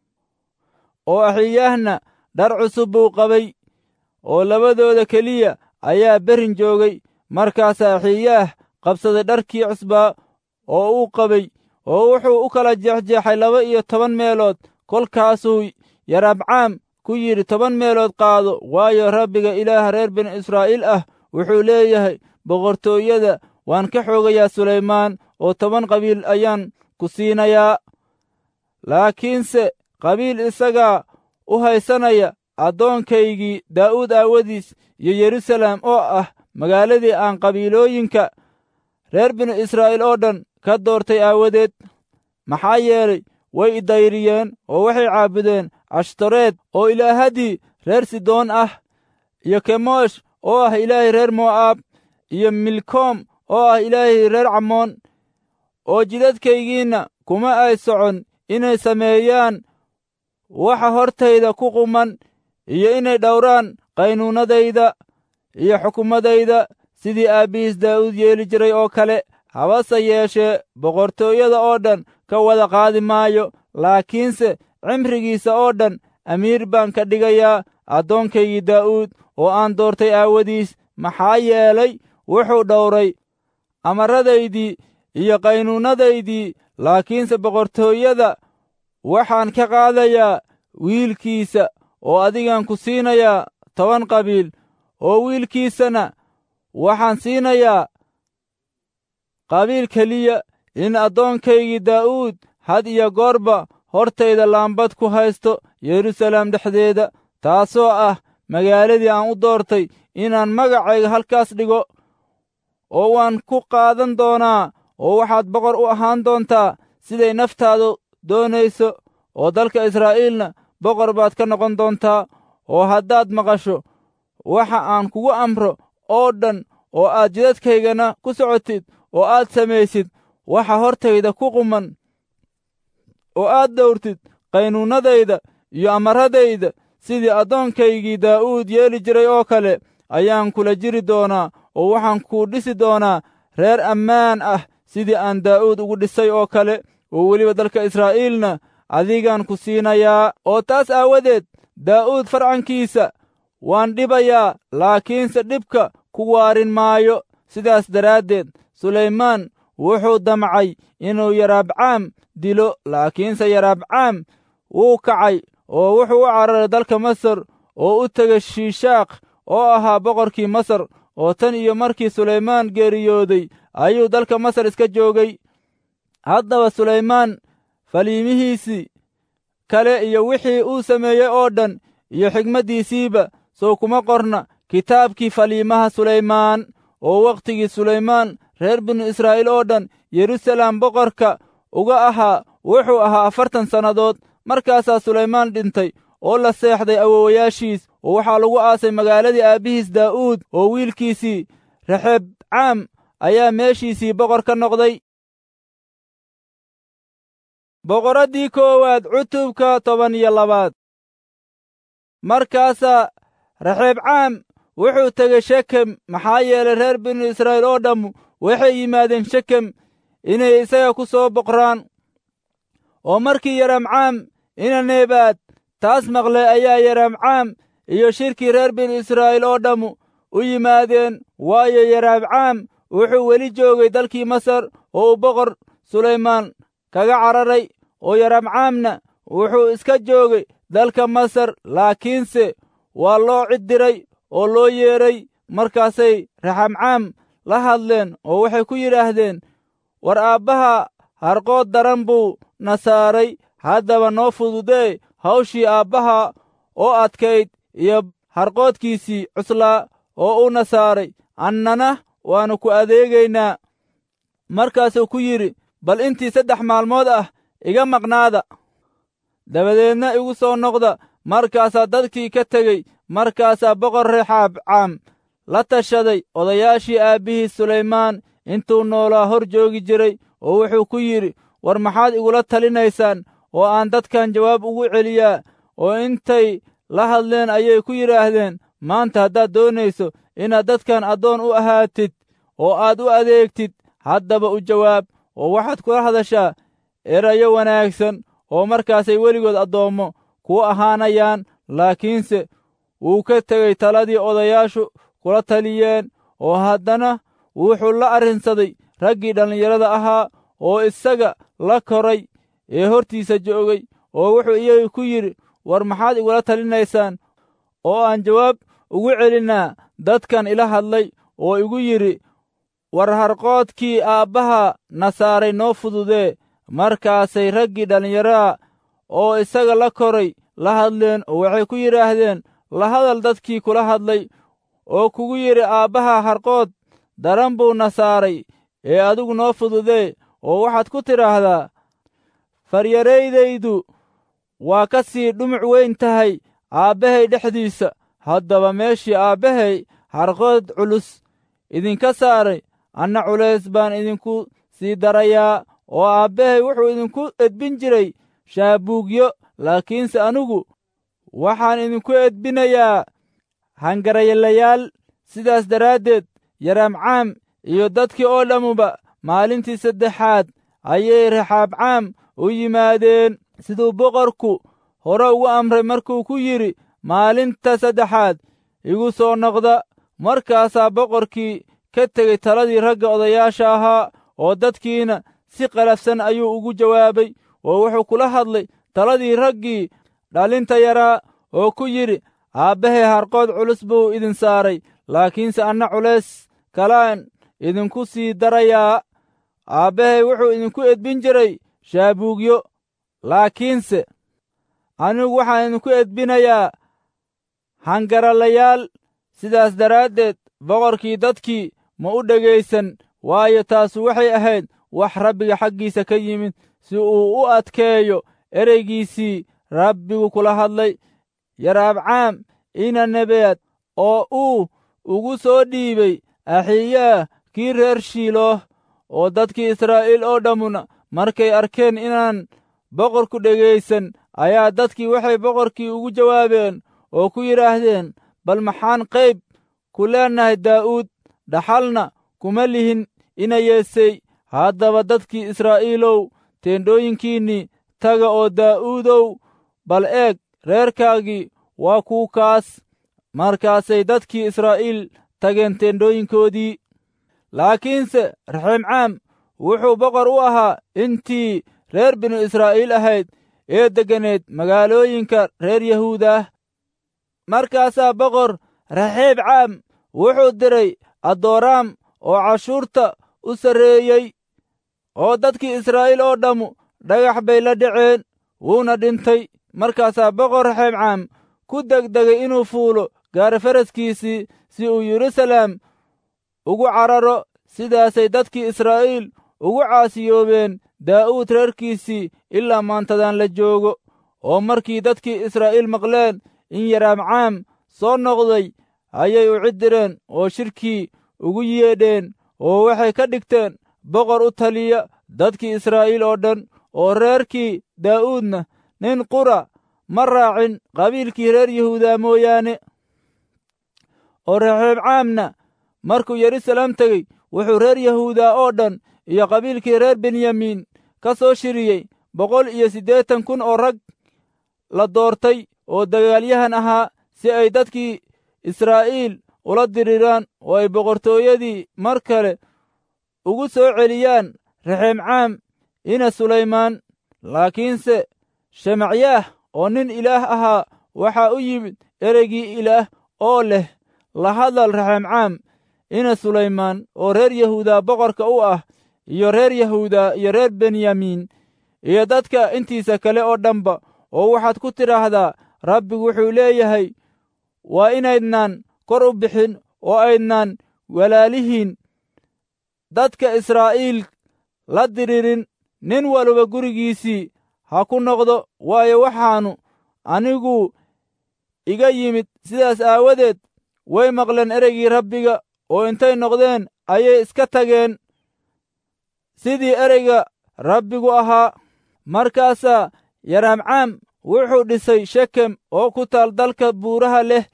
oo axiyaahna dhar cusub buu qabay oo labadooda keliya ayaa berin joogay markaasaa axiyaah qabsaday dharkii cusbaa oo uu qabay oo wuxuu u kala jeexjeexay laba iyo toban meelood kolkaasuu yarabcaam ku yidhi toban meelood qaado waayo rabbiga ilaaha reer binu israa'iil ah wuxuu leeyahay boqortooyada waan ka xoogayaa sulaymaan oo toban qabiil ayaan ku siinayaa laakiinse qabiil isagaa u haysanaya addoonkaygii daa'uud aawadiis iyo yerusalem oo ah magaaladii aan qabiilooyinka reer binu israa'iil oo dhan ka doortay aawadeed maxaa yeelay way idayriyeen oo waxay caabudeen ashtoreed oo ilaahadii reer sidoon ah iyo kemosh oo ah ilaahay reer mo'aab iyo milkoom oo ah ilaahay reer camoon oo jidadkaygiinna kuma ay socon inay sameeyaan waxa hortayda ku quman iyo inay dhowraan qaynuunadayda iyo xukumadayda sidii aabbihiis daa'uud yeeli jiray oo kale habase yeeshee boqortooyada oo dhan ka wada qaadi maayo laakiinse cimrigiisa oo dhan amiir baan ka dhigayaa addoonkaygii daa'uud oo aan doortay aawadiis maxaa yeelay wuxuu dhowray amaradaydii iyo qaynuunadaydii laakiinse boqortooyada waxaan ka qaadayaa wiilkiisa oo adigaan ku siinayaa toban qabiil oo wiilkiisana waxaan siinayaa qabiil keliya in addoonkaygii daa'uud had iyo goorba hortayda laambad ku haysto yerusalem dhexdeeda taasoo ah magaaladii aan u doortay inaan magacayga halkaas dhigo oo waan ku qaadan doonaa oo waxaad boqor u ahaan doontaa siday naftaadu doonayso oo dalka israa'iilna boqor baad ka noqon doontaa oo haddaad maqasho waxa aan kugu amro oo dhan oo aad jidadkaygana ku socotid oo aad samaysid waxa hortayda ku quman oo aad dhowrtid qaynuunadayda iyo amaradayda sidii addoonkaygii daa'uud yeeli jiray oo kale ayaan kula jiri doonaa oo waxaan kuu dhisi doonaa reer ammaan ah sidii aan daa'uud ugu dhisay oo kale oo weliba dalka israa'iilna adigaan ku siinayaa oo taas aawadeed daa'uud farcankiisa waan dhibayaa laakiinse dhibka ku waarin maayo sidaas daraaddeed sulaymaan wuxuu damcay inuu yaraabcaam dilo laakiinse yaraabcaam wuu kacay oo wuxuu u cararay dalka masar oo u tegay shiishaaq oo ahaa boqorkii masar oo tan iyo markii sulaymaan geeriyooday ayuu dalka masar iska joogay haddaba sulaymaan faliimihiisii kale iyo wixii uu sameeyey oo dhan iyo xigmaddiisiiba sow kuma qorna kitaabkii faliimaha sulaymaan oo wakhtigii sulaymaan reer binu israa'iil oo dhan yerusalem boqorka uga ahaa wuxuu ahaa afartan sannadood markaasaa sulaymaan dhintay oo la seexday awowayaashiis oo waxaa lagu aasay magaaladii aabbihiis daa'uud oo wiilkiisii rexebcaam ayaa meeshiisii boqor ka noqday boqoraddii koowaad cutubka toban iyo labaad markaasaa rexeebcaam wuxuu tegey shekem maxaa yeelay reer binu israa'iil oo dhammu waxay yimaadeen shekem inay isaga ku soo boqraan oo markii yaramcaam ina neebaad taas maqlay ayaa yaramcaam iyo shirkii reer binu israa'iil oo dhammu u yimaadeen waayo yaraabcaam wuxuu weli joogay dalkii masar oo uu boqor sulaymaan kaga cararay oo yaramcaamna wuxuu iska joogay dalka masar laakiinse waa loo cid diray oo loo yeedhay markaasay raxamcaam la hadleen oo waxay ku yidhaahdeen war aabbaha harqood daran buu na saaray haddaba noo fududee hawshii aabbaha oo adkayd iyo harqoodkiisii cuslaa oo uuna saaray annana waannu ku adeegaynaa markaasuu ku yidhi bal intii saddex maalmood ah iga maqnaada dabadeedna igu soo noqda markaasaa dadkii ka tegey markaasaa boqor reexaabcaam la tashaday odayaashii aabbihii sulaymaan intuu noolaa hor joogi jiray oo wuxuu ku yidhi war maxaad igula talinaysaan oo aan dadkan jawaab ugu celiyaa oo intay la hadleen ayay ku yidhaahdeen maanta haddaad doonayso inaad dadkan addoon u ahaatid oo aad u adeegtid haddaba u jawaab oo waxaad kula hadashaa erayo wanaagsan oo markaasay weligood addoommo kuu ahaanayaan laakiinse wuu ka tegey taladii odayaashu kula taliyeen oo haddana wuxuu la arrinsaday raggii dhallinyarada ahaa oo isaga la koray ee hortiisa joogay oo wuxuu iyaga ku yidhi war maxaad igula talinaysaan oo aan jawaab ugu celinnaa dadkan ila hadlay oo igu yidhi war harqoodkii aabbaha na saaray noo fududee markaasay raggii dhallinyaraha oo isaga la koray la hadleen oo waxay ku yidhaahdeen la hadal dadkii kula hadlay oo kugu yidhi aabbaha harqood daran buu na saaray ee adigu noo fududee oo waxaad ku tidhaahdaa faryaraydaydu waa ka sii dhumuc weyn tahay aabbahay dhexdiisa haddaba meeshii aabbahay harqood culus idinka saaray anna culays baan idinku sii darayaa oo aabbahay wuxuu idinku edbin jiray shaabuugyo laakiinse anigu waxaan idinku edbinayaa hangarayalayaal sidaas daraaddeed yaraamcaam iyo dadkii oo dhammuba maalintii saddexaad ayay raxaabcaam u yimaadeen siduu boqorku hore ugu amray markuu ku yidhi maalinta saddexaad igu soo noqda markaasaa boqorkii ka tegey taladii ragga odayaasha ahaa oo dadkiina si qalafsan ayuu ugu jawaabay oo wuxuu kula hadlay taladii raggii dhalinta yaraa oo ku yidhi aabbahay harqood culus buu idin saaray laakiinse anna culays kalaan idinku sii darayaa aabbahay wuxuu idinku edbin jiray shaabuugyo laakiinse anigu waxaan idinku edbinayaa hangaralayaal sidaas daraaddeed boqorkii dadkii ma u dhegaysan waayo taasu waxay ahayd wax rabbiga xaggiisa ka yimid si uu u adkeeyo ereygiisii rabbigu kula hadlay yaraabcaam ina nebeed oo uu ugu soo dhiibay axiyaah kii reer shiilooh oo dadkii israa'iil oo dhammuna markay arkeen inaan boqorku dhegaysan ayaa dadkii waxay boqorkii ugu jawaabeen oo ku yidhaahdeen bal maxaan qayb ku leennahay daa'uud dhaxalna kuma lihin ina yeesay haddaba dadkii israa'iilow teendhooyinkiinnii taga oo daa'uudow bal eeg reerkaagii waa kuu kaas markaasay dadkii israa'iil tageen teendhooyinkoodii laakiinse raximcaam wuxuu boqor u ahaa intii reer binu israa'iil ahayd ee degganeed magaalooyinka reer yahuudah markaasaa boqor raxiibcaam wuxuu diray addooraam oo cashuurta u sarreeyey oo dadkii israa'iil oo dhammu dhagax bay la dhaceen wuuna dhintay markaasaa boqor raxiibcaam ku degdegay inuu fuulo gaarifaraskiisii si uu yeruusaleem ugu cararo sidaasay dadkii israa'iil ugu caasiyoobeen daa'uud reerkiisii ilaa maantadan la joogo oo markii dadkii israa'iil maqleen in yaraamcaam soo noqday ayay u ciddireen oo shirkii ugu yeedheen oo waxay ka dhigteen boqor u taliya dadkii israa'iil oo dhan oo reerkii daa'uudna nin qura ma raacin qabiilkii reer yahuudaa mooyaane oo reexeebcaamna markuu yeruusaleem tegey wuxuu reer yahuudaa oo dhan iyo qabiilkii reer benyamiin ka soo shiriyey boqol iyo siddeetan kun oo rag la doortay oo dagaalyahan ahaa si ay dadkii israa'iil ula diriraan oo ay boqortooyadii mar kale ugu soo celiyaan raxeemcaam ina sulaymaan laakiinse shemacyaah oo nin ilaah ahaa waxaa u yimid ereygii ilaah oo leh la hadal raxeemcaam ina sulaymaan oo reer yahuuda boqorka u ah iyo reer yahuuda iyo reer benyamiin iyo dadka intiisa kale oo dhanba oo waxaad ku tidhaahdaa rabbigu wuxuu leeyahay waa inaydnaan kor u bixin oo aydnaan walaalihiin dadka israa'iil la diriirin nin walba gurigiisii ha ku noqdo waayo waxaannu anigu iga yimid sidaas aawadeed way maqleen ereygii rabbiga oo intay noqdeen ayay iska tageen sidii ereyga rabbigu ahaa markaasaa yaraamcaam wuxuu dhisay shekem oo ku taal dalka buuraha leh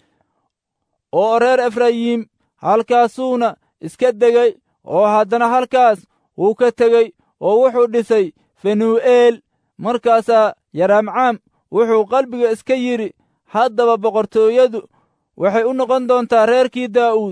oo reer efrayiim halkaasuuna iska degay oo haddana halkaas wuu ka tegey oo wuxuu dhisay fenuu'eel markaasaa yaraamcaam wuxuu qalbiga iska yidhi haddaba boqortooyadu waxay u noqon doontaa reerkii daa'uud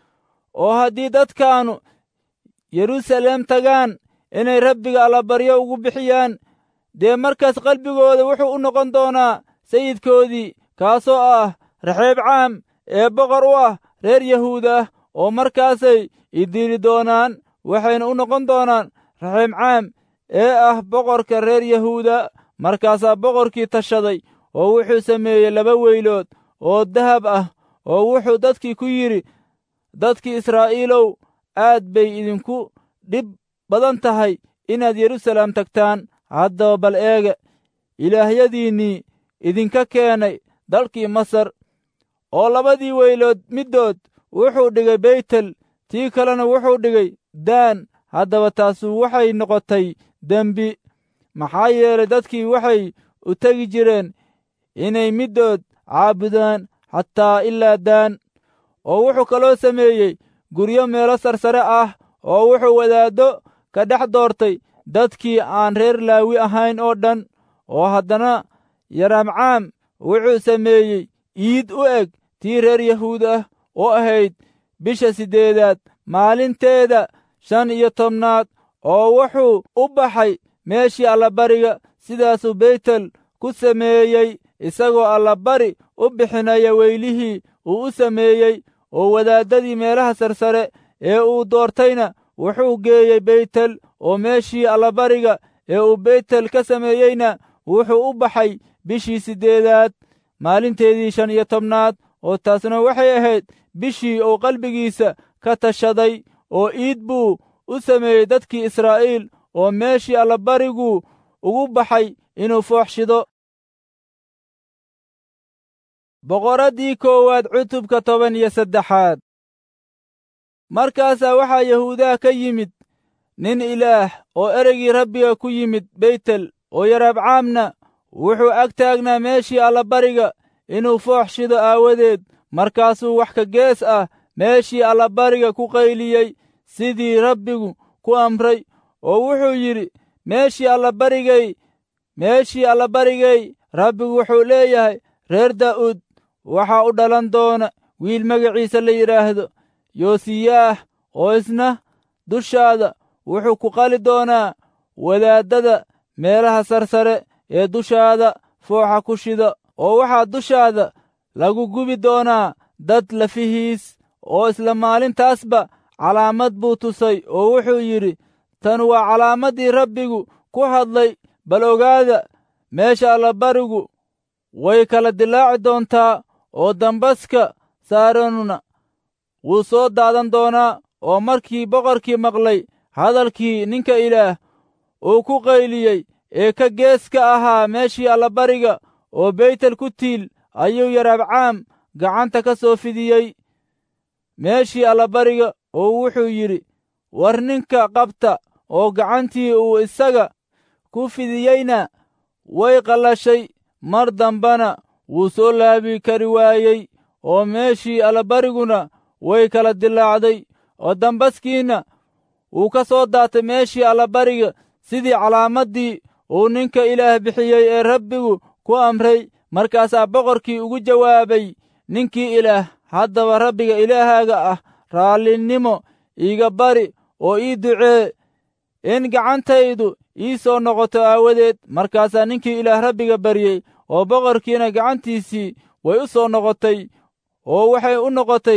oo haddii dadkaannu yeruusaleem tagaan inay rabbiga allabaryo ugu bixiyaan dee markaas qalbigooda wuxuu u noqon doonaa sayidkoodii kaasoo ah raxeebcaam ee boqor u ah reer yahuudah oo markaasay idiili doonaan waxayna u noqon doonaan raxeebcaam ee ah boqorka reer yahuuda markaasaa boqorkii tashaday oo wuxuu sameeyey laba weylood oo dahab ah oo wuxuu dadkii ku yidhi dadkii israa'iilow aad bay idinku dhib badan tahay inaad yeruusaleem tagtaan haddaba bal eega ilaahyadiinnii idinka keenay dalkii masar oo labadii weylood middood wuxuu dhigay beytel tii kalena wuxuu dhigay daan haddaba taasu waxay noqotay dembi maxaa yeelay dadkii waxay u tegi jireen inay middood caabudaan xataa ilaa daan oo wuxuu kaloo sameeyey guryo meelo sarsare ah oo wuxuu wadaaddo ka dhex doortay dadkii aan reer laawi ahayn oo dhan oo haddana yaraamcaam wuxuu sameeyey iid u eg tii reer yahuud ah oo ahayd bisha siddeedaad maalinteeda shan iyo tobnaad oo wuxuu u baxay meeshii allabariga sidaasuu beytel ku sameeyey isagoo allabari u bixinaya weylihii uu u sameeyey oo wadaaddadii meelaha sarsare ee uu doortayna wuxuu geeyey beytel oo meeshii allabariga ee uu beytel ka sameeyeyna wuxuu u baxay bishii siddeedaad maalinteedii shan iyo tobnaad oo taasna waxay ahayd bishii uu qalbigiisa ka tashaday oo iid buu u sameeyey dadkii israa'iil oo meeshii allabariguu ugu baxay inuu fooxshido boqoraddii koowaad cutubka toban iyo saddexaad markaasaa waxaa yahuudaha ka yimid nin ilaah oo ereygii rabbiga ku yimid beytel oo yaraabcaamna wuxuu ag taagnaa meeshii allabariga inuu foox shido aawadeed markaasuu wax ka gees ah meeshii allabariga ku qayliyey sidii rabbigu ku amray oo wuxuu yidhi meeshii allabarigay meeshii allabarigay rabbigu wuxuu leeyahay reer daa'uud waxaa u dhalan doona wiil magaciisa la yidhaahdo yoosiyaah oo isna dushaada wuxuu ku qali doonaa wadaaddada meelaha sarsare ee dushaada fooxa ku shida oo waxaa dushaada lagu gubi doonaa dad lafihiis oo isla maalintaasba calaamad buu tusay oo wuxuu yidhi tan waa calaamaddii rabbigu ku hadlay bal ogaada meesha allabarigu way kala dilaaci doontaa oo dambaska saaranuna wuu soo daadan doonaa oo markii boqorkii maqlay hadalkii ninka ilaah uu ku qayliyey ee ka gees ka ahaa meeshii allabariga oo beytel ku tiil ayuu yaraabcaam gacanta ka soo fidiyey meeshii allabariga oo wuxuu yidhi war ninka qabta oo gacantii uu isaga ku fidiyeyna way qallashay mar dambana wuu soo laabi kari waayey oo meeshii allabariguna way kala dilaacday oo dambaskiina wuu ka soo daatay meeshii allabariga sidii calaamaddii uu ninka ilaah bixiyey ee rabbigu ku amray markaasaa boqorkii ugu jawaabay ninkii ilaah haddaba rabbiga ilaahaaga ah raallinimo iiga bari oo ii ducee in gacantaydu ii soo noqoto aawadeed markaasaa ninkii ilaah rabbiga baryey oo boqorkiina gacantiisii way u soo noqotay oo waxay u noqotay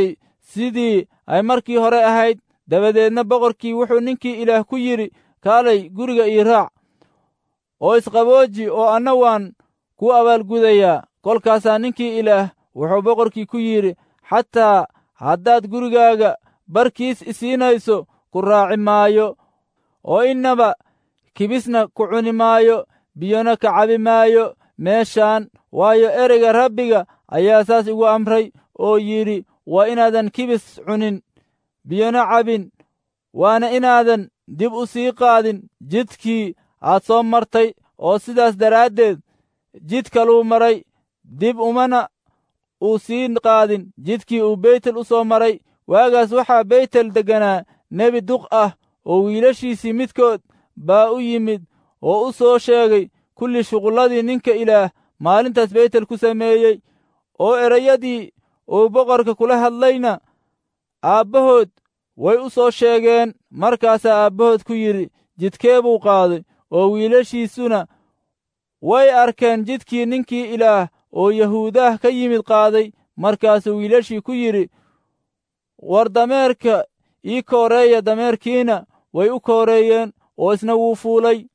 sidii ay markii hore ahayd dabadeedna boqorkii wuxuu ninkii ilaah ku yidhi kaalay guriga ii raac oo isqabooji oo anna waan ku abaalgudayaa kolkaasaa ninkii ilaah wuxuu boqorkii ku yidhi xataa haddaad gurigaaga barkiis isiinayso ku raaci maayo oo innaba kibisna ku cuni maayo biyona ka cabi maayo meeshaan waayo ereyga rabbiga ayaa saas igu amray oo yidhi waa inaadan kibis cunin biyona cabin waana inaadan dib u sii qaadin jidkii aad soo martay oo sidaas daraaddeed jid kaluu maray dib umana uu sii qaadin jidkii uu beytel u soo maray waagaas waxaa beytel degganaa nebi duq ah oo wiilashiisii midkood baa u yimid oo u soo sheegay kulli shuqulladii ninka ilaah maalintaas beytel ku sameeyey oo erayadii uu boqorka kula hadlayna aabbahood way u soo sheegeen markaasaa aabbahood ku yidhi jidkee buu qaaday oo wiilashiisuna way arkeen jidkii ninkii ilaah oo yahuudaah ka yimid qaaday markaasuu wiilashii ku yidhi war dameerka ii kooreeya dameerkiina way u kooreeyeen oo isna wuu fuulay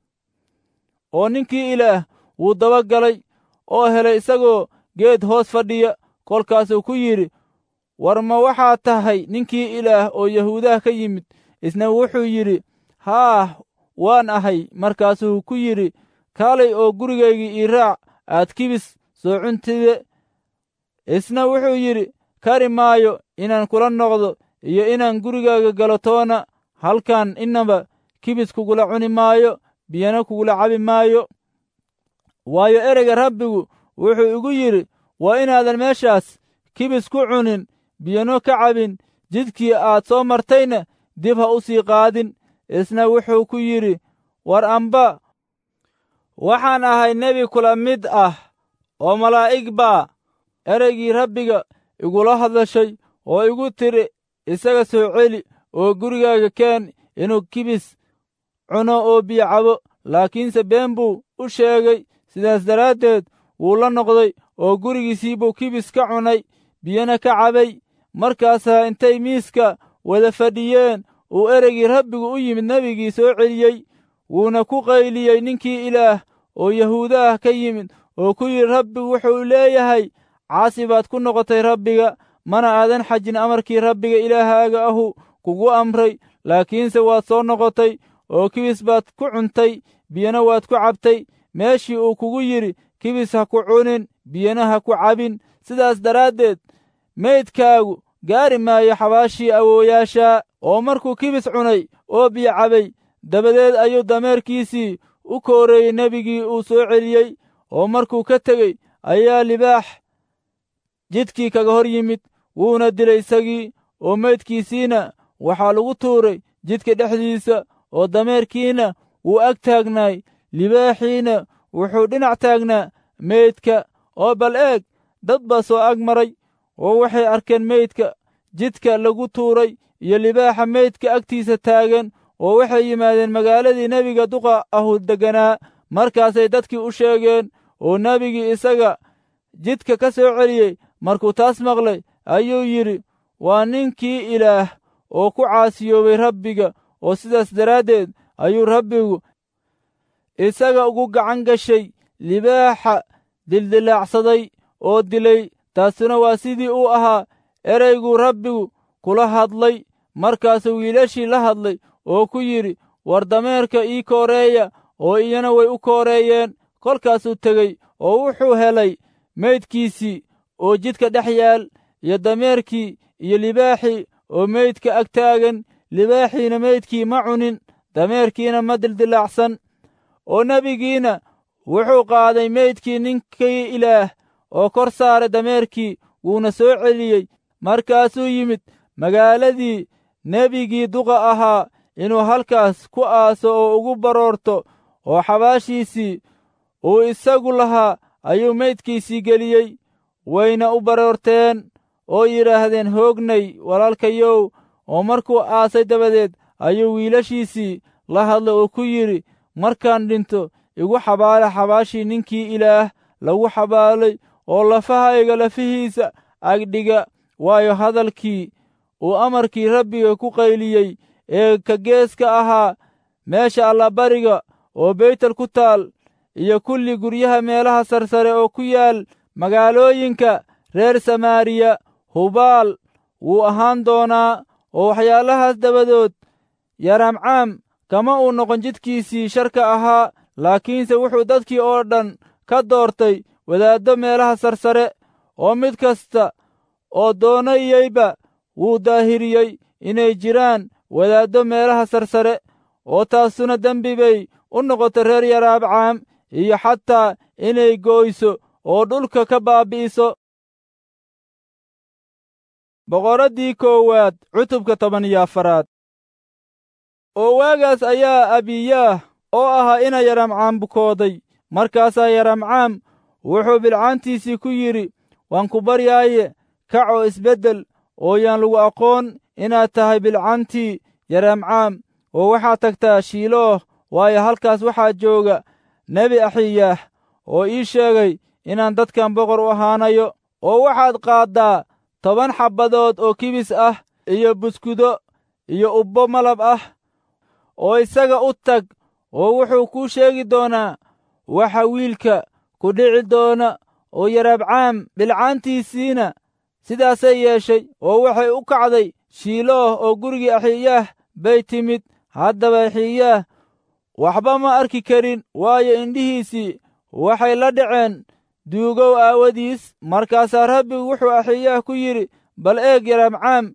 oo ninkii ilaah wuu daba galay oo helay isagoo geed hoos fadhiya kolkaasuu ku yidhi war ma waxaad tahay ninkii ilaah oo yahuudaha ka yimid isna wuxuu yidhi haah waan ahay markaasuu ku yidhi kaalay oo gurigaygii ii raac aad kibis soo cuntide isna wuxuu yidhi kari maayo inaan kula noqdo iyo inaan gurigaaga galo toona halkan innaba kibis kugula cuni maayo biyana kugula cabi maayo waayo ereyga rabbigu wuxuu igu yidhi waa inaadan meeshaas kibis ku cunin biyano ka cabin jidkii aad soo martayna dib ha u sii qaadin isna wuxuu ku yidhi war amba waxaan ahay nebi kula mid ah oo malaa'ig baa ereygii rabbiga igula hadashay oo igu tidhi isaga soo celi oo gurigaaga keen inuu kibis cuno oo biyo cabo laakiinse been buu u sheegay sidaas daraaddeed wuu la noqday oo gurigiisii buu kibis ka cunay biyana ka cabay markaasaa intay miiska wada fadhiyeen uu ereygii rabbigu u yimid nebigii soo celiyey wuuna ku qayliyey ninkii ilaah oo yahuuda ah ka yimid oo ku yidhi rabbigu wuxuu leeyahay caasi baad ku noqotay rabbiga mana aadan xajin amarkii rabbiga ilaahaaga ahu kugu amray laakiinse waad soo noqotay oo kibis baad ku cuntay biyana waad ku cabtay meeshii uu kugu yidhi kibis ha ku cunin biyana ha ku cabin sidaas daraaddeed meydkaagu gaari maayo xabaashii awooyaashaa oo markuu kibis cunay oo biyo cabay dabadeed ayuu dameerkiisii u kooreeyey nebigii uu soo celiyey oo markuu ka tegey ayaa libaax jidkii kaga hor yimid wuuna dilay isagii oo meydkiisiina waxaa lagu tuuray jidka dhexdiisa oo dameerkiina wuu ag taagnaay libaaxiina wuxuu dhinac taagnaa meydka oo bal eeg dad baa soo ag maray oo waxay arkeen meydka jidka lagu tuuray iyo libaaxa meydka agtiisa taagan oo waxay yimaadeen magaaladii nebiga duqa ahu degganaa markaasay dadkii u sheegeen oo nebigii isaga jidka ka soo celiyey markuu taas maqlay ayuu yidhi waa ninkii ilaah oo ku caasiyoobay rabbiga oo sidaas daraaddeed ayuu rabbigu isaga ugu gacan gashay libaaxa dildilaacsaday oo dilay taasuna waa sidii uu ahaa ereyguu rabbigu kula hadlay markaasuu wiilashii la hadlay oo ku yidhi war dameerka ii kooreeya oo iyana way u kooreeyeen kolkaasuu tegey oo wuxuu helay meydkiisii oo jidka dhex yaal iyo dameerkii iyo libaaxii oo meydka ag taagan libaaxiina meydkii ma cunin dameerkiina ma dildilaacsan oo nebigiina wuxuu qaaday meydkii ninkii ilaah oo kor saaray dameerkii wuuna soo celiyey markaasuu yimid magaaladii nebigii duqa ahaa inuu halkaas ku aaso oo ugu baroorto oo xabaashiisii uu isagu lahaa ayuu meydkiisii geliyey wayna u baroorteen oo yidhaahdeen hoognay walaalkayow oo markuu aasay dabadeed ayuu wiilashiisii la hadlay oo ku yidhi markaan dhinto igu xabaala xabaashii ninkii ilaah lagu xabaalay oo lafahayga lafihiisa agdhiga waayo hadalkii uu amarkii rabbiga ku qayliyey ee ka geeska ahaa meesha allabariga oo beytel ku taal iyo kulli guryaha meelaha sarsare oo ku yaal magaalooyinka reer samaariya hubaal wuu ahaan doonaa oo waxyaalahaas dabadood yaramcaam kama uu noqon jidkiisii sharka ahaa laakiinse wuxuu dadkii oo dhan ka doortay wadaaddo meelaha sarsare oo mid kasta oo doonayeyba wuu daahiriyey inay jiraan wadaaddo meelaha sarsare oo taasuna dembi bay u noqotay reer yaraabcaam iyo xataa inay gooyso oo dhulka ka baabi'iso boqoraddii koowaad cutubka toban iyo afaraad oo waagaas ayaa abiyaah oo ahaa ina yaramcaam bukooday markaasaa yaramcaam wuxuu bilcaantiisii ku yidhi waan ku baryaaye kac oo isbeddel oo yaan lagu aqoon inaad tahay bilcantii yaramcaam oo waxaad tagtaa shiilooh waayo halkaas waxaa jooga nebi axiyaah oo ii sheegay inaan dadkan boqor u ahaanayo oo waxaad qaaddaa toban xabbadood oo kibis ah iyo buskudo iyo ubbo malab ah oo isaga u tag oo wuxuu kuu sheegi doonaa waxa wiilka ku dhici doona oo yarabcaam bilcaantiisiina sidaasay yeeshay oo waxay u kacday shiilooh oo gurigii axiyaah bay timid haddaba axiyaah waxba ma arki karin waayo indhihiisii waxay la dhaceen duugow aawadiis markaasaa rabbigu wuxuu axiyaah ku yidhi bal eeg yarabcaam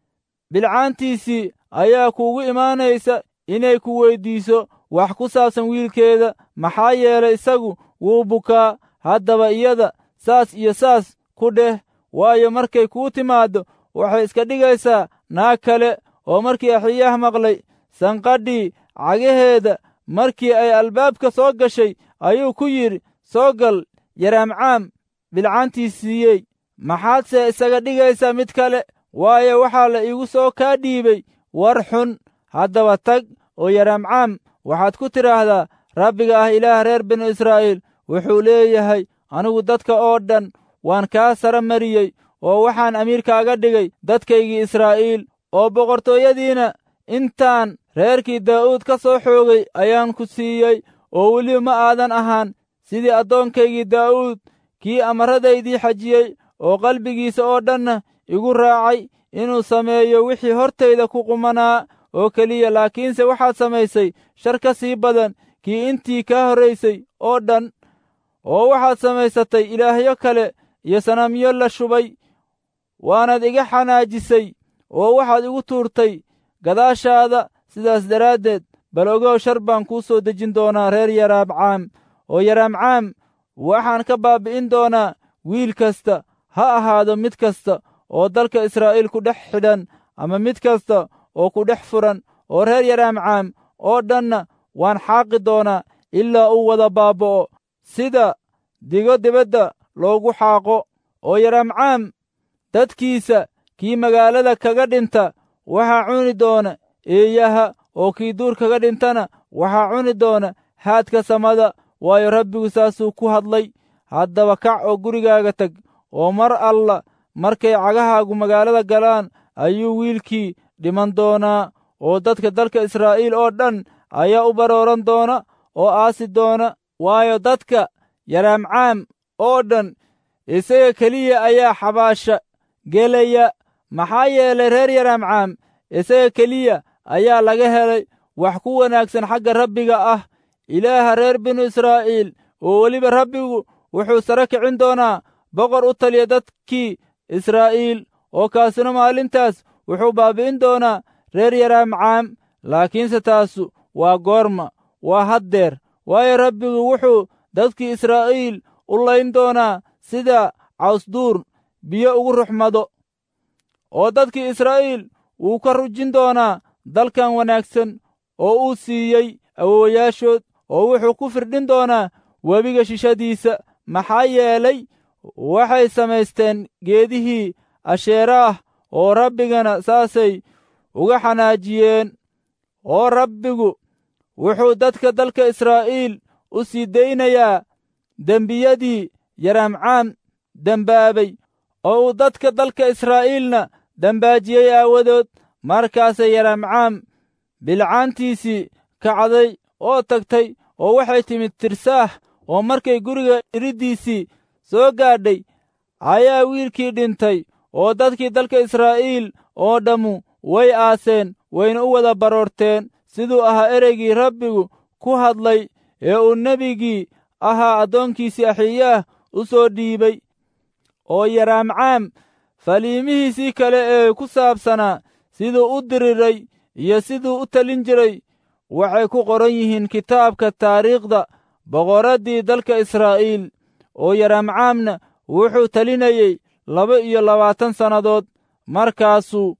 bilcaantiisii ayaa kuugu imaanaysa inay ku weyddiiso wax ku saabsan wiilkeeda maxaa yeelay isagu wuu bukaa haddaba iyada saas iyo saas ku dheh waayo markay kuu timaaddo waxay iska dhigaysaa naag kale oo markii axiyaah maqlay sanqadhii cagaheeda markii ay albaabka soo gashay ayuu ku yidhi soo gal yaraamcaam bilcaantiisiiyey maxaadse isaga dhigaysaa mid kale waayo waxaa la iigu soo kaa dhiibay war xun haddaba tag oo yaraamcaam waxaad ku tidhaahdaa rabbiga ah ilaah reer binu israa'iil wuxuu leeyahay anigu dadka oo dhan waan kaa sara mariyey oo waxaan amiirkaaga dhigay dadkaygii israa'iil oo boqortooyadiina intaan reerkii daa'uud ka soo xoogay ayaan ku siiyey oo weliba ma aadan ahaan sidii addoonkaygii daa'uud kii amarradaydii xajiyey oo qalbigiisa oo dhanna igu raacay inuu sameeyo wixii hortayda ku qumanaa oo keliya laakiinse waxaad samaysay shar ka sii badan kii intii kaa horraysay oo dhan oo waxaad samaysatay ilaahyo kale iyo sanamyo la shubay waanaad iga xanaajisay oo waxaad igu tuurtay gadaashaada sidaas daraaddeed bal ogow shar baan kuu soo dejin doonaa reer yaraabcaam oo yaraamcaam waxaan ka baabbi'in doonaa wiil kasta ha ahaado mid kasta oo dalka israa'iil ku dhex xidhan ama mid kasta oo ku dhex furan oo reer yaraamcaam oo dhanna waan xaaqi doonaa ilaa uu wada baaba'o sida digo dibadda loogu xaaqo oo yaraamcaam dadkiisa kii magaalada kaga dhinta waxaa cuni doona eeyaha oo kii duur kaga dhintana waxaa cuni doona haadka samada waayo rabbigu saasuu ku hadlay haddaba kac oo gurigaaga tag oo mar alla markay cagahaagu magaalada galaan ayuu wiilkii dhiman doonaa oo dadka dalka israa'iil oo dhan ayaa u barooran doona oo aasi doona waayo dadka yaraamcaam oo dhan isaga keliya ayaa xabaasha gelaya maxaa yeelay reer yaraamcaam isaga keliya ayaa laga helay wax ku wanaagsan xagga rabbiga ah ilaaha reer binu israa'iil oo weliba rabbigu wuxuu sare kicin doonaa boqor u taliya dadkii israa'iil oo kaasina maalintaas wuxuu baabi'in doonaa reer yaraamcaam laakiinse taasu waa goorma waa haddeer waayo rabbigu wuxuu dadkii israa'iil u layn doonaa sida cawsduur biyo ugu ruxmado oo dadkii israa'iil wuu ka rujin doonaa dalkan wanaagsan oo uu siiyey awowayaashood oo wuxuu ku firdhin doonaa webiga shishadiisa maxaa yeelay waxay samaysteen geedihii asheeraah oo rabbigana saasay uga xanaajiyeen oo rabbigu wuxuu dadka dalka israa'iil u sii daynayaa dembiyadii yaraamcaam dembaabay oo uu dadka dalka israa'iilna dambaajiyey aawadood markaasay yaramcaam bilcaantiisii kacday oo tagtay oo waxay timid tirsaax oo markay guriga iriddiisii soo gaadhay ayaa wiilkii dhintay oo dadkii dalka israa'iil oo dhammu way aaseen wayna u wada baroorteen siduu ahaa ereygii rabbigu ku hadlay ee uu nebigii ahaa addoonkiisii axiyaah u soo dhiibay oo yaraamcaam faliimihiisii kale ee ku saabsanaa siduu u diriray iyo siduu u talin jiray waxay ku qoran yihiin kitaabka taariikhda boqoraddii dalka israa'iil oo yaraamcaamna wuxuu talinayey laba iyo labaatan sannadood markaasuu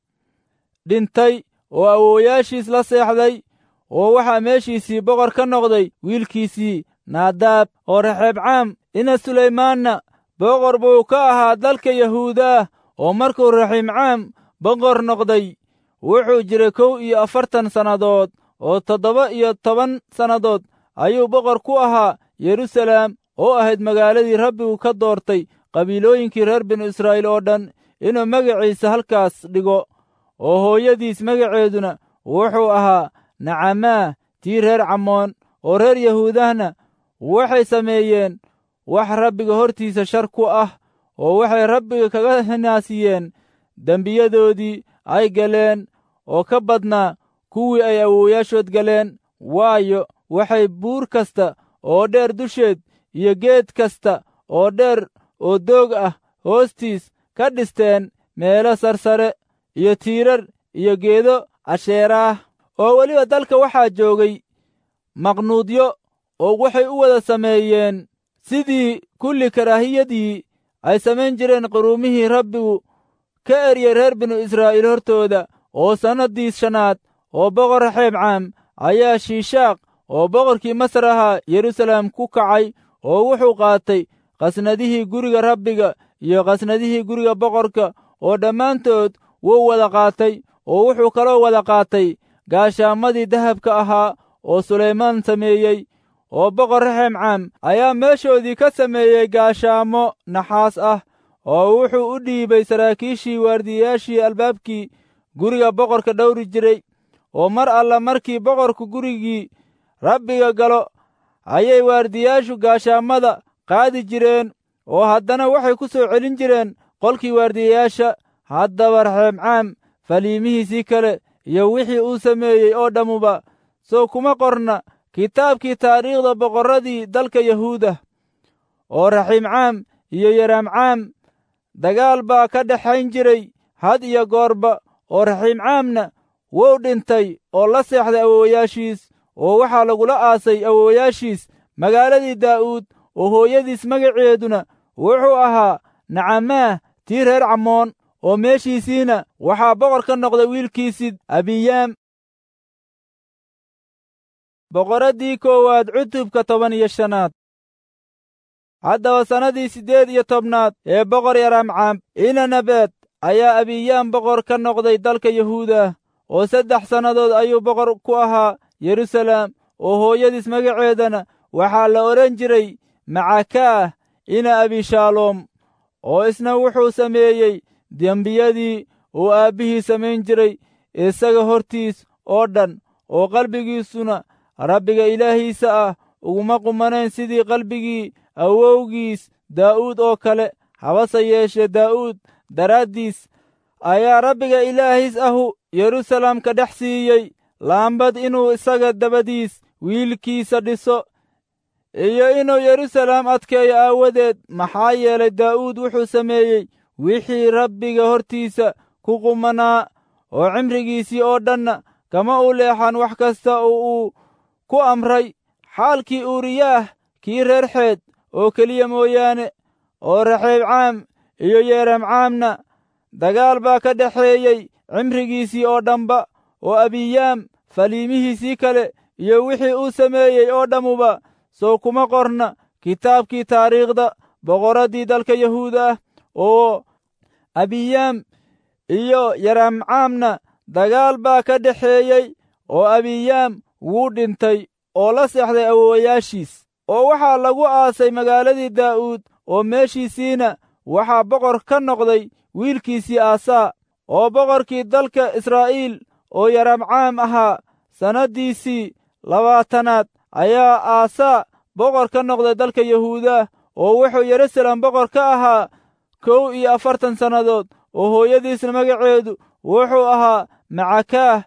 dhintay oo awoowayaashiis la seexday oo waxaa meeshiisii boqor ka noqday wiilkiisii naadaab oo raxeebcaam ina sulaymaanna boqor buu ka ahaa dalka yahuudaah oo markuu raxiimcaam boqor noqday wuxuu jiray kow iyo afartan sannadood oo toddoba iyo toban sannadood ayuu boqor ku ahaa yeruusalaam oo ahayd magaaladii rabbigu ka doortay qabiilooyinkii reer binu israa'iil oo dhan inuu magaciisa halkaas dhigo oo hooyadiis magaceeduna wuxuu ahaa nacamaah tii reer camoon oo reer yahuudahna waxay sameeyeen wax rabbiga hortiisa shar ku ah oo waxay rabbiga kaga hinaasiyeen dembiyadoodii ay galeen oo ka badnaa kuwii ay awoowayaashood galeen waayo waxay buur kasta oo dheer dusheed iyo geed kasta oo dheer oo doog ah hoostiis ka dhisteen meelo sarsare iyo tiirar iyo geedo casheeraah oo weliba dalka waxaa joogay maqnuudyo oo waxay u wada sameeyeen sidii kulli karaahiyadii ay samayn jireen quruumihii rabbigu ka eryey reer binu israa'iil hortooda oo sannaddii shanaad oo boqor raxeebcaam ayaa shiishaaq oo boqorkii masar ahaa yeruusaleem ku kacay oo wuxuu qaatay qasnadihii guriga rabbiga iyo qasnadihii guriga boqorka oo dhammaantood wuu wada qaatay oo wuxuu kaloo wada qaatay gaashaamadii dahabka ahaa oo sulaymaan sameeyey oo boqor raxeemcaam ayaa meeshoodii ka sameeyey gaashaamo naxaas ah oo wuxuu u dhiibay saraakiishii waardiyayaashii albaabkii guriga boqorka dhowri jiray oo mar alla markii boqorku gurigii rabbiga galo ayay waardiyaashu gaashaamada qaadi jireen oo haddana waxay ku soo celin jireen qolkii waardiyayaasha haddaba raxeemcaam faliimihiisii kale iyo wixii uu sameeyey oo dhammuba soo kuma qorna kitaabkii taariikhda boqorradii dalka yahuuda oo raxiimcaam iyo yaraamcaam dagaal baa ka dhexayn jiray had iyo goorba oo raxiimcaamna wuu dhintay oo la seexday awoowayaashiis oo waxaa lagula aasay awoowayaashiis magaaladii daa'uud oo hooyadiis magaceeduna wuxuu ahaa nacamaah tii reer camoon oo meeshiisiina waxaa boqor ka noqday wiilkiisii abiyaam boqoraddii koowaad cutubka toban iyo shanaad haddaba sannadii siddeed iyo tobnaad ee boqor yaraamcaam inanebeed ayaa abiyaam boqor ka noqday dalka yahuuda oo saddex sannadood ayuu boqor ku ahaa yeruusaleem oo hooyadiis magaceedana waxaa la odhan jiray macakaah ina abishaaloom oo isna wuxuu sameeyey dembiyadii uu aabbihii samayn jiray isaga hortiis oo dhan oo qalbigiisuna rabbiga ilaahiisa ah uguma qumanayn sidii qalbigii awowgiis daa'uud oo kale habase yeeshee daa'uud daraaddiis ayaa rabbiga ilaahiis ahu yeruusaleem ka dhex siiyey laambad inuu isaga dabadiis wiilkiisa dhiso iyo inuu yeruusaleem adkeeyo aawadeed maxaa yeelay daa'uud wuxuu sameeyey wixii rabbiga hortiisa ku qumanaa oo cimrigiisii oo dhanna kama u leexan wax kasta oo uu ku amray xaalkii uuriyaah kii reer xeed oo keliya mooyaane oo raxeebcaam iyo yeeramcaamna dagaal baa ka dhexeeyey cimrigiisii oo dhanba oo abiyaam faliimihiisii kale iyo wixii uu sameeyey oo dhammuba soo kuma qorna kitaabkii taariikhda boqorraddii dalka yahuuda ah oo abiyaam iyo yaramcaamna dagaal baa ka dhexeeyey oo abiyaam wuu dhintay oo la seexday awoowayaashiis oo waxaa lagu aasay magaaladii daa'uud oo meeshiisiina waxaa boqor ka noqday wiilkiisii aasaa oo boqorkii dalka israa'iil oo yaramcaam ahaa sannaddiisii labaatanaad ayaa aasaa boqor ka noqday dalka yahuuda oo wuxuu yerusalem boqor ka ahaa kow iyo afartan sannadood oo hooyadiisna magaceedu wuxuu ahaa macakaah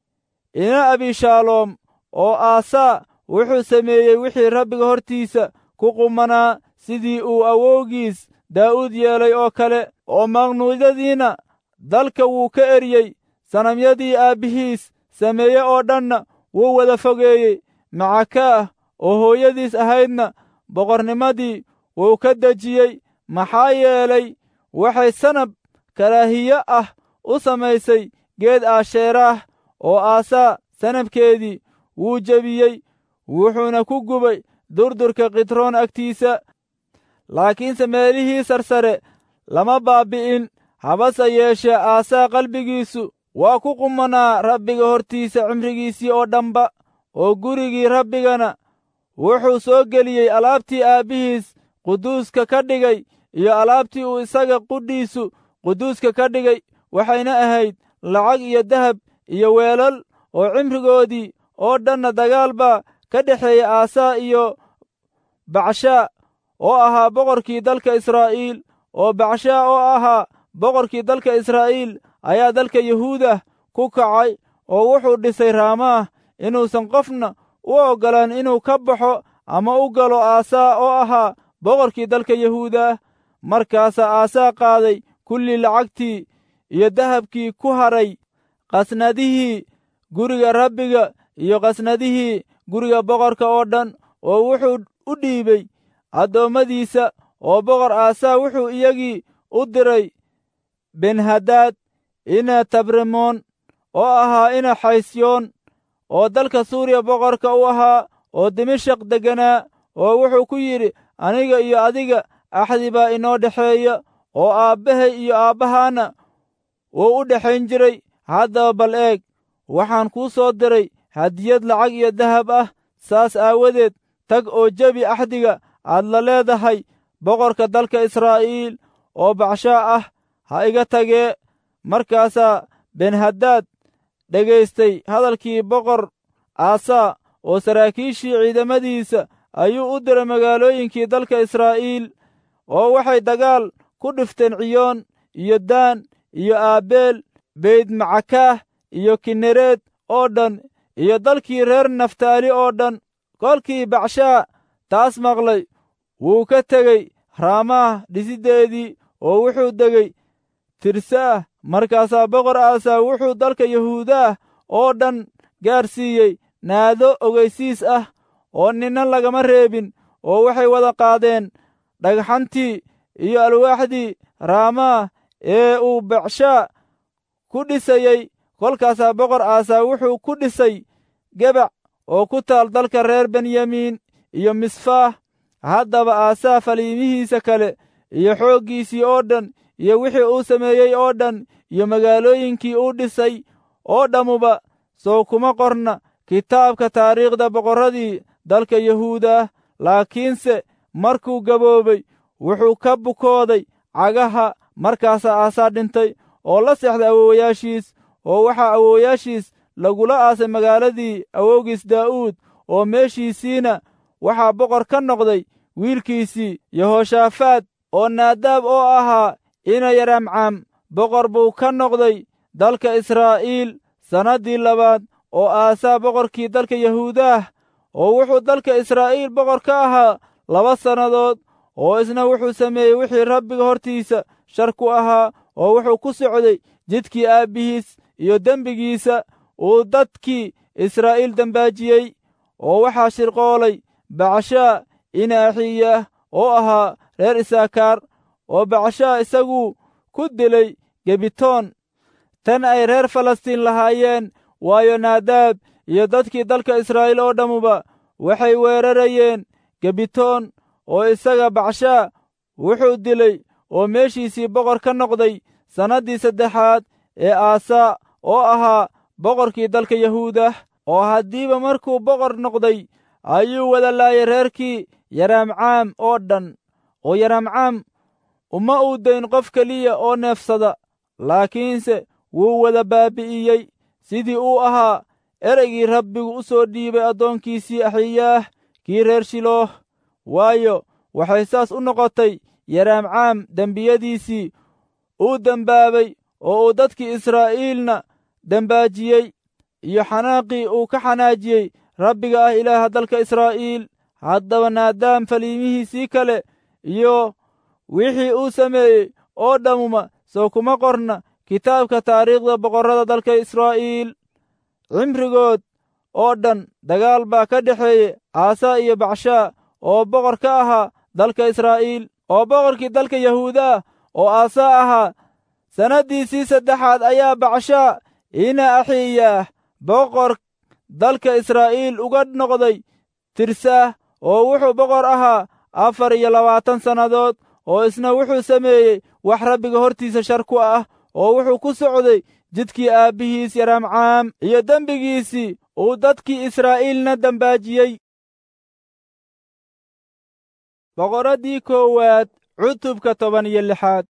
ina abishaaloom oo aasaa wuxuu sameeyey wixii rabbiga hortiisa ku qumanaa sidii uu awowgiis daa'uud yeelay oo kale oo maqnuudyadiina dalka wuu ka eryey sanamyadii aabbihiis sameeye oo dhanna wuu wada fogeeyey macakaah oo hooyadiis ahaydna boqornimadii wuu ka dejiyey maxaa yeelay waxay sanab karaahiye ah u samaysay geed aasheeraah oo aasaa sanabkeedii wuu jebiyey wuxuuna ku gubay durdurka kitroon agtiisa laakiinse meelihii sarsare lama baabbi'in habase yeeshee aasaa qalbigiisu waa ku qumanaa rabbiga hortiisa cimrigiisii oo dhanba oo gurigii rabbigana wuxuu soo geliyey alaabtii aabbihiis quduuska ka dhigay iyo alaabtii uu isaga qudhiisu quduuska ka dhigay waxayna ahayd lacag iyo dahab iyo weelal oo cimrigoodii oo dhanna dagaal baa ka dhexeeya aasaa iyo bacshaa oo ahaa boqorkii dalka israa'iil oo bacshaa oo ahaa boqorkii dalka israa'iil ayaa dalka yahuudah ku kacay oo wuxuu dhisay raamaah inuusan qofna u oggolaan inuu ka baxo ama u galo aasaa oo ahaa boqorkii dalka yahuudah markaasaa aasaa qaaday kullii lacagtii iyo dahabkii ku hadhay qasnadihii guriga rabbiga iyo qasnadihii guriga boqorka oo dhan oo wuxuu u dhiibey addoommadiisa oo boqor aasaa wuxuu iyagii u diray benhadaad ina tabremoon oo ahaa ina xaysyoon oo dalka suuriya boqorka u ahaa oo dimashaq degganaa oo wuxuu ku yidhi aniga iyo adiga axdi baa inoo dhexeeya oo aabbahay iyo aabbahaana wuu u dhexayn jiray haddaba bal eeg waxaan kuu soo diray hadiyad lacag iyo dahab ah saas aawadeed tag oo jebi axdiga aad la leedahay boqorka dalka israa'iil oo bacshaa ah ha iga tagee markaasaa benhadaad dhegaystay hadalkii boqor aasaa oo saraakiishii ciidamadiisa ayuu u diray magaalooyinkii dalka israa'iil oo waxay dagaal ku dhifteen ciyoon iyo daan iyo aabeel beydmacakaah iyo kinereed oo dhan iyo dalkii reer naftaali oo dhan kolkii bacshaa taas maqlay wuu ka tegey raamaah dhisiddeedii oo wuxuu degey tirsaah markaasaa boqor aasaa wuxuu dalka yahuudaah oo dhan gaarsiiyey naado ogeysiis ah oo ninna lagama reebin oo waxay wada qaadeen dhagxantii iyo alwaaxdii raamaah ee uu bacshaa ku dhisayey kolkaasaa boqor aasaa wuxuu ku dhisay gebac oo ku taal dalka reer benyamiin iyo misfaah haddaba aasaa faliimihiisa kale iyo xooggiisii oo dhan iyo wixii uu sameeyey oo dhan iyo magaalooyinkii uu dhisay oo dhammuba soo kuma qorna kitaabka taariikhda boqorradii dalka yahuudah laakiinse markuu gaboobay wuxuu ka bukooday cagaha markaasaa aasaa dhintay oo la seexday awoowayaashiis oo waxaa awoowayaashiis lagula aasay magaaladii awowgiis daa'uud oo meeshiisiina waxaa boqor ka noqday wiilkiisii yehoshaafaad oo naadaab oo ahaa ina yaramcam boqor buu ka noqday dalka israa'iil sannaddii labaad oo aasaa boqorkii dalka yahuudaah oo wuxuu dalka israa'iil boqor ka ahaa laba sannadood oo isna wuxuu sameeyey wixii rabbiga hortiisa shar ku ahaa oo wuxuu ku socday jidkii aabbihiis iyo dembigiisa uu dadkii israa'iil dembaajiyey oo waxaa shirqoolay bacshaa ina axiyaah oo ahaa reer isaakaar oo bacshaa isaguu ku dilay gebitoon tan ay reer falastiin lahaayeen waayo naadaab iyo dadkii dalka israa'iil oo dhammuba waxay weerarayeen gebitoon oo isaga bacshaa wuxuu dilay oo meeshiisii boqor ka noqday sannaddii saddexaad ee aasaa oo ahaa boqorkii dalka yahuudah oo haddiiba markuu boqor noqday ayuu wada laayay reerkii yaraamcaam oo dhan oo yaraamcaam uma uu dayn qof keliya oo neefsada laakiinse wuu wada baabi'iyey sidii uu ahaa ereygii rabbigu u soo dhiibay addoonkiisii axiyaah kii reer shilooh waayo waxay saas u noqotay yaraamcaam dembiyadiisii uu dembaabay oo uu dadkii israa'iilna dembaajiyey iyo xanaaqii uu ka xanaajiyey rabbiga ah ilaaha dalka israa'iil haddaba naadaam faliimihiisii kale iyo wixii uu sameeyey oo dhammuma soo kuma qorna kitaabka taariikhda boqorrada dalka israa'iil cimrigood oo dhan dagaal baa ka dhexeeye aasaa iyo bacshaa oo boqor ka ahaa dalka israa'iil oo boqorkii dalka yahuudaa oo aasaa ahaa sannaddiisii saddexaad ayaa bacshaa ina axiiyaah boqor dalka israa'iil uga noqday tirsaah oo wuxuu boqor ahaa afar iyo labaatan sannadood oo isna wuxuu sameeyey wax rabbiga hortiisa shar ku ah oo wuxuu ku socday jidkii aabbihiis yaraamcaam iyo dembigiisii uu dadkii israa'iilna dembaajiyey boqoraddii koowaad cutubka toban iyo lixaad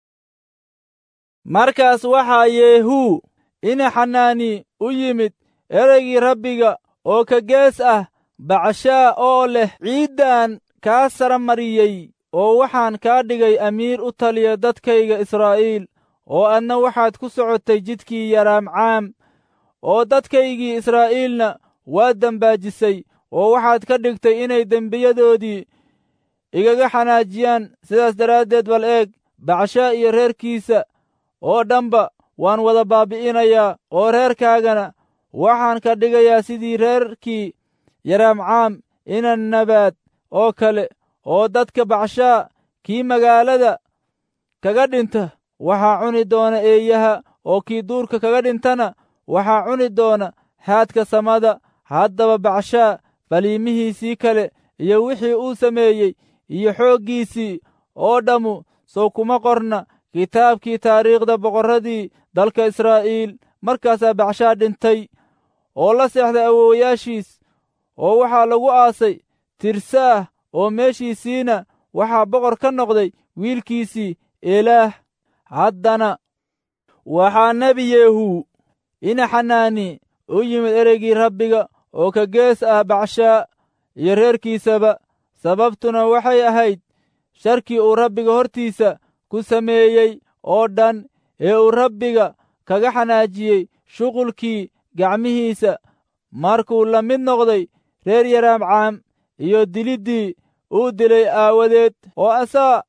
markaas waxaa yeehuu ina xanaani u yimid ereygii rabbiga oo ka gees ah bacshaa oo leh ciiddan kaa sara mariyey oo waxaan kaa dhigay amiir u taliya dadkayga israa'iil oo adna waxaad ku socotay jidkii yaraamcaam oo dadkaygii israa'iilna waa dembaajisay oo waxaad ka dhigtay inay dembiyadoodii igaga xanaajiyaan sidaas daraaddeed bal eeg bacshaa iyo reerkiisa oo dhanba waan wada baabi'inayaa oo reerkaagana waxaan ka dhigayaa sidii reerkii yaraamcaam ina nabaad oo kale oo dadka bacshaa kii magaalada kaga dhinta waxaa cuni doona eeyaha oo kii duurka kaga dhintana waxaa cuni doona haadka samada haddaba bacshaa faliimihiisii kale iyo wixii uu sameeyey iyo xooggiisii oo dhammu sow kuma qorna kitaabkii taariikhda boqorradii dalka israa'iil markaasaa bacshaa dhintay oo la seexday awoowayaashiis oo waxaa lagu aasay tirsaah oo meeshiisiina waxaa boqor ka noqday wiilkiisii eelaah haddana waxaa nebi yeehuu ina xanaani u yimid ereygii rabbiga oo ka gees ah bacshaa iyo reerkiisaba sababtuna waxay ahayd sharkii uu rabbiga hortiisa ku sameeyey oo dhan ee uu rabbiga kaga xanaajiyey shuqulkii gacmihiisa markuu la mid noqday reer yaraamcaam iyo diliddii uu dilay aawadeed oo asaa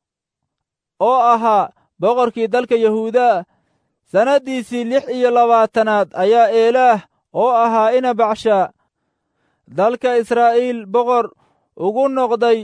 oo ahaa boqorkii dalka yahuudaa sannaddiisii lix iyo labaatanaad ayaa eelaah oo ahaa ina bacshaa dalka israa'iil boqor ugu noqday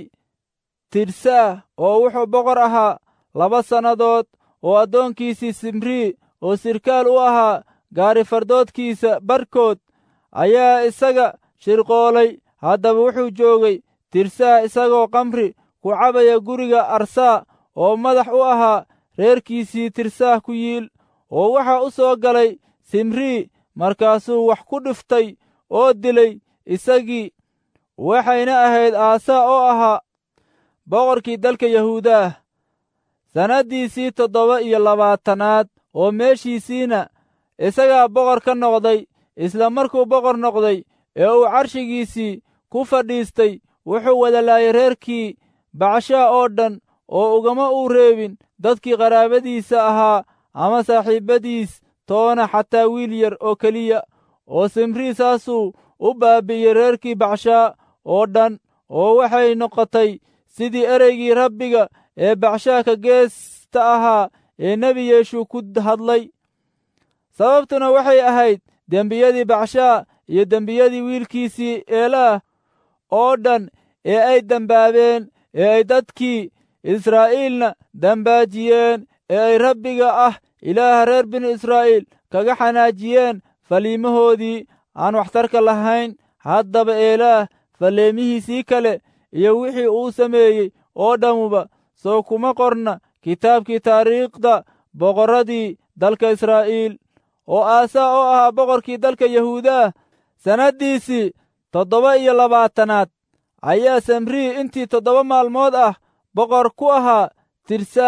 tirsaah oo wuxuu boqor ahaa laba sannadood oo addoonkiisii simrii oo sirkaal u ahaa gaarifardoodkiisa barkood ayaa isaga shirqoolay haddaba wuxuu joogay tirsaah isagoo kamri ku cabaya guriga arsaa oo madax u ahaa reerkiisii tirsaah ku yiil oo waxaa u soo galay simrii markaasuu wax ku dhiftay oo dilay isagii waxayna ahayd aasaa oo ahaa boqorkii dalka yahuudaah sannaddiisii toddoba iyo labaatanaad oo meeshiisiina isagaa boqor ka noqday isla markuu boqor noqday ee uu carshigiisii ku fadhiistay wuxuu wada laayay reerkii bacshaa oo dhan oo ugama uu reebin dadkii qaraabadiisa ahaa ama saaxiibbadiis toona xataa wiil yar oo keliya oo simrii saasuu u baabi'iyey reerkii bacshaa oo dhan oo waxay noqotay sidii ereygii rabbiga ee bacshaa ka geesta ahaa ee nebi yeeshuu ku hadlay sababtuna waxay ahayd dembiyadii bacshaa iyo dembiyadii wiilkiisii eelaah oo dhan ee ay dembaabeen ee ay dadkii israa'iilna dembaajiyeen ee ay rabbiga ah ilaaha reer binu israa'iil kaga xanaajiyeen faliimahoodii aan waxtarka lahayn haddaba eelaah falleemihiisii kale iyo wixii uu sameeyey oo dhammuba soo kuma qorna kitaabkii taariikhda boqorradii dalka israa'iil oo aasaa oo ahaa boqorkii dalka yahuudaah sannaddiisii toddoba iyo labaatanaad ayaa samrii intii toddoba maalmood ah boqor ku ahaa tirsaah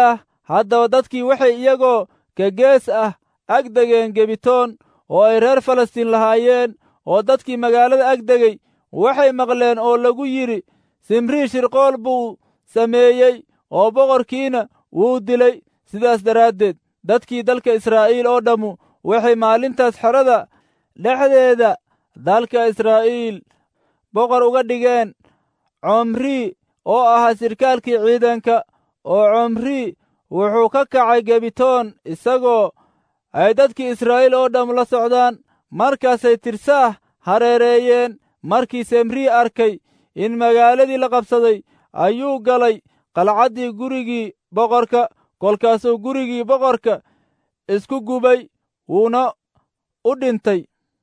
haddaba dadkii waxay iyagoo gegees ah ag degeen gebitoon oo ay reer falastiin lahaayeen oo dadkii magaalada ag degay waxay maqleen oo lagu yidhi simrii shirqool buu sameeyey oo boqorkiina wuu dilay sidaas daraaddeed dadkii dalka israa'iil oo dhammu waxay maalintaas xerada dhexdeeda dalka israa'iil boqor uga dhigeen comrii oo ahaa sirkaalkii ciidanka oo comrii wuxuu ka kacay gebitoon isagoo ay dadkii israa'iil oo dhamm la socdaan markaasay tirsaah hareereeyeen markii semrii arkay in magaaladii la qabsaday ayuu galay qalcaddii gurigii boqorka kolkaasuu gurigii boqorka isku gubay wuuna u dhintay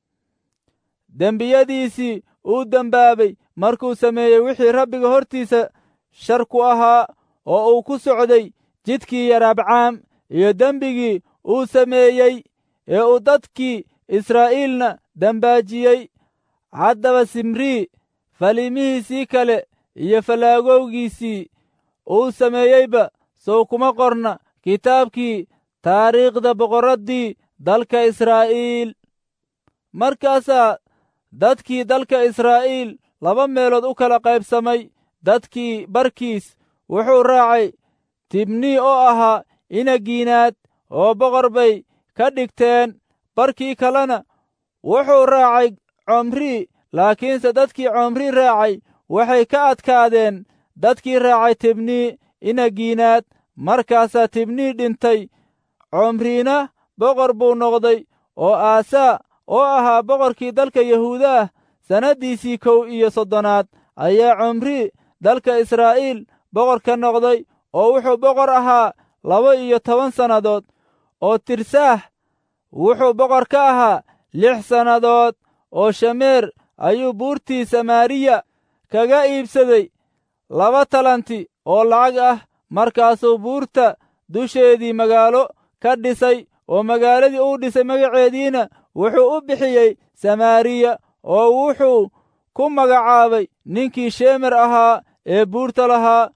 dembiyadiisii uu dembaabay markuu sameeyey wixii rabbiga hortiisa shar ku ahaa oo uu ku socday jidkii yaraabcaam iyo dembigii uu sameeyey ee uu dadkii israa'iilna dembaajiyey haddaba simrii faliimihiisii kale iyo fallaagowgiisii uu sameeyeyba sow kuma qorna kitaabkii taariikhda boqorraddii dalka israa'iil markaasaa dadkii dalka israa'iil laba meelood u kala qaybsamay dadkii barkiis wuxuu raacay tibnii oo ahaa inagiinaad oo boqor bay ka dhigteen barkii kalena wuxuu raacay comrii laakiinse dadkii comrii raacay waxay ka adkaadeen dadkii raacay tibnii inagiinaad markaasaa tibnii dhintay comriina boqor buu noqday oo aasaa oo ahaa boqorkii dalka yahuudaah sannaddiisii kow iyo soddonaad ayaa comrii dalka israa'iil boqor ka noqday oo wuxuu boqor ahaa laba iyo toban sannadood oo tirsaah wuxuu boqor ka ahaa lix sannadood oo shameer ayuu buurtii samaariya kaga iibsaday laba talanti oo lacag ah markaasuu buurta dusheedii magaalo ka dhisay oo magaaladii uu dhisay magaceediina wuxuu u bixiyey samaariya oo wuxuu ku magacaabay ninkii shemer ahaa ee buurta lahaa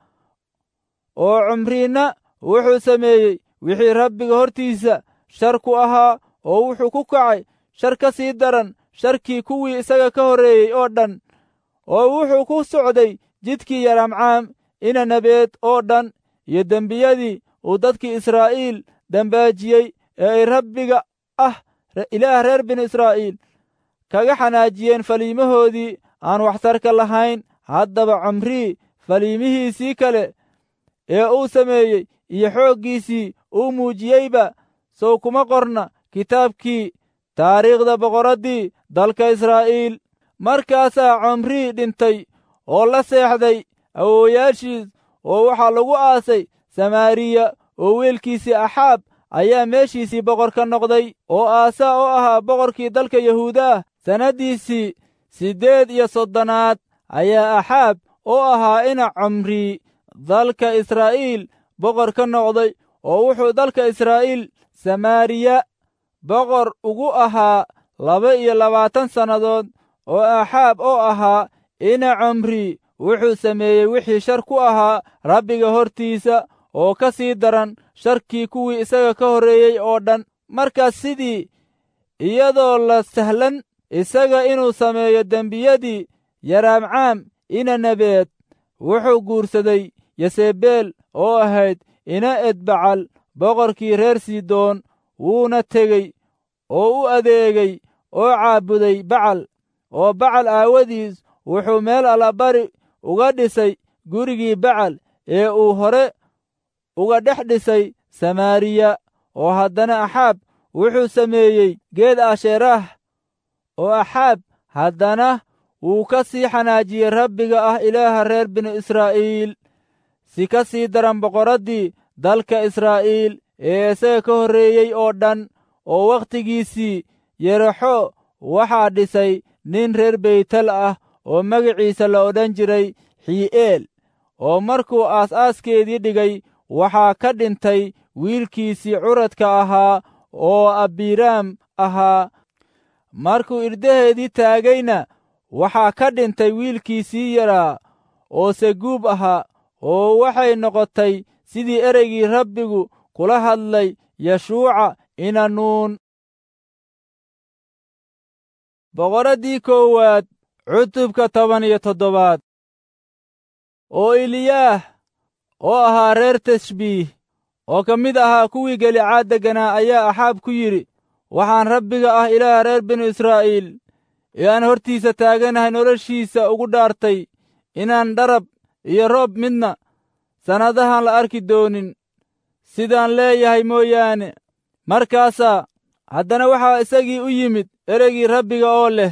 oo cumriinna wuxuu sameeyey wixii rabbiga hortiisa shar ku ahaa oo wuxuu ku kacay shar ka sii daran sharkii kuwii isaga ka horreeyey oo dhan oo wuxuu ku socday jidkii yaramcaam ina nabeed oo dhan iyo dembiyadii uu dadkii israa'iil dembaajiyey ee ay rabbiga ah ilaah reer binu israa'iil kaga xanaajiyeen faliimahoodii aan waxtarka lahayn haddaba comrii faliimihiisii kale ee uu sameeyey iyo xooggiisii uu muujiyeyba sow kuma qorna kitaabkii taariikhda boqorraddii dalka israa'iil markaasaa comrii dhintay oo la seexday awoowayaashiis oo waxaa lagu aasay samaariya oo wiilkiisii axaab ayaa meeshiisii boqor ka noqday oo aasaa oo ahaa boqorkii dalka yahuudaah sannaddiisii siddeed iyo soddonaad ayaa axaab oo ahaa ina comrii dalka israa'iil boqor ka noqday oo wuxuu dalka israa'iil samaariya boqor ugu ahaa laba iyo labaatan sannadood oo axaab oo ahaa ina comrii wuxuu sameeyey wixii shar ku ahaa rabbiga hortiisa oo ka sii daran sharkii kuwii isaga ka horreeyey oo dhan markaas sidii iyadoo la sahlan isaga inuu sameeyo dembiyadii yaraamcaam ina nabeed wuxuu guursaday yesebeel oo ahayd ina edbacal boqorkii reer sidoon wuuna tegey oo u adeegay oo caabuday bacal oo bacal aawadiis wuxuu meel allabari uga dhisay gurigii bacal ee uu hore uga dhex dhisay samaariya oo haddana axaab wuxuu sameeyey geed asheeraah oo axaab haddana wuu ka sii xanaajiyey rabbiga ah ilaaha reer binu israa'iil si ka sii daran boqorraddii dalka israa'iil ee isaga ka horreeyey oo dhan oo wakhtigiisii yeraxo waxaa dhisay nin reer beytel ah oo magaciisa la odhan jiray xii'eel oo markuu aas-aaskeedii dhigay waxaa ka dhintay wiilkiisii curadka ahaa oo abiraam ahaa markuu irdaheedii taagayna waxaa ka dhintay wiilkiisii yaraa oo seguub ahaa oo waxay noqotay sidii ereygii rabbigu kula hadlay yeshuuca inanuun boqoraddii koowaad cutubka toban iyo toddobaad oo eliyaah oo ahaa reer tashbiih oo ka mid ahaa kuwii gelicaad degganaa ayaa axaab ku yidhi waxaan rabbiga ah ilaah reer binu israa'iil ee aan hortiisa taaganahay noloshiisa ugu dhaartay inaan dharab iyo roob midna sannadahan la arki doonin sidaan leeyahay mooyaane markaasaa haddana waxaa isagii u yimid ereygii rabbiga oo leh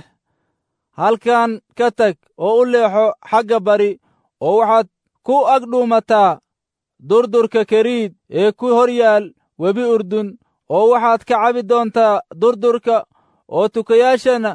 halkan ka tag oo u leexo xagga bari oo waxaad ku agdhuumataa durdurka keriid ee ku hor yaal webi urdun oo waxaad ka cabi doontaa durdurka oo tukayaashana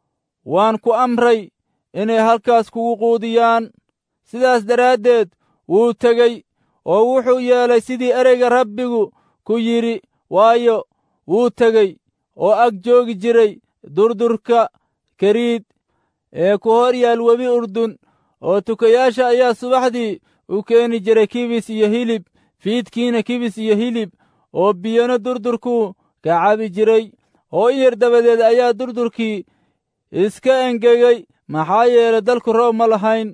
waan ku amray inay halkaas kugu quudiyaan sidaas daraaddeed wuu tegey oo wuxuu yeelay sidii ereyga rabbigu ku yidhi waayo wuu tegey oo ag joogi jiray durdurka keriid ee ku hor yaal webi urdun oo tukayaasha ayaa subaxdii u keeni jiray kibis iyo hilib fiidkiina kibis iyo hilib oo biyana durdurkuu ka cabi jiray oo in yar dabadeed ayaa durdurkii iska engegey maxaa yeelay dalku roob ma lahayn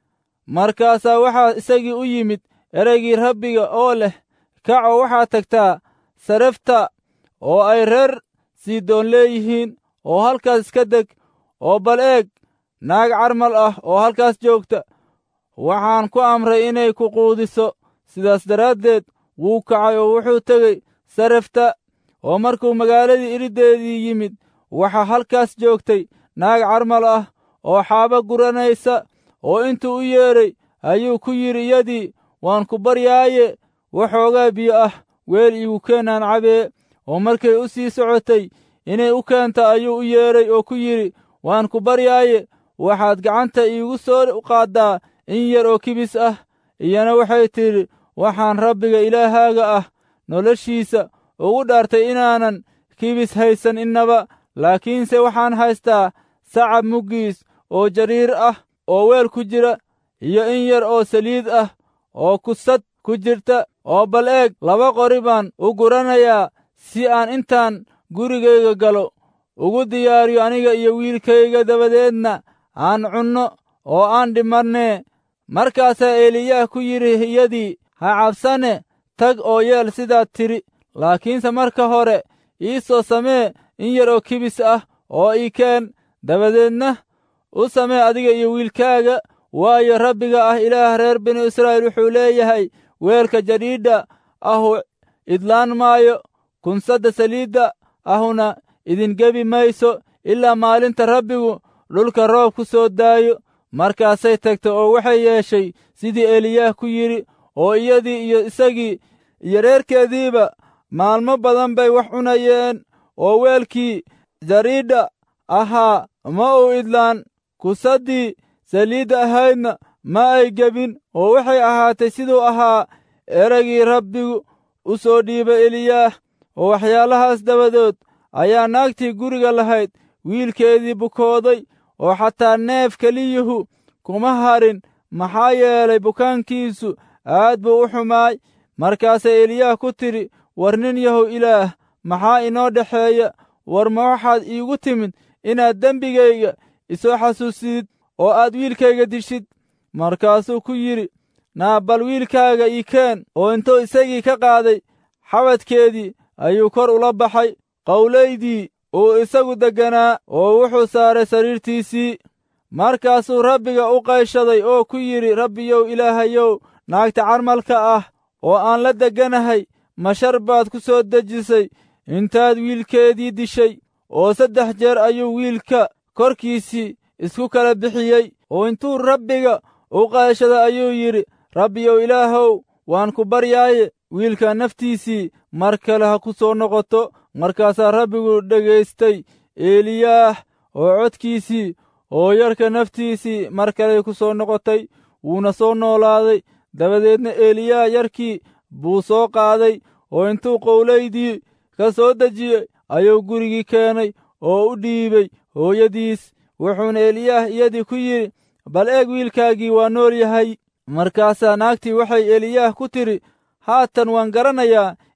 markaasaa waxaa isagii u yimid ereygii rabbiga oo leh kaco waxaad tagtaa sarefta oo ay reer siidoon leeyihiin oo halkaas iska deg oo bal eeg naag carmal ah oo halkaas joogta waxaan ku amray inay ku quudiso sidaas daraaddeed wuu kacay oo wuxuu tegey sarefta oo markuu magaaladii iriddeedii yimid waxaa halkaas joogtay naag carmal ah oo xaaba guranaysa oo intuu u yeedhay ayuu ku yidhi iyadii waan ku baryaaye waxoogaa biyo ah weel iigu keenaan cabee oo markay u sii socotay inay u keenta ayuu u yeedhay oo ku yidhi waan ku baryaaye waxaad gacanta iigu soo qaaddaa in yar oo kibis ah iyana waxay tidhi waxaan rabbiga ilaahaaga ah noloshiisa ugu dhaartay inaanan kibis haysan innaba laakiinse waxaan haystaa sacab muggiis oo jariir ah oo weel ku jira iyo in yar oo saliid ah oo kusad ku jirta oo bal eeg laba qori baan u guranayaa si aan intaan gurigayga galo ugu diyaariyo aniga iyo wiilkayga dabadeedna aan cunno oo aan dhimannee markaasaa eliyaah ku yidhi iyadii ha cabsane tag oo yeel sidaad tidhi laakiinse marka hore ii soo samee in yar oo kibis ah oo ii keen dabadeedna u samee adiga iyo wiilkaaga waayo rabbiga ah ilaah reer binu israa'iil wuxuu leeyahay weelka jadhiidha ahu idlaan maayo kunsadda saliidda ahuna idingebi mayso ilaa maalinta rabbigu dhulka roob ku soo daayo markaasay tagtay oo waxay yeeshay sidii eliyaah ku yidhi oo iyadii iyo isagii iyo reerkeediiba maalmo badan bay wax cunayeen oo weelkii jariidha ahaa ma uu idlaan kusaddii saliidda ahaydna ma ay gebin oo waxay ahaatay siduu ahaa eraygii rabbigu u soo dhiibay eliyaah oo waxyaalahaas dabadood ayaa naagtii guriga lahayd wiilkeedii bukooday oo xataa neef keliyuhu kuma harin maxaa yeelay bukaankiisu aad buu u xumaay markaasay eliyaah ku tidhi war nin yahow ilaah maxaa inoo dhexeeya war ma waxaad iigu timid inaad dembigayga isoo xasuusidid oo aad wiilkayga dishid markaasuu ku yidhi naa bal wiilkaaga ii keen oo intuu isagii ka qaaday xabadkeedii ayuu kor ula baxay qowlaydii uu isagu degganaa oo wuxuu saaray sariirtiisii markaasuu rabbiga u qayshaday oo ku yidhi rabbiyow ilaahayow naagta carmalka ah oo aan la degganahay mashar baad ku soo dejisay intaad wiilkeedii dishay oo saddex jeer ayuu wiilka korkiisii isku kala bixiyey oo intuu rabbiga u qayshaday ayuu yidhi rabbiyow ilaahow waan ku baryaaye wiilka naftiisii mar kale ha ku soo noqoto markaasaa rabbigu dhegaystay eliyaah oo codkiisii oo yarka naftiisii mar kaley ku soo noqotay wuuna soo noolaaday dabadeedna eliyaah yarkii buu soo qaaday oo intuu qowlaydii ka soo dejiyey ayuu gurigii keenay oo u dhiibay hooyadiis wuxuuna eliyaah iyadii ku yidhi bal eeg wiilkaagii waa nool yahay markaasaa naagtii waxay eliyaah ku tidhi haatan waan garanayaa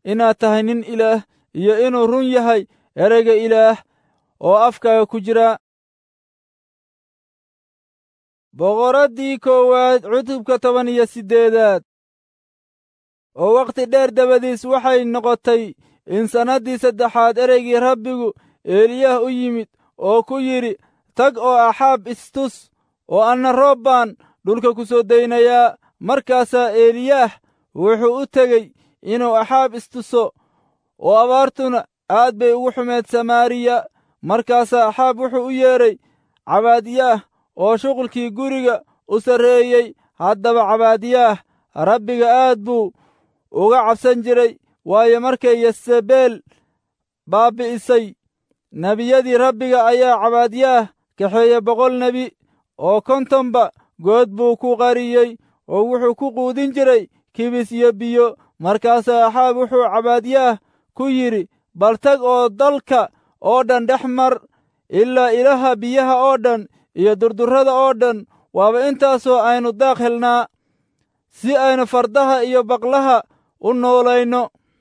inaad tahay nin ilaah iyo inuu run yahay ereyga ilaah oo afkaaga ku jira boqoraddii koowaad cutubka toban iyo siddeedaad oo wakhti dheer dabadiis waxay noqotay in sannaddii saddexaad ereygii rabbigu eeliyah u yimid oo ku yidhi tag oo axaab istus oo anna roob baan dhulka ku soo daynayaa markaasaa eliyaah wuxuu u tegey inuu axaab istuso oo abaartuna aad bay ugu xumeed samaariya markaasaa axaab wuxuu u yeedhay cabaadyaah oo shuqulkii guriga u sarreeyey haddaba cabaadyaah rabbiga aad buu uga cabsan jiray waayo markay yesebeel baabbi'isay nebiyadii rabbiga ayaa cabaadyaah kaxeeye boqol nebi oo kontonba good buu ku qariyey oo wuxuu ku quudin jiray kibis iyo biyo markaasaa axaab wuxuu cabaadyaah ku yidhi bal tag oo dalka oo dhan dhex mar ilaa ilaha biyaha oo dhan iyo durdurrada oo dhan waaba intaasoo aynu daaq helnaa si aynu fardaha iyo baqlaha u noolayno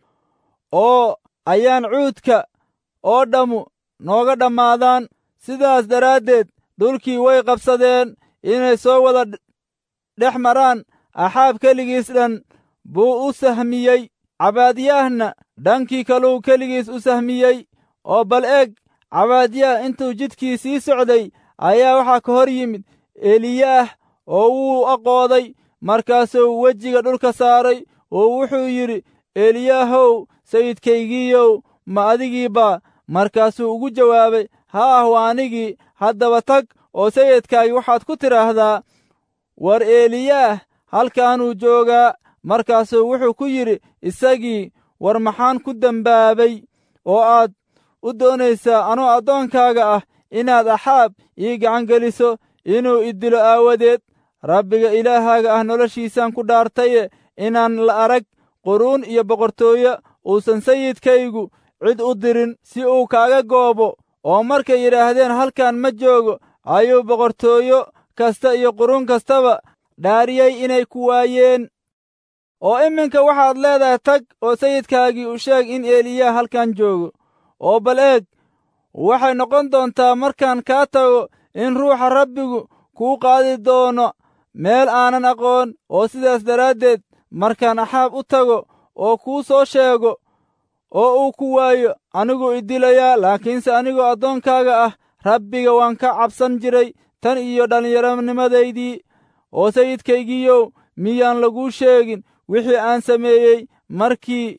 oo ayaan cuudka oo dhammu nooga dhammaadaan sidaas daraaddeed dhulkii way qabsadeen inay soo wada dhex maraan axaab keligiis dhan buu u sahmiyey cabaadyaahna dhankii kaluu keligiis u sahmiyey oo bal eeg cabaadyaah intuu jidkii sii socday ayaa waxaa ka hor yimid eliyaah oo wuu aqooday markaasuu wejiga dhulka saaray oo wuxuu yidhi eliyaahow sayidkaygiiyow ma adigiibaa markaasuu ugu jawaabay haah waa anigii haddaba tag oo sayidkaagi waxaad ku tidhaahdaa war eliyaah halkaanuu joogaa markaasuu wuxuu ku yidhi isagii war maxaan ku dembaabay oo aad u doonaysaa anoo addoonkaaga ah inaad axaab ii gacangeliso inuu idilo aawadeed rabbiga ilaahaaga ah noloshiisaan ku dhaartaye inaan la arag quruun iyo boqortooyo uusan sayidkaygu cid u dirin si uu kaaga goobo oo markay yidhaahdeen halkan ma joogo ayuu boqortooyo kasta iyo quruun kastaba dhaariyey inay ku waayeen oo iminka waxaad leedahay tag oo sayidkaagii u sheeg in eliyaa halkan joogo oo bal eeg waxay noqon doontaa markaan kaa tago in ruuxa rabbigu kuu qaadi doono meel aanan aqoon oo sidaas daraaddeed markaan axaab u tago oo kuu soo sheego oo uu ku waayo aniguu idilayaa laakiinse anigoo addoonkaaga ah rabbiga waan ka cabsan jiray tan iyo dhallinyaronimadaydii oo sayidkaygiiyow miyaan laguu sheegin wixii aan sameeyey markii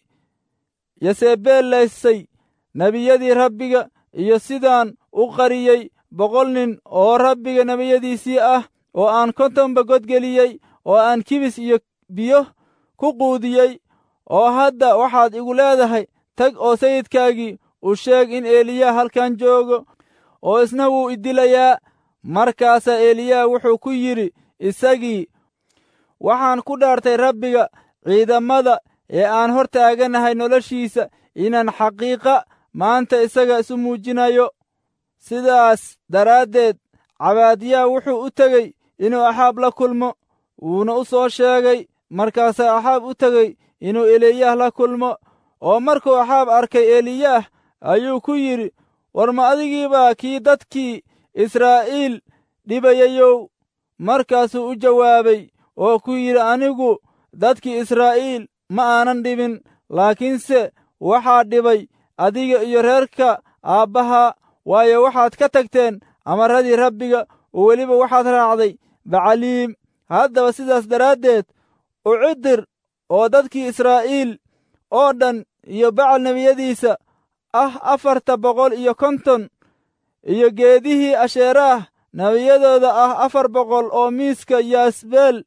yasebeel laysay nebiyadii rabbiga iyo sidaan u qariyey boqol nin oo rabbiga nebiyadiisii ah oo aan kontonba godgeliyey oo aan kibis iyo biyo ku quudiyey oo hadda waxaad igu leedahay tag oo sayidkaagii u sheeg in eliyaa halkan joogo oo isna wuu idilayaa markaasaa eliyaa wuxuu ku yidhi isagii waxaan ku dhaartay rabbiga ciidamada ee aan hor taaganahay noloshiisa inaan xaqiiqa maanta isaga isu muujinayo sidaas daraaddeed cabaadiyaa wuxuu u tegey inuu axaab la kulmo wuuna u soo sheegay markaasaa axaab u tegey inuu eliyaah la kulmo oo markuu axaab arkay eliyaah ayuu ku yidhi war ma adigiibaa kii dadkii israa'iil dhibayayow markaasuu u jawaabay oo ku yidhi anigu dadkii israa'iil ma aanan dhibin laakiinse waxaa dhibay adiga iyo reerka aabbaha waayo waxaad ka tagteen amarradii rabbiga oo weliba waxaad raacday bacaliim haddaba sidaas daraaddeed u cidir oo dadkii israa'iil oo dhan iyo bacal nebiyadiisa ah afarta boqol iyo konton iyo geedihii asheeraah nebiyadooda ah afar boqol oo miiska yaasbeel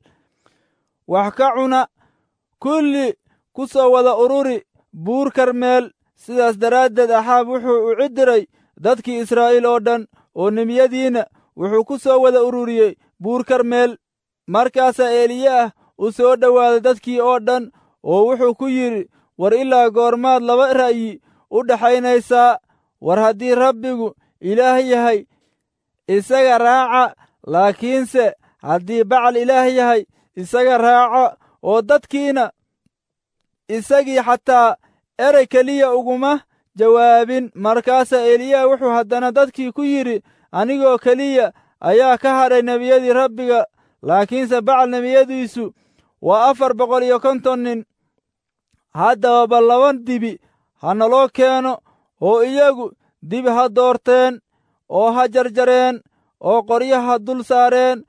wax ka cuna kulli ku soo wada ururi buur karmeel sidaas daraaddeed axaab wuxuu u cidiray dadkii israa'iil oo dhan oo nebiyadiinna wuxuu ku soo wada ururiyey buur karmeel markaasaa eliyaah u soo dhowaaday dadkii oo dhan oo wuxuu ku yidhi war ilaa goormaad laba ra'yi u dhaxaynaysaa war haddii rabbigu ilaah yahay isaga raaca laakiinse haddii bacal ilaah yahay isaga raaca oo dadkiina isagii xataa erey keliya uguma jawaabin markaasaa eliyaah wuxuu haddana dadkii ku yidhi anigoo keliya ayaa ka hadhay nebiyadii rabbiga laakiinse bacal nebiyadiisu waa afar boqol iyo konton nin haddaba bal laba dibi ha naloo keeno oo iyagu dibi ha doorteen oo ha jarjareen oo qoryaha dul saareen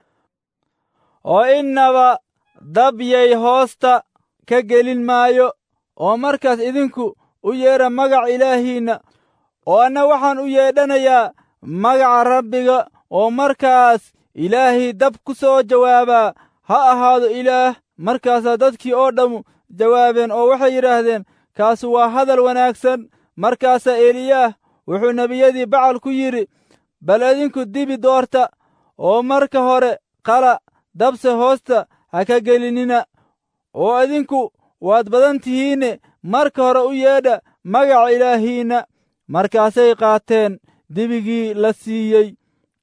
oo innaba dabyay hoosta ka gelin maayo oo markaas idinku u yeedha magac ilaahiinna oo anna waxaan u yeedhanayaa magaca rabbiga oo markaas ilaahii dab ku soo jawaabaa ha ahaado ilaah markaasaa dadkii oo dhammu jawaabeen oo waxay yidhaahdeen kaasu waa hadal wanaagsan markaasaa eliyaah wuxuu nebiyadii bacal ku yidhi bal idinku dibi doorta oo marka hore qala dabse hoosta ha ka gelinina oo idinku waad badan tihiinne marka hore u yeedha magaca ilaahiinna markaasay qaateen dibigii la siiyey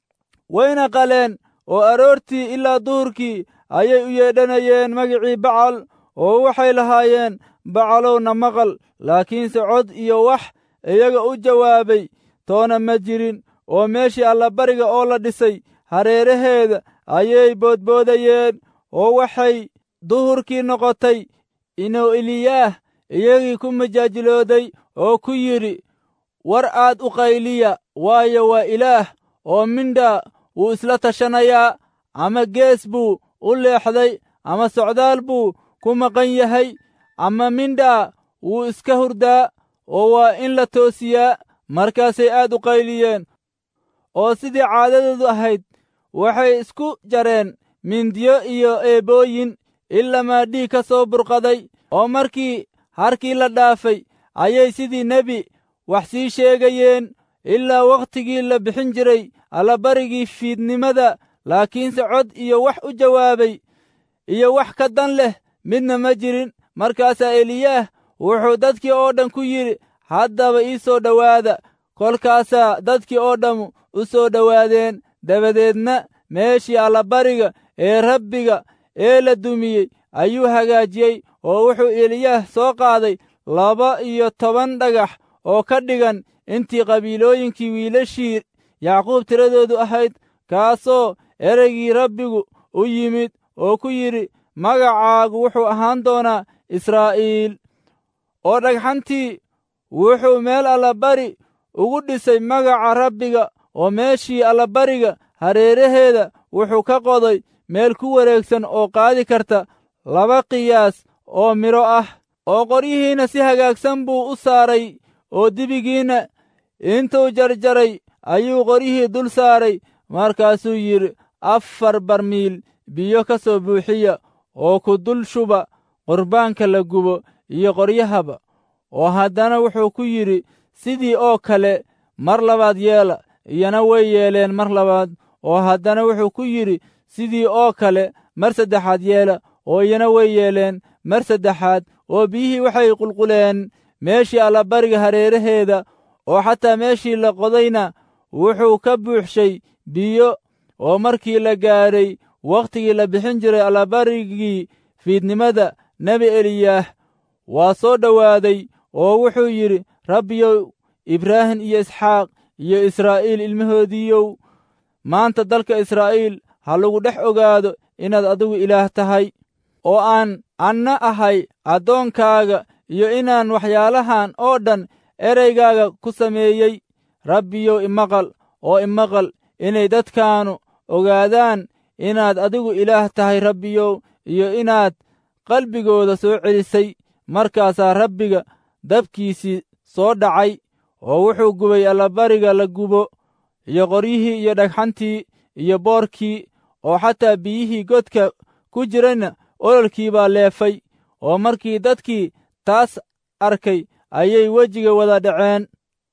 wayna qaleen oo aroortii ilaa duhurkii ayay u yeedhanayeen magicii bacal oo waxay lahaayeen bacalowna maqal laakiinse cod iyo wax iyaga u jawaabay toona ma jirin oo meeshii allabariga oo la dhisay hareeraheeda ayay boodboodayeen oo waxay duhurkii noqotay inuu eliyaah iyagii ku majaajilooday oo ku yidhi war aad u qayliya waayo waa ilaah oo mindhaa wuu isla tashanayaa ama gees buu u leexday ama socdaal buu ku maqan yahay ama mindhaa wuu iska hurdaa oo waa in la toosiyaa markaasay aad u qayliyeen oo sidii caadadoodu ahayd waxay isku jareen mindiyo iyo eebooyin ilamaa dhiig ka soo burqaday oo markii harkii la dhaafay ayay sidii nebi wax sii sheegayeen ilaa wakhtigii la bixin jiray allabarigii fiidnimada laakiinse cod iyo wax u jawaabay iyo wax ka dan leh midna ma jirin markaasaa eliyaah wuxuu dadkii oo dhan ku yidhi haddaba ii soo dhowaada kolkaasaa dadkii oo dhammu u soo dhowaadeen dabadeedna meeshii allabariga ee rabbiga ee la dumiyey ayuu hagaajiyey oo wuxuu eliyaah soo qaaday laba iyo toban dhagax oo ka dhigan intii qabiilooyinkii wiilashii yacquub tiradoodu ahayd kaasoo ereygii rabbigu u yimid oo ku yidhi magacaagu wuxuu ahaan doonaa israa'iil oo dhagxantii wuxuu meel allabari ugu dhisay magaca rabbiga oo meeshii allabariga hareeraheeda wuxuu ka qoday meel ku wareegsan oo qaadi karta laba qiyaas oo midho ah oo qoryihiinna si hagaagsan buu u saaray oo dibigiinna intuu jarjaray ayuu qoryihii dul saaray markaasuu yidhi afar barmiil biyo ka soo buuxiya oo ku dul shuba qurbaanka la gubo iyo qoryahaba oo haddana wuxuu ku yidhi sidii oo kale mar labaad yeela iyana way yeeleen mar labaad oo haddana wuxuu ku yidhi sidii oo kale mar saddexaad yeela oo iyana way yeeleen mar saddexaad oo biyihii waxay qulquleen meeshii allabariga hareeraheeda oo xataa meeshii la qodayna wuxuu ka buuxshay biyo oo markii la gaadhay wakhtigii la bixin jiray allabarigii fiidnimada nebi eliyaah waa soo dhowaaday oo wuxuu yidhi rabbiyow ibraahim iyo isxaaq iyo israa'iil ilmahoodiiyow maanta dalka israa'iil ha lagu dhex ogaado inaad adigu ilaah tahay oo aan anna ahay addoonkaaga iyo inaan waxyaalahan oo dhan ereygaaga ku sameeyey rabbiyow imaqal oo imaqal inay dadkaanu ogaadaan inaad adigu ilaah tahay rabbiyow iyo inaad qalbigooda soo celisay markaasaa rabbiga dabkiisii soo dhacay oo wuxuu gubay allabariga la gubo iyo qoryihii iyo dhagxantii iyo boorkii oo xataa biyihii godka ku jirayna ololkii baa leefay oo markii dadkii taas arkay ayay wejiga wada dhaceen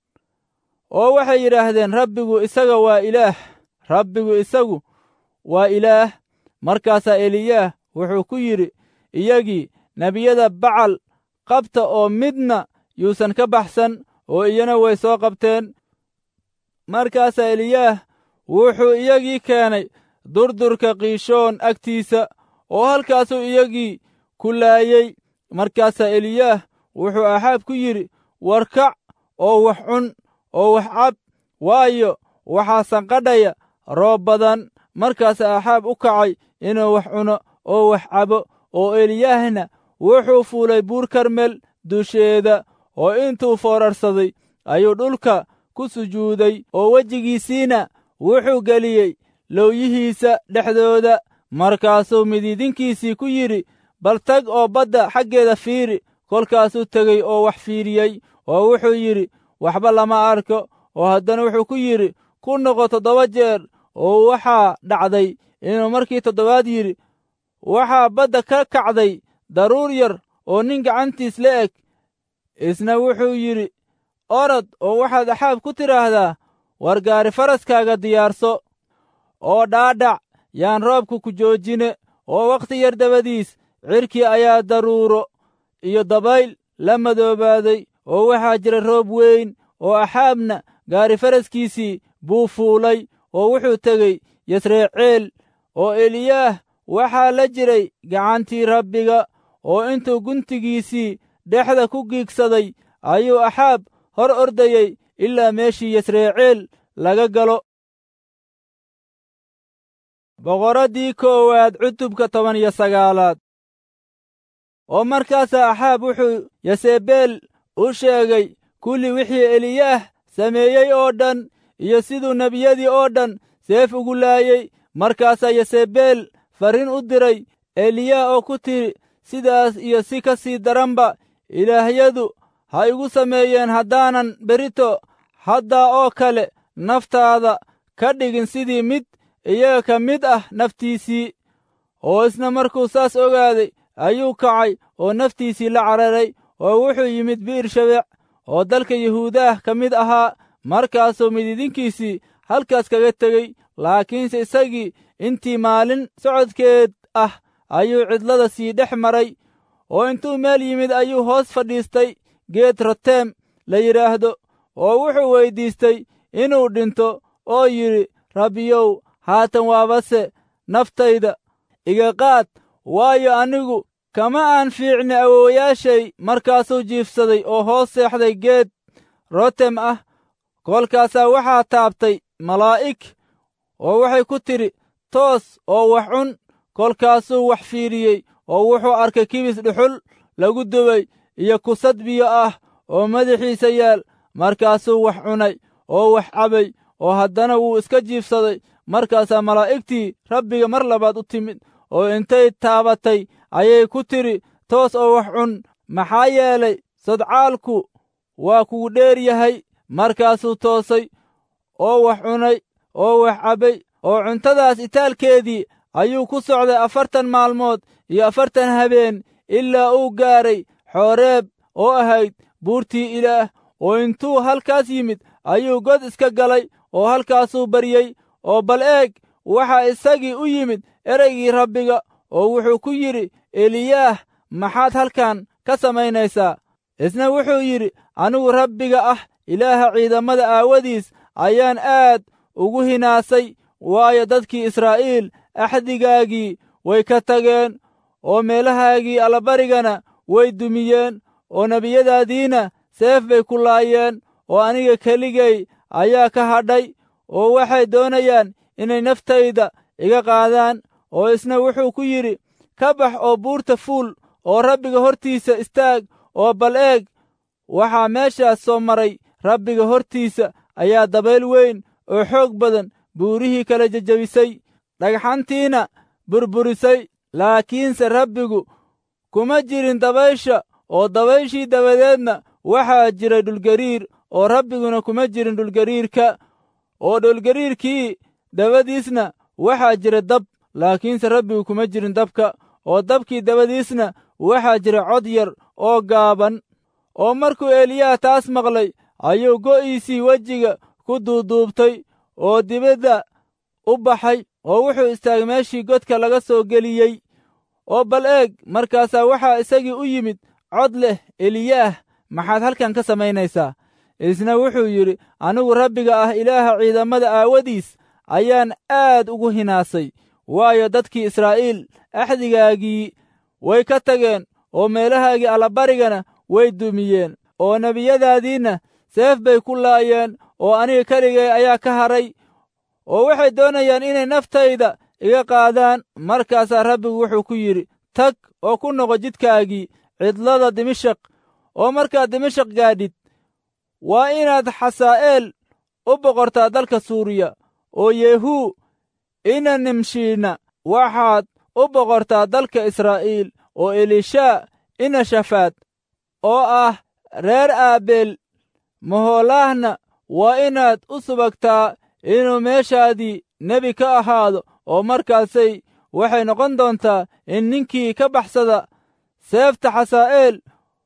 oo waxay yidhaahdeen rabbigu isaga waa ilaah rabbigu isagu waa ilaah markaasaa eliyaah wuxuu ku yidhi iyagii nebiyada bacal qabta oo midna yuusan ka baxsan oo iyana way soo qabteen markaasaa eliyaah wuxuu iyagii keenay durdurka kiishoon agtiisa oo halkaasuu iyagii ku laayey markaasaa eliyaah wuxuu axaab ku yidhi war kac oo wax cun oo wax cab waayo waxaa sanqadhaya roob badan markaasa axaab u kacay inuu wax cuno oo wax cabo oo eliyaahna wuxuu fuulay buur karmel dusheeda oo intuu foorarsaday ayuu dhulka ku sujuuday oo wejigiisiina wuxuu geliyey lowyihiisa dhexdooda markaasuu midiidinkiisii ku yidhi bal tag oo badda xaggeeda fiiri kolkaasuu tegey oo wax fiiriyey oo wuxuu yidhi waxba lama arko oo haddana wuxuu ku yidhi ku noqo toddoba jeer oo waxaa dhacday inuu markii toddobaad yidhi waxaa badda ka kacday daruur yar oo nin gacantiis la eg isna wuxuu yidhi orod oo waxaad axaab ku tidhaahdaa war gaari faraskaaga diyaarso oo dhaadhac yaan roobka ku joojine oo wakhti yar dabadiis cirkii ayaa daruuro iyo dabayl la madoobaaday oo waxaa jira roob weyn oo axaabna gaari faraskiisii buu fuulay oo wuxuu tegey yasreeceel oo eliyaah waxaa la jiray gacantii rabbiga oo intuu guntigiisii dhexda ku giigsaday ayuu axaab hor ordayey ilaa meeshii yasreeceel laga galo boqoraddii koowaad cutubka toban iyo sagaalaad oo markaasaa axaab wuxuu yasebeel u sheegay kulli wixii eliyaah sameeyey oo dhan iyo siduu nebiyadii oo dhan seef ugu laayey markaasaa yasebeel farriin u diray eliyaah oo ku tidhi sidaas iyo si ka sii daranba ilaahyadu ha igu sameeyeen haddaanan berito haddaa oo kale naftaada ka dhigin sidii mid iyaga ka mid ah naftiisii oo isna markuu saas ogaaday ayuu kacay oo naftiisii la cararay oo wuxuu yimid bi'ir shabeec oo dalka yuhuudaah ka mid ahaa markaasuu mididinkiisii halkaas kaga tegey laakiinse isagii intii maalin socodkeed ah ayuu cidlada sii dhex maray oo intuu meel yimid ayuu hoos fadhiistay geed roteem la yidhaahdo oo wuxuu weyddiistay inuu dhinto oo yidhi rabbiyow haatan waabase naftayda iga qaad waayo anigu kama aan fiicni awoowayaashay markaasuu jiifsaday oo hoos seexday geed rotem ah kolkaasaa waxaa taabtay malaa'ig oo waxay ku tidhi toos oo wax cun kolkaasuu wax fiiriyey oo wuxuu arkay kibis dhuxul lagu dubay iyo kusad biyo ah oo madaxiisa yaal markaasuu wax cunay oo wax cabay oo haddana wuu iska jiifsaday markaasaa malaa'igtii rabbiga mar labaad u timid oo intay taabatay ayay ku tidhi toos oo wax cun maxaa yeelay sodcaalku waa kugu dheer yahay markaasuu toosay oo wax cunay oo wax cabbay oo cuntadaas itaalkeedii ayuu ku socday afartan maalmood iyo afartan habeen ilaa uu gaaray xooreeb oo ahayd buurtii ilaah oo intuu halkaas yimid ayuu god iska galay oo halkaasuu baryey oo bal eeg waxaa isagii u yimid ereygii rabbiga oo wuxuu ku yidhi eliyaah maxaad halkan ka samaynaysaa isna wuxuu yidhi anigu rabbiga ah ilaaha ciidamada aawadiis ayaan aad ugu hinaasay waayo dadkii israa'iil axdigaagii way ka tageen oo meelahaagii allabarigana way dumiyeen oo nebiyadaadiina seef bay ku laayeen oo aniga keligay ayaa ka hadhay oo waxay doonayaan inay naftayda iga qaadaan oo isna wuxuu ku yidhi ka bax oo buurta fuul oo rabbiga hortiisa istaag oo bal eeg waxaa meeshaas soo maray rabbiga hortiisa ayaa dabayl weyn oo xoog badan buurihii kala jejebisay dhagxantiina burburisay laakiinse rabbigu kuma jirin dabaysha oo dabayshii dabadeedna waxaa jiray dhulgariir oo rabbiguna kuma jirin dhulgariirka oo dhulgariirkii dabadiisna waxaa jira dab laakiinse rabbigu kuma jirin dabka oo dabkii dabadiisna waxaa jira cod yar oo gaaban oo markuu eliyaah taas maqlay ayuu go'iisii wejiga ku duuduubtay oo dibadda u baxay oo wuxuu istaagay meeshii godka laga soo geliyey oo bal eeg markaasaa waxaa isagii u yimid cod leh eliyaah maxaad halkan ka samaynaysaa isna wuxuu yidhi anigu rabbiga ah ilaaha ciidamada aawadiis ayaan aad ugu hinaasay waayo dadkii israa'iil axdigaagii way ka tageen oo meelahaagii allabarigana way dumiyeen oo nebiyadaadiinna seef bay ku laayeen oo aniga keligay ayaa ka haray oo waxay doonayaan inay naftayda iga qaadaan markaasaa rabbigu wuxuu ku yidhi tag oo ku noqo jidkaagii cidlada dimashaq oo markaad dimashaq gaadhid waa inaad xasaa'eel u boqortaa dalka suuriya oo yehuu ina nimshiina waxaad u boqortaa dalka israa'iil oo elishaa ina shafaad oo ah reer aabeel mahoolaahna waa inaad u subagtaa inuu meeshaadii nebi ka ahaado oo markaasay waxay noqon doontaa in ninkii ka baxsada seefta xasaa'eel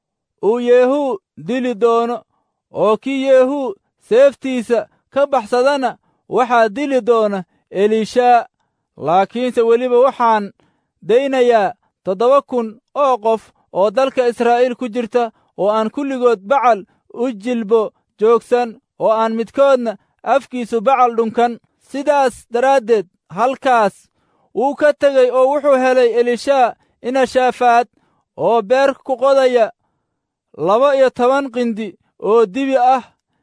uu yehuu dili doono oo kii yehuu seeftiisa ka baxsadana waxaa dili doona elishaa laakiinse weliba waxaan daynayaa toddoba kun oo qof oo dalka israa'iil ku jirta oo aan kulligood bacal u jilbo joogsan oo aan midkoodna afkiisu bacal dhunkan sidaas daraaddeed halkaas wuu ka tegey oo wuxuu helay elishaa ina shaafaad oo beer ku qodaya laba iyo toban qindi oo dibi ah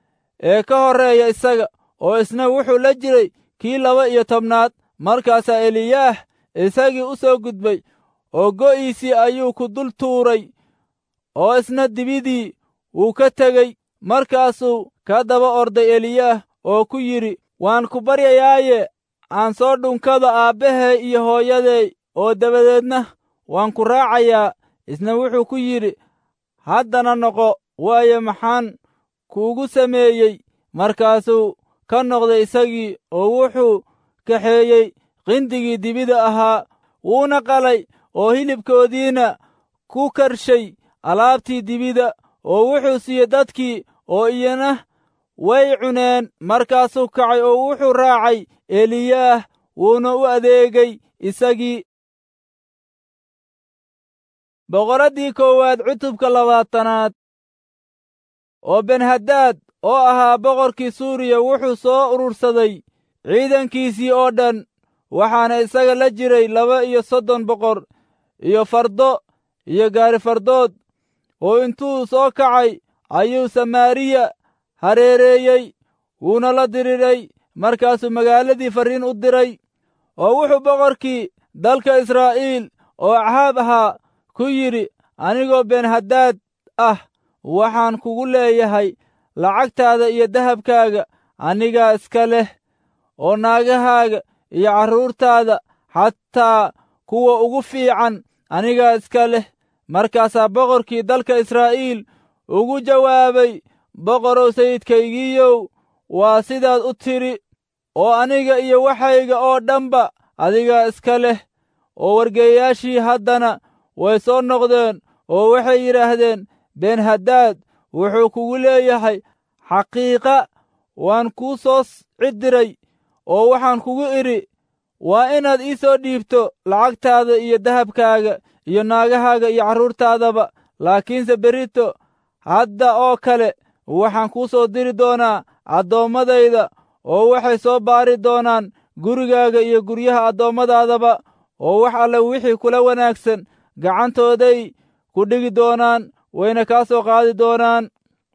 ee ka horreeya isaga oo isna wuxuu la jiray kii laba iyo tobnaad markaasaa eliyaah isagii u soo gudbay oo go'iisii ayuu ku dul tuuray oo isna dibidii wuu ka tegey markaasuu ka daba orday eliyaah oo ku yidhi waan ku baryayaaye aan soo dhunkado aabbahay iyo hooyaday oo dabadeedna waan ku raacayaa isna wuxuu ku yidhi haddana noqo waayo maxaan kuugu sameeyey markaasuu ka noqday isagii oo wuxuu kaxeeyey qindigii dibida ahaa wuuna qalay oo hilibkoodiina ku karshay alaabtii dibida oo wuxuu siiyey dadkii oo iyana way cuneen markaasuu kacay oo wuxuu raacay eliyaah wuuna u adeegay isagii boqoraddii koowaad cutubka labaatanaad oo benhadaad oo ahaa boqorkii suuriya wuxuu soo urursaday ciidankiisii oo dhan waxaana isaga la jiray laba iyo soddon boqor iyo fardo iyo gaarifardood oo intuu soo kacay ayuu samaariya hareereeyey wuuna la diriray markaasuu magaaladii farriin u diray oo wuxuu boqorkii dalka israa'iil oo axaab ahaa ku yidhi anigoo benhadaad ah waxaan kugu leeyahay lacagtaada iyo dahabkaaga anigaa iska leh oo naagahaaga iyo carruurtaada xataa kuwa ugu fiican anigaa iska leh markaasaa boqorkii dalka israa'iil ugu jawaabay boqorow sayidkaygiiyow waa sidaad u tidhi oo aniga iyo waxayga oo dhanba adigaa iska leh oo wargeeyaashii haddana way soo noqdeen oo waxay yidhaahdeen benhadaad wuxuu kugu leeyahay xaqiiqa waan kuu soo cidiray oo waxaan kugu idhi waa inaad ii soo dhiibto lacagtaada iyo dahabkaaga iyo naagahaaga iyo carruurtaadaba laakiinse berito hadda oo kale waxaan kuu soo diri doonaa addoommadayda oo waxay soo baari doonaan gurigaaga iyo guryaha addoommadaadaba oo wax alle wixii kula wanaagsan gacantooday ku dhigi doonaan wayna kaa soo qaadi doonaan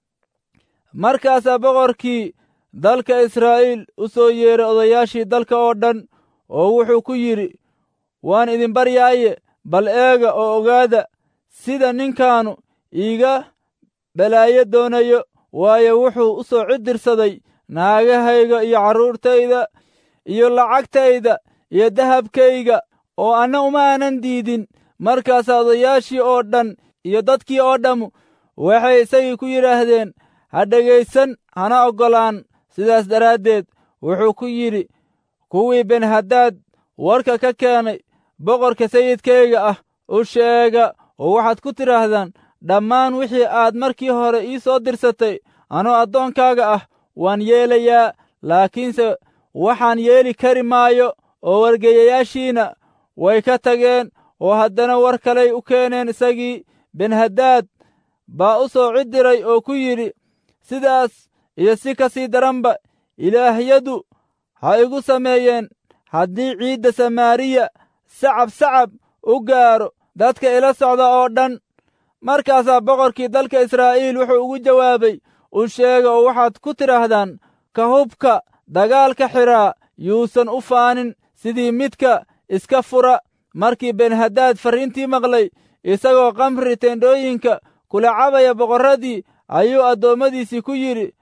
markaasaa boqorkii dalka israa'iil u soo yeeray odayaashii dalka oo dhan oo wuxuu ku yidhi waan idin baryaaye bal eega oo ogaada sida ninkaanu iiga balaayo doonayo waayo wuxuu u soo cidirsaday naagahayga iyo carruurtayda iyo lacagtayda iyo dahabkayga oo anna uma aanan diidin markaasaa odayaashii oo dhan iyo dadkii oo dhammu waxay isagii ku yidhaahdeen ha dhegaysan hana oggolaan sidaas daraaddeed wuxuu ku yidhi kuwii benhadaad warka ka keenay boqorka sayidkayga ah u sheega oo waxaad ku tidhaahdaan dhammaan wixii aad markii hore ii soo dirsatay anoo addoonkaaga ah waan yeelayaa laakiinse waxaan yeeli kari maayo oo wargeeyayaashiina way ka tageen oo haddana war kaley u keeneen isagii benhadaad baa u soo cidiray oo ku yidhi sidaas iyo si ka sii daranba ilaahyadu ha igu sameeyeen haddii ciidda samaariya sacab sacab u gaaro dadka ila socda oo dhan markaasaa boqorkii dalka israa'iil wuxuu ugu jawaabay u sheega oo waxaad ku tidhaahdaan ka hubka dagaalka xidhaa yuusan u faanin sidii midka iska fura markii benhadaad farriintii maqlay isagoo kamri teendhooyinka kula cabaya boqorradii ayuu addoommadiisii ku yidhi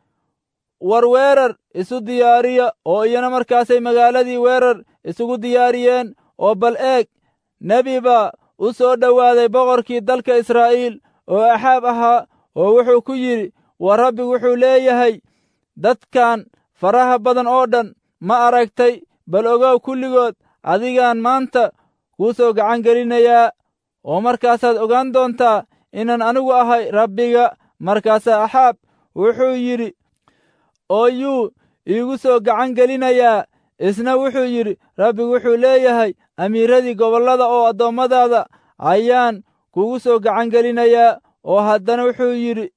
war weerar isu diyaariya oo iyana markaasay magaaladii weerar isugu diyaariyeen oo bal eeg nebi baa u soo dhowaaday boqorkii dalka israa'iil oo axaab ahaa oo wuxuu ku yidhi war rabbigu wuxuu leeyahay dadkan faraha badan oo dhan ma aragtay bal ogow kulligood adigaan maanta kuu soo gacan gelinayaa oo markaasaad ogaan doontaa inaan anigu ahay rabbiga markaasaa axaab wuxuu yidhi oo yuu iigu soo gacan gelinayaa isna wuxuu yidhi rabbigu wuxuu leeyahay amiiradii gobollada oo addoommadaada ayaan kugu soo gacan gelinayaa oo haddana wuxuu yidhi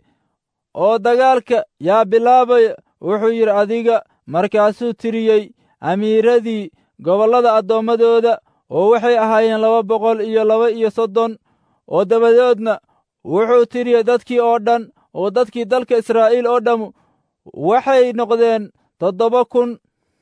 oo dagaalka yaa bilaabaya wuxuu yidhi adiga markaasuu tiriyey amiiradii gobollada addoommadooda oo waxay ahaayeen laba boqol iyo laba iyo soddon oo dabadoodna wuxuu tiriyey dadkii oo dhan oo dadkii dalka israa'iil oo dhammu waxay noqdeen toddoba kun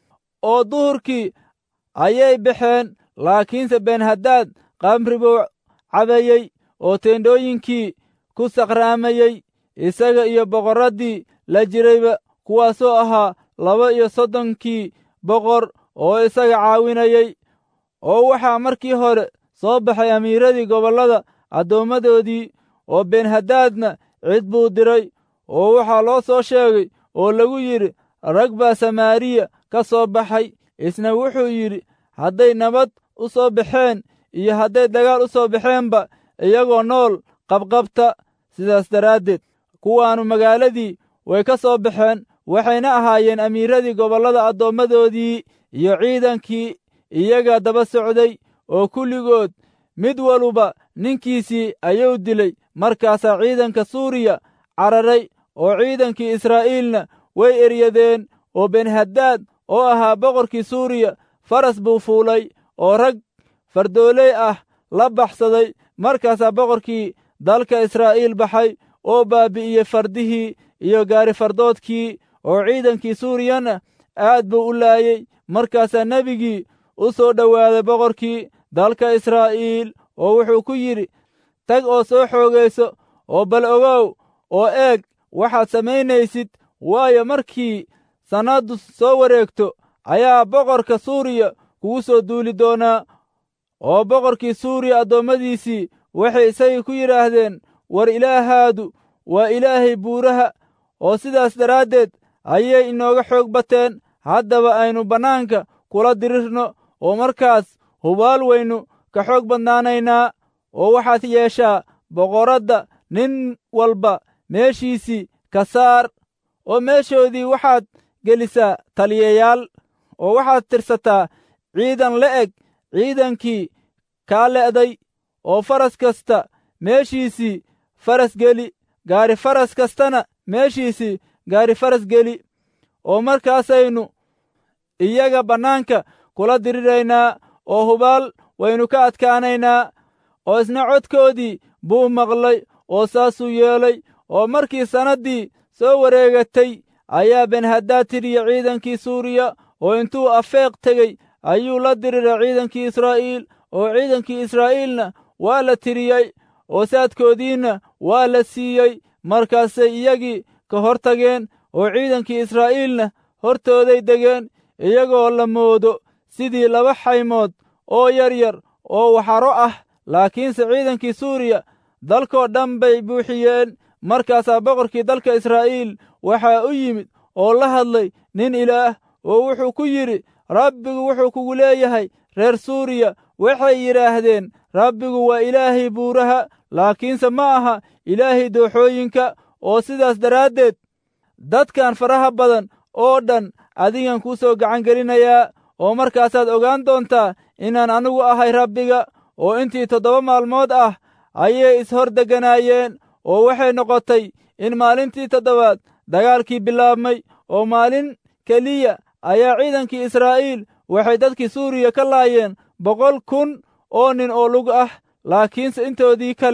oo duhurkii ayay baxeen laakiinse benhadaad kamri buu cabayey oo teendhooyinkii ku saqraamayey isaga iyo boqorraddii la jirayba kuwaasoo ahaa laba iyo soddonkii boqor oo isaga caawinayey oo waxaa markii hore soo baxay amiiradii gobollada addoommadoodii oo benhadaadna cid buu diray oo waxaa loo soo sheegay oo lagu yidhi rag baa samaariya ka soo baxay isna wuxuu yidhi hadday nabad u soo baxeen iyo hadday dagaal u soo baxeenba iyagoo nool qabqabta sidaas daraaddeed kuwaannu magaaladii way ka soo baxeen waxayna ahaayeen amiiradii gobollada addoommadoodii iyo ciidankii iyaga daba socday oo kulligood mid waluba ninkiisii ayuu dilay markaasaa ciidanka suuriya cararay oo ciidankii israa'iilna way eryadeen oo benhadaad oo ahaa boqorkii suuriya faras buu fuulay oo rag fardooley ah la baxsaday markaasaa boqorkii dalka israa'iil baxay oo baabi'iyey fardihii iyo gaarifardoodkii oo ciidankii suuriyana aad buu u laayey markaasaa nebigii u soo dhowaaday boqorkii dalka israa'iil oo wuxuu ku yidhi tag oo soo xoogayso oo bal ogow oo eeg waxaad samaynaysid waayo markii sannaddu soo wareegto ayaa boqorka suuriya kugu soo duuli doonaa oo boqorkii suuriya addoommadiisii waxay isagii ku yidhaahdeen war ilaahaadu waa ilaahay buuraha oo sidaas daraaddeed ayay inooga xoog bateen haddaba aynu bannaanka kula dirirno oo markaas hubaal waynu ka xoog badnaanaynaa oo waxaad yeeshaa boqoradda nin walba meeshiisii ka saar oo meeshoodii waxaad gelisaa taliyayaal oo waxaad tirsataa ciidan la eg ciidankii kaa le'day oo faras kasta meeshiisii faras geli gaari faras kastana meeshiisii gaari faras geli oo markaasaynu iyaga bannaanka kula diriraynaa oo hubaal waynu ka adkaanaynaa oo isna codkoodii buu maqlay oo saasuu yeelay oo markii sannaddii soo wareegatay ayaa benhadaad tiriya ciidankii suuriya oo intuu afeeq tegey ayuu la diriray ciidankii israa'iil oo ciidankii israa'iilna waa la tiriyey oo saadkoodiinna waa la siiyey markaasay iyagii ka hor tageen oo ciidankii israa'iilna hortooday degeen iyagoo la moodo sidii laba xaymood oo yar yar oo waxaro ah laakiinse ciidankii suuriya dalkoo dhan bay buuxiyeen markaasaa boqorkii dalka israa'iil waxaa u yimid oo la hadlay nin ilaah oo wuxuu ku yidhi rabbigu wuxuu kugu leeyahay reer suuriya waxay yidhaahdeen rabbigu waa ilaahay buuraha laakiinse ma aha ilaahay dooxooyinka oo sidaas daraaddeed dadkan faraha badan oo dhan adigan kuu soo gacan gelinayaa oo markaasaad ogaan doontaa inaan anigu ahay rabbiga oo intii toddoba maalmood ah ayay ishor degganaayeen oo waxay noqotay in maalintii toddobaad dagaalkii bilaabmay oo maalin keliya ayaa ciidankii israa'iil waxay dadkii suuriya ka laayeen boqol kun oo nin oo lug ah laakiinse intoodii kale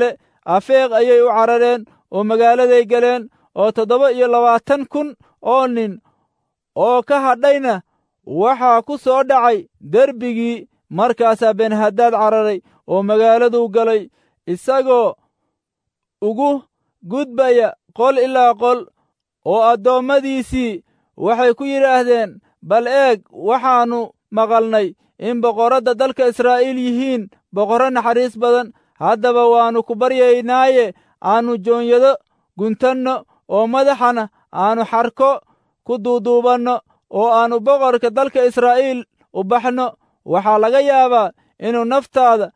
afeeq ayay u carareen oo magaaladay galeen oo toddoba iyo labaatan kun oo nin oo ka hadhayna waxaa ku soo dhacay derbigii markaasaa benhadaad cararay oo magaaladuu galay isagoo ugu gudbaya qol ilaa qol oo addoommadiisii waxay ku yidhaahdeen bal eeg waxaannu maqalnay in boqorradda dalka israa'iil yihiin boqorro naxariis badan haddaba waannu ku baryaynaaye aannu joonyado guntanno oo madaxana aannu xarko ku duuduubanno oo aannu boqorka dalka israa'iil u baxno waxaa laga yaabaa inuu naftaada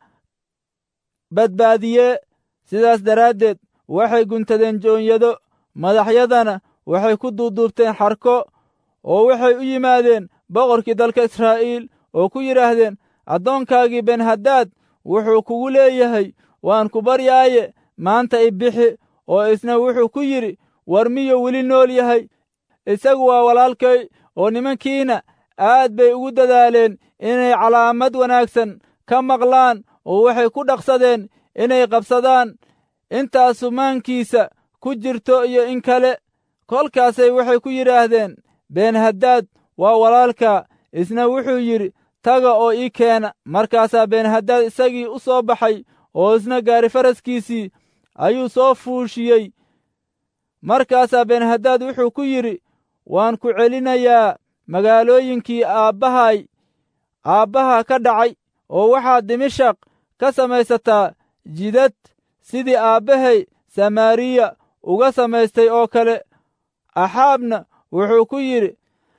badbaadiyee sidaas daraaddeed waxay guntadeen joonyado madaxyadana waxay ku duuduubteen xarko oo waxay u yimaadeen boqorkii dalka israa'iil oo ku yidhaahdeen addoonkaagii benhadaad wuxuu kugu leeyahay waan ku baryaaye maanta i bixi oo isna wuxuu ku yidhi war miyuu weli nool yahay isagu waa walaalkay oo nimankiina aad bay ugu dadaaleen inay calaamad wanaagsan ka maqlaan oo waxay ku dhaqsadeen inay qabsadaan intaasu maankiisa ku jirto iyo in kale kolkaasay waxay ku yidhaahdeen benhadaad waa walaalka isna wuxuu yidhi taga oo ii keena markaasaa benhadaad isagii u soo baxay oo isna gaari faraskiisii ayuu soo fuushiyey markaasaa benhadaad wuxuu ku yidhi waan ku celinayaa magaalooyinkii aabbahay aabbaha ka dhacay oo waxaad dimashaq ka samaysataa jidad sidii aabbahay samaariya uga samaystay oo kale axaabna wuxuu ku yidhi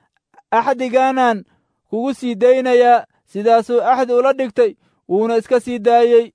axdigaanaan kugu sii daynayaa sidaasuu axdi ula dhigtay wuuna iska sii daayey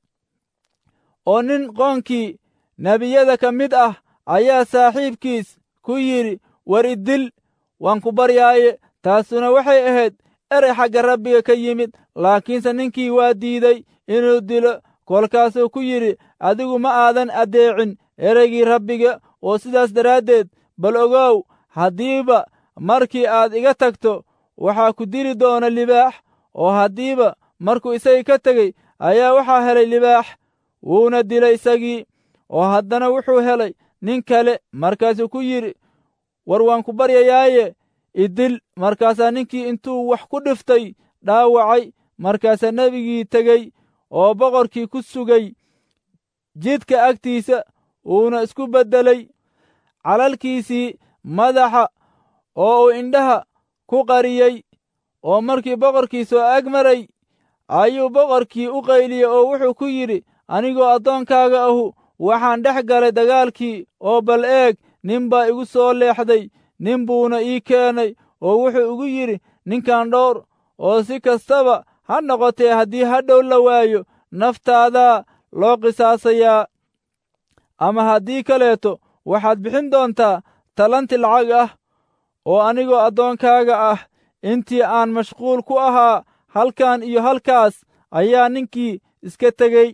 oo nin qoonkii nebiyada ka mid ah ayaa saaxiibkiis ku yidhi war idil waan ku baryaaye taasuna waxay ahayd erey xagga rabbiga ka yimid laakiinse ninkii waa diiday inuu dilo kolkaasuu ku yidhi adigu ma aadan addeecin ereygii rabbiga oo sidaas daraaddeed bal ogow haddiiba markii aad iga tagto waxaa ku dili doona libaax oo haddiiba markuu isagii ka tegey ayaa waxaa helay libaax wuuna dilay isagii oo haddana wuxuu helay nin kale markaasuu ku yidhi war waan ku baryayaaye idil markaasaa ninkii intuu wax ku dhiftay dhaawacay markaasaa nebigii tegey oo boqorkii ku sugay jidka agtiisa uuna isku beddelay calalkiisii madaxa oo uu indhaha ku qariyey oo markii boqorkii soo ag maray ayuu boqorkii u qayliyey oo wuxuu ku yidhi anigoo addoonkaaga ahu waxaan dhex galay dagaalkii oo bal eeg nin baa igu soo leexday nin buuna ii keenay oo wuxuu igu yidhi ninkan dhowr oo si kastaba ha noqotee haddii hadhow la waayo naftaadaa loo qisaasayaa ama haddii kaleeto waxaad bixin doontaa talanti lacag ah oo anigoo addoonkaaga ah intii aan mashquul ku ahaa halkan iyo halkaas ayaa ninkii iska tegey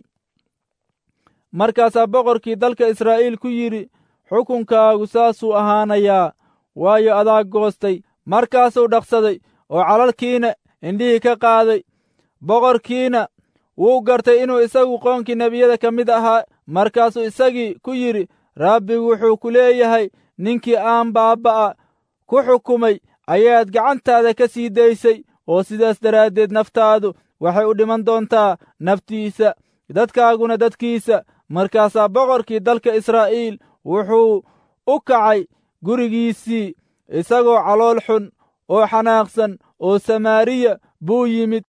markaasaa boqorkii dalka israa'iil ku yidhi xukunkaagu saasuu ahaanayaa waayo adaa goostay markaasuu dhaqsaday oo calalkiina indhihii ka qaaday boqorkiina wuu gartay inuu isagu qoonkii nebiyada ka mid ahaa markaasuu isagii ku yidhi rabbigu wuxuu ku leeyahay ninkii aan baabba'a ku xukumay ayaad gacantaada ka sii daysay oo sidaas daraaddeed naftaadu waxay u dhiman doontaa naftiisa dadkaaguna dadkiisa markaasaa boqorkii dalka israa'iil wuxuu u kacay gurigiisii isagoo calool xun oo xanaaqsan oo samaariya buu yimid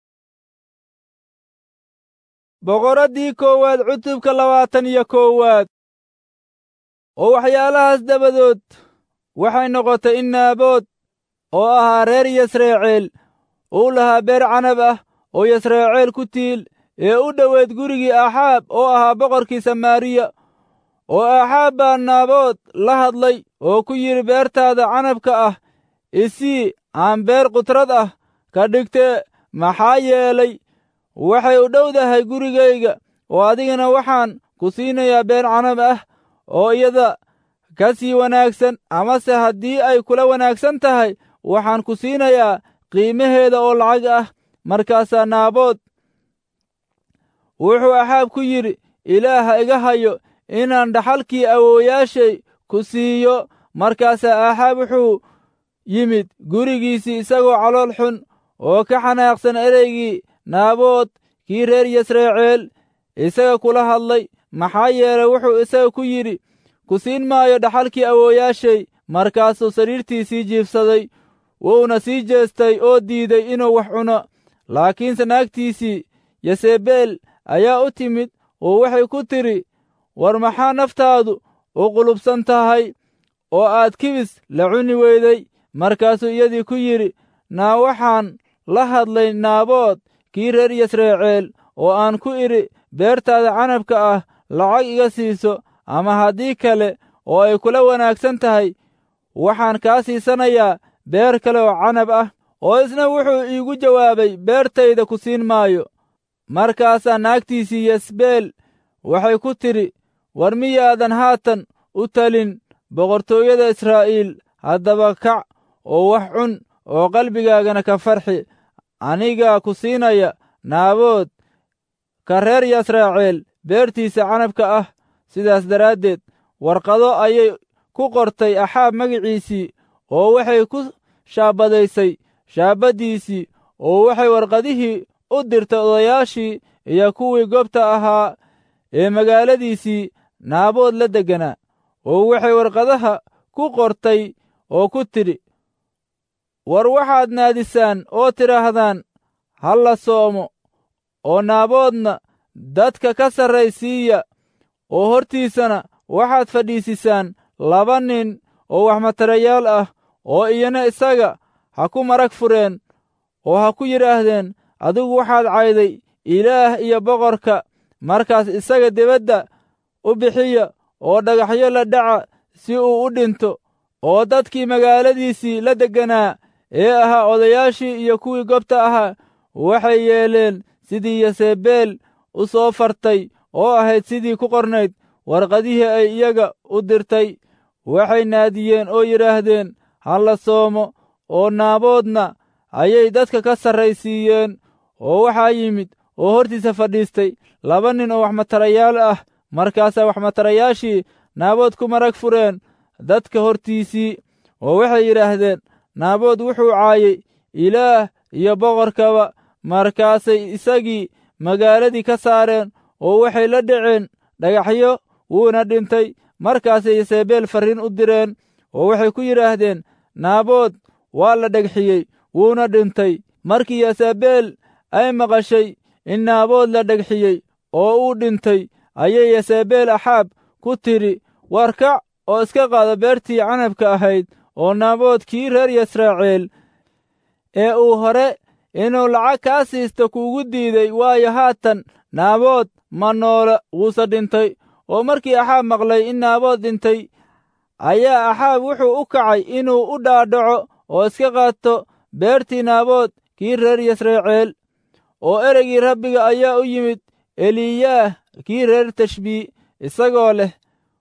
boqoraddii koowaad cutubka labaatan iyo koowaad oo waxyaalahaas dabadood waxay noqotay in naabood oo ahaa reer yasreeceel uu lahaa beer canab ah oo yasreeceel ku tiil ee u dhoweed gurigii axaab oo ahaa boqorkii samaariya oo axaab baa naabood la hadlay oo ku yidhi beertaada canabka ah isii aan beer qudrad ah ka dhigtee maxaa yeelay waxay u dhowdahay gurigayga oo adigana waxaan ku siinayaa beer canab ah oo iyada ka sii wanaagsan amase haddii ay kula wanaagsan tahay waxaan ku siinayaa qiimaheeda oo lacag ah markaasaa naabood wuxuu axaab ku yidhi ilaaha iga hayo inaan dhaxalkii awoowayaashay ku siiyo markaasaa aaxaab wuxuu yimid gurigiisii isagoo calool xun oo ka xanaaqsan ereygii naabood kii reer yasreeceel isaga kula hadlay maxaa yeelay wuxuu isaga ku yidhi ku siin maayo dhaxalkii awoowayaashay markaasuu sariirtiisii jiibsaday wuuna sii jeestay oo diiday inuu wax cuno laakiinse naagtiisii yasebeel ayaa u timid oo waxay ku tidhi war maxaa naftaadu u qulubsan tahay oo aad kibis la cuni weyday markaasuu iyadii ku yidhi naa waxaan la hadlay naabood kii reer yasreeceel oo aan ku idhi beertaada canabka ah lacag iga siiso ama haddii kale oo ay kula wanaagsan tahay waxaan kaa siisanayaa beer kale oo canab ah oo isna wuxuu iigu jawaabay beertayda ku siin maayo markaasaa naagtiisii yasbeel waxay ku tidhi war miyaadan haatan u talin boqortooyada israa'iil haddaba kac oo wax cun oo qalbigaagana ka farxi anigaa ku siinaya naabood ka reer yasraaceel beertiisa canabka ah sidaas daraaddeed warqado ayay ku qortay axaab magiciisii oo waxay ku shaabadaysay shaabaddiisii oo waxay warqadihii u dirtay odayaashii iyo kuwii goobta ahaa ee magaaladiisii naabood la degganaa oo waxay warqadaha ku qortay oo ku tidhi war waxaad naadisaan oo tidhaahdaan ha la soomo oo naaboodna dadka ka sarraysiiya oo hortiisana waxaad fadhiisisaan laba nin oo waxmatarayaal ah oo iyana isaga ha ku marag fureen oo ha ku yidhaahdeen adigu waxaad cayday ilaah iyo boqorka markaas isaga dibadda u bixiya oo dhagaxyo la dhaca si uu u dhinto oo dadkii magaaladiisii la degganaa ee ahaa odayaashii iyo kuwii gobta ahaa waxay yeeleen sidii yasebeel u soo fartay oo ahayd sidii ku qornayd warqadihii ay iyaga u dirtay waxay naadiyeen oo yidhaahdeen ha la soomo oo naaboodna ayay dadka ka sarraysiiyeen oo waxaa yimid oo hortiisa fadhiistay laba nin oo waxmatarayaal ah markaasaa waxmatarayaashii naabood ku marag fureen dadka hortiisii oo waxay yidhaahdeen naabood wuxuu caayey ilaah iyo boqorkaba markaasay isagii magaaladii ka saareen oo waxay la dhaceen dhagaxyo wuuna dhintay markaasay yasebeel farriin u direen oo waxay ku yidhaahdeen naabood waa la dhegxiyey wuuna dhintay markii yasebeel ay maqashay in naabood la dhegxiyey oo uu dhintay ayay yasebeel axaab ku tidhi war kac oo iska qaado beertii canabka ahayd oo naabood kii reer yasraaceel ee uu hore inuu lacag kaa siisto kuugu diiday waayo haatan naabood ma noola wuuse dhintay oo markii axaab maqlay in naabood dhintay ayaa axaab wuxuu u kacay inuu u dhaadhaco oo iska qaato beertii naabood kii reer yasreeceel oo ereygii rabbiga ayaa u yimid eliyaah kii reer tashbii isagoo leh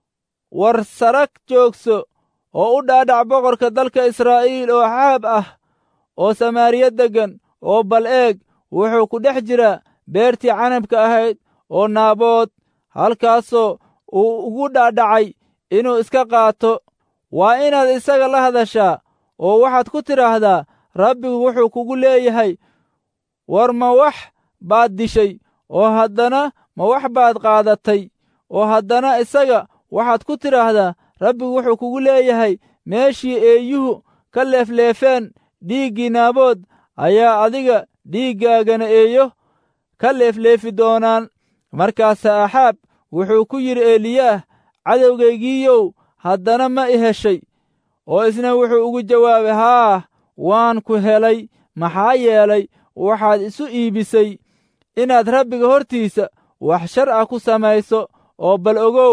war sarag joogso oo u dhaadhac boqorka dalka israa'iil oo axaab ah oo samaariya deggan oo bal eeg wuxuu ku dhex jiraa beertii canabka ahayd oo naabood halkaasoo uu ugu dhaadhacay inuu iska qaato waa inaad isaga la hadashaa oo waxaad ku tidhaahdaa rabbigu wuxuu kugu leeyahay war ma wax baad dishay oo haddana ma wax baad qaadatay oo haddana isaga waxaad ku tidhaahdaa rabbigu wuxuu kugu leeyahay meeshii eeyuhu ka leefleefeen dhiiggii naabood ayaa adiga dhiiggaagana eeyo ka leefleefi doonaan markaasaa axaab wuxuu ku yidhi eliyaah cadowgaygiiyow haddana ma i heshay oo isna wuxuu ugu jawaabay haa waan ku helay maxaa yeelay waxaad isu iibisay inaad rabbiga hortiisa wax shar ah ku samayso oo bal ogow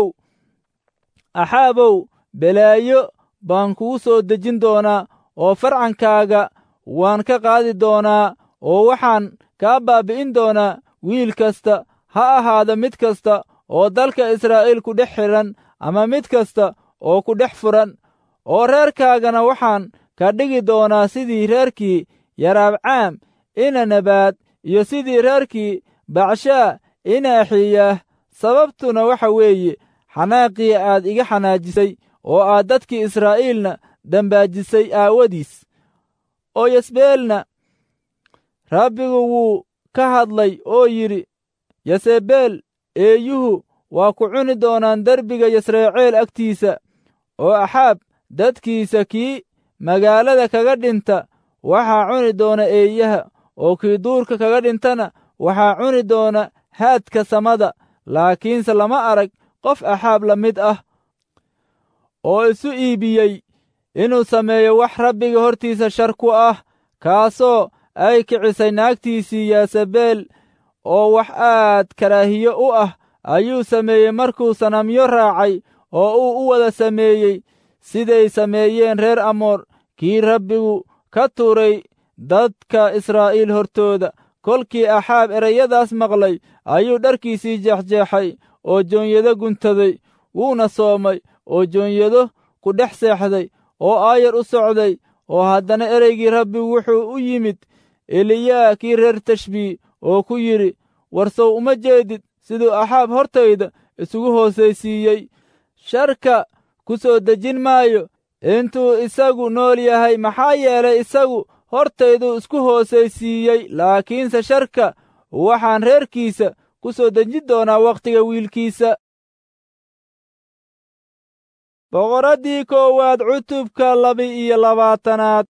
axaabow belaayo baan kugu soo dejin doonaa oo farcankaaga waan ka qaadi doonaa oo waxaan kaa baabbi'in doonaa wiil kasta ha ahaada mid kasta oo dalka israa'iil ku dhex xidhan ama mid kasta oo ku dhex furan oo reerkaagana waxaan ka dhigi doonaa sidii reerkii yaraabcaam ina nabaad iyo sidii reerkii bacshaa ina axiyaah sababtuna waxa weeye xanaaqii aad iga xanaajisay oo aad dadkii israa'iilna dambaajisay aawadiis oo yasbeelna rabbigu wuu ka hadlay oo yidhi yasebeel eeyuhu waa ku cuni doonaan derbiga yasreeceel agtiisa oo axaab dadkiisa kii magaalada kaga dhinta waxaa cuni doona eeyaha oo kii duurka kaga dhintana waxaa cuni doona haadka samada laakiinse lama arag qof axaab la mid ah oo isu iibiyey inuu sameeyo wax rabbiga hortiisa shar ku ah kaasoo ay kicisay naagtiisii yaasabeel oo wax aad karaahiyo u ah ayuu sameeyey markuu sanamyo raacay oo uu u wada sameeyey siday sameeyeen reer amoor kii rabbigu ka tuuray dadka israa'iil hortooda kolkii axaab ereyadaas maqlay ayuu dharkiisii jeexjeexay oo joonyado guntaday wuuna soomay oo joonyado ku dhex seexday oo aayar u socday oo haddana ereygii rabbigu wuxuu u yimid eliyaa kii reer tashbii oo ku yidhi warsow uma jeedid siduu axaab hortayda isugu hoosaysiiyey sharka ku soo dejin maayo intuu isagu nool yahay maxaa yeelay isagu hortayduu isku hoosaysiiyey laakiinse sharka waxaan reerkiisa ku soo dejin doonaa wakhtiga wiilkiisa boqoraddii koowaad cutubka laba-iyo labaatanaad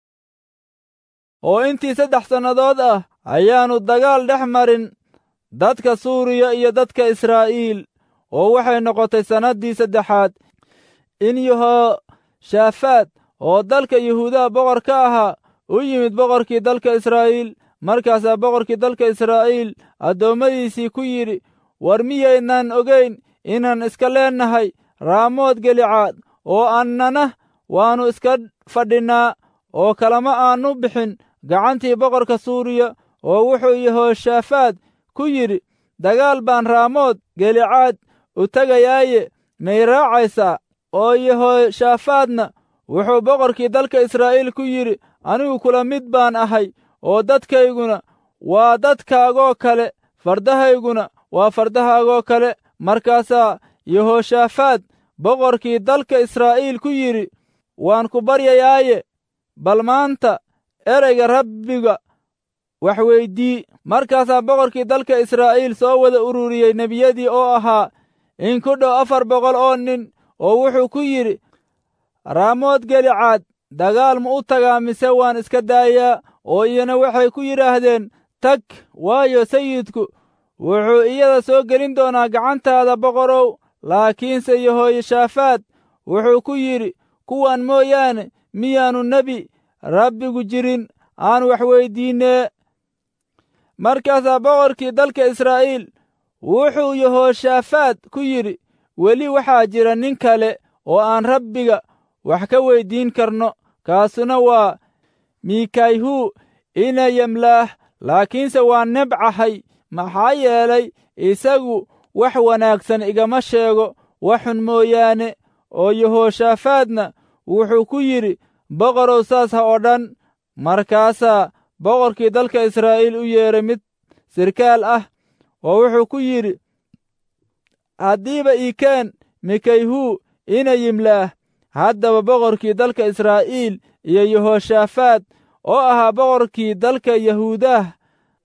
oo intii saddex sannadood ah ayaannu dagaal dhex marin dadka suuriya iyo dadka israa'iil oo waxay noqotay sannaddii saddexaad in yehoshaafaad oo dalka yuhuudaha boqor ka ahaa u yimid boqorkii dalka israa'iil markaasaa boqorkii dalka israa'iil addoommadiisii ku yidhi war miyaydnaan ogayn inaan iska leennahay raamood gelicaad oo annana waannu iska fadhinnaa oo kalama aannu bixin gacantii boqorka suuriya oo wuxuu yehoshaafaad ku yidhi dagaal baan raamood gelicaad u tegayaaye may raacaysaa oo yehoshaafaadna wuxuu boqorkii dalka israa'iil ku yidhi anigu kula mid baan ahay oo dadkayguna waa dadkaagoo kale fardahayguna waa fardahaagoo kale markaasaa yehoshaafaad boqorkii dalka israa'iil ku yidhi waan ku baryayaaye bal maanta ereyga rabbiga wax weydii markaasaa boqorkii dalka israa'iil soo wada ururiyey nebiyadii oo ahaa in ku dhow afar boqol oo nin oo wuxuu ku yidhi raamood gelicaad dagaal ma u tagaa mise waan iska daayaa oo iyana waxay ku yidhaahdeen tag waayo sayidku wuxuu iyada soo gelin doonaa gacantaada boqorow laakiinse yehoyashaafaad wuxuu ku yidhi kuwan mooyaane miyaannu nebi rabbigu jirin aan wax weyddiinnee markaasaa boqorkii dalka israa'iil wuxuu yehoshaafaad ku yidhi weli waxaa jira nin kale oo aan rabbiga wax ka weyddiin karno kaasuna waa miikayhu ina yemlaah laakiinse waa nebcahay maxaa yeelay isagu wax wanaagsan igama sheego waxxun mooyaane oo yehoshaafaadna wuxuu ku yidhi boqorow saas ha oo dhan markaasaa boqorkii dalka israa'iil u yeedhay mid sirkaal ah oo wuxuu ku yidhi haddiiba iikeen mikayhu ina yimlaah haddaba boqorkii dalka israa'iil iyo yehoshaafaad oo ahaa boqorkii dalka yahuudaah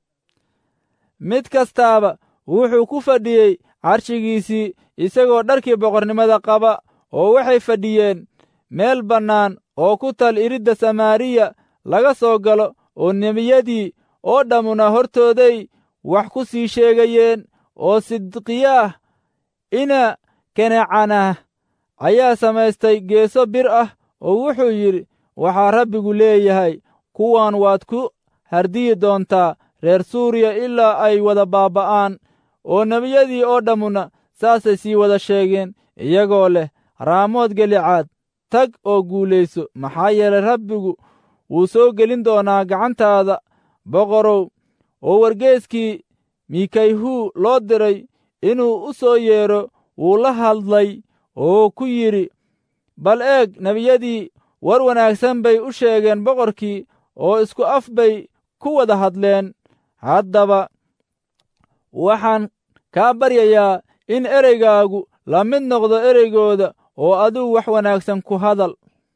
mid kastaaba wuxuu ku fadhiyey carshigiisii isagoo dharkii boqornimada qaba oo waxay fadhiyeen meel bannaan oo ku tal iridda samaariya laga soo galo oo nebiyadii oo dhammuna hortooday wax ku sii sheegayeen oo sidqiyaah ina kenecanah ayaa samaystay geeso bir ah oo wuxuu yidhi waxaa rabbigu leeyahay kuwan waad ku hardiyi doontaa reer suuriya ilaa ay wada baaba'aan oo nebiyadii oo dhammuna saasay sii wada sheegeen iyagoo leh raamood gelicaad tag oo guulayso maxaa yeelay rabbigu wuu soo gelin doonaa gacantaada boqorow oo wargeeskii mikayhu loo diray inuu u soo yeedho wuu la hadlay oo ku yidhi bal eeg nebiyadii war wanaagsan bay u sheegeen boqorkii oo isku af bay ku wada hadleen haddaba waxaan kaa baryayaa in ereygaagu la mid noqdo ereygooda oo adigu wax wanaagsan ku hadal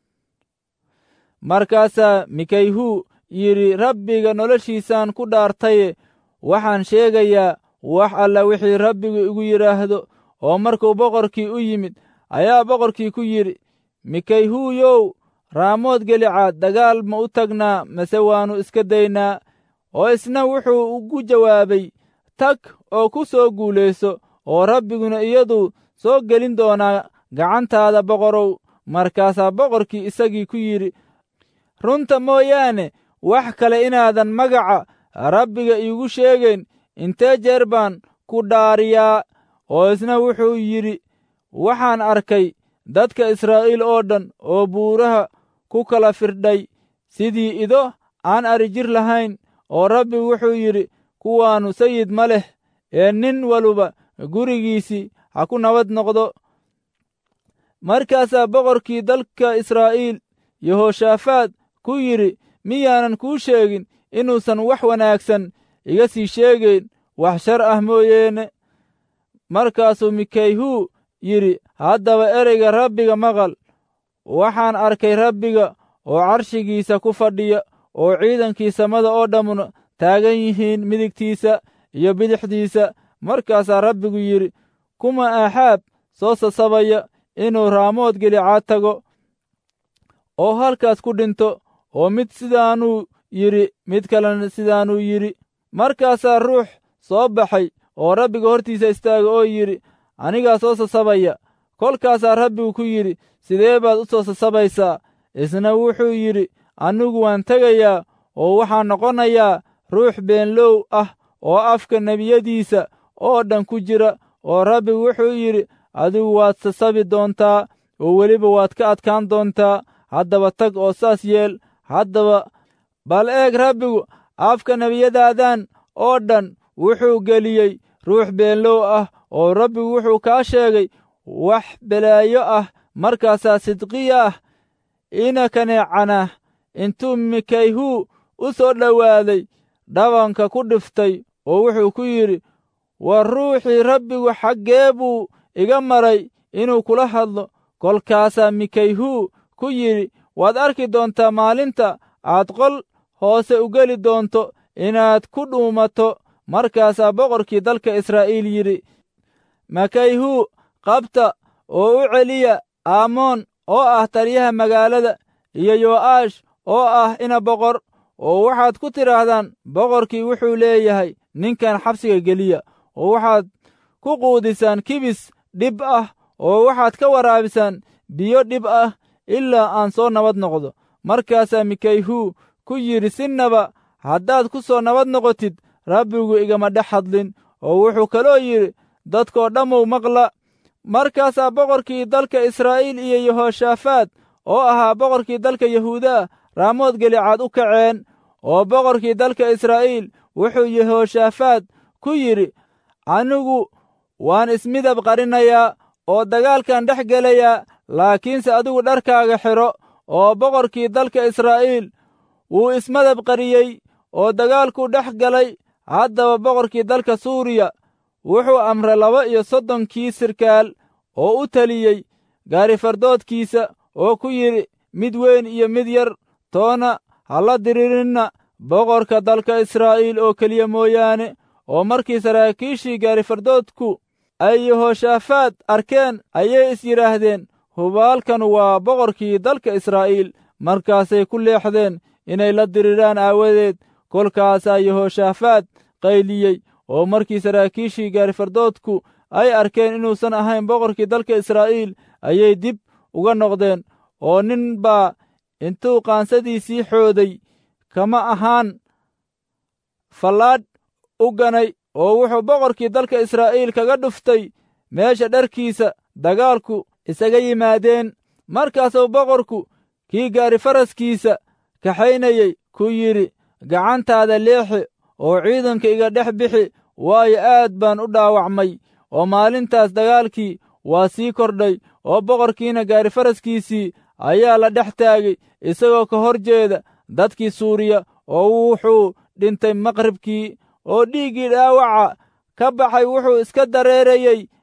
markaasaa mikayhu yidhi rabbiga noloshiisaan ku dhaartaye waxaan sheegayaa wax alla wixii rabbigu igu yidhaahdo oo markuu boqorkii u yimid ayaa boqorkii ku yidhi mikayhuuyow raamood gelicaad dagaal ma u tagnaa mase waannu iska daynaa oo isna wuxuu ugu jawaabay tag oo ku soo guulayso oo rabbiguna iyadu soo gelin doonaa gacantaada boqorow markaasaa boqorkii isagii ku yidhi runta mooyaane wax kale inaadan magaca rabbiga iigu sheegayn intee jeer baan ku dhaariyaa oo isna wuxuu yidhi waxaan arkay dadka israa'iil oo dhan oo buuraha ku kala firdhay sidii ido aan arijir lahayn oo rabbigu wuxuu yidhi kuwaannu sayid ma leh ee nin waluba gurigiisii ha ku nabad noqdo markaasaa boqorkii dalka israa'iil yehoshaafaad ku yidhi miyaanan kuu sheegin inuusan wax wanaagsan iga sii sheegayn wax shar ah mooyeene markaasuu mikayhuu yidhi haddaba ereyga rabbiga maqal waxaan arkay rabbiga oo carshigiisa ku fadhiya oo ciidankii samada oo dhammuna taagan yihiin midigtiisa iyo bidixdiisa markaasaa rabbigu yidhi kuma aaxaab soo sasabaya inuu raamood gelicaad tago oo halkaas ku dhinto oo mid sidaanuu yidhi mid kalena sidaanuu yidhi markaasaa ruux soo baxay oo rabbiga hortiisa istaaga oo yidhi anigaa soo sasabaya kolkaasaa rabbigu ku yidhi sidee baad u soo sasabaysaa isna wuxuu yidhi anigu waan tegayaa oo waxaan noqonayaa ruux beenlow ah oo afka nebiyadiisa oo dhan ku jira oo rabbigu wuxuu yidhi adigu waad sasabi doontaa oo weliba waad ka adkaan doontaa haddaba tag oo saas yeel haddaba bal eeg rabbigu afka nebiyadaadan oo dhan wuxuu geliyey ruux beenlow ah oo rabbigu wuxuu kaa sheegay wax belaayo ah markaasaa sidqiya ah ina kaneecana intuu mikayhuu u soo dhowaaday dhabanka ku dhiftay oo wuxuu ku yidhi war ruuxii rabbigu xaggee buu iga maray inuu kula hadlo kolkaasaa mikayhuu ku yidhi waad arki doontaa maalinta aad qol hoose u geli doonto inaad ku dhuumato markaasaa boqorkii dalka israa'iil yidhi makayhuu qabta oo u celiya aamoon oo ah taliyaha magaalada iyo yo'aash oo ah ina boqor oo waxaad ku tidhaahdaan boqorkii wuxuu leeyahay ninkan xabsiga geliya oo waxaad ku quudisaan kibis dhib ah oo waxaad ka waraabisaan biyo dhib ah ilaa aan soo nabad noqdo markaasaa mikayhuu ku yidhi sinnaba haddaad ku soo nabad noqotid rabbigu igama dhex hadlin oo wuxuu kaloo yidhi dadkoo dhammow maqla markaasaa boqorkii dalka israa'iil iyo yehoshaafaad oo ahaa boqorkii dalka yahuudaa raamood gelicaad u kaceen oo boqorkii dalka israa'iil wuxuu yehoshaafaad ku yidhi anigu waan ismidab qarinayaa oo dagaalkan dhex gelayaa laakiinse adigu dharkaaga xidho oo boqorkii dalka israa'iil wuu ismadab qariyey oo dagaalkuu dhex galay haddaba boqorkii dalka suuriya wuxuu amray laba iyo soddonkii sirkaal oo u teliyey gaarifardoodkiisa oo ku yidhi mid weyn iyo mid yar toona ha la diriirinna boqorka dalka israa'iil oo keliya mooyaane oo markii saraakiishii gaarifardoodku ay yehoshaafaad arkeen ayay is yidhaahdeen hubaalkan waa boqorkii dalka israa'iil markaasay ku leexdeen inay la diriiraan aawadeed kolkaasaa yehoshaafaad qayliyey oo markii saraakiishii gaarifardoodku ay arkeen inuusan ahayn boqorkii dalka israa'iil ayay dib uga noqdeen oo nin baa intuu qaansadiisii xooday kama ahaan fallaadh u ganay oo wuxuu boqorkii dalka israa'iil kaga dhuftay meesha dharkiisa dagaalku isaga yimaadeen markaasuu boqorku kii gaari faraskiisa kaxaynayey ku yidhi gacantaada leexi oo ciidanka iga dhex bixi waayo aad baan u dhaawacmay oo maalintaas dagaalkii waa sii kordhay oo boqorkiina gaari faraskiisii ayaa la dhex taagay isagoo ka hor jeeda dadkii suuriya oo wuxuu dhintay maqribkii oo dhiiggii dhaawaca ka baxay wuxuu iska dareerayey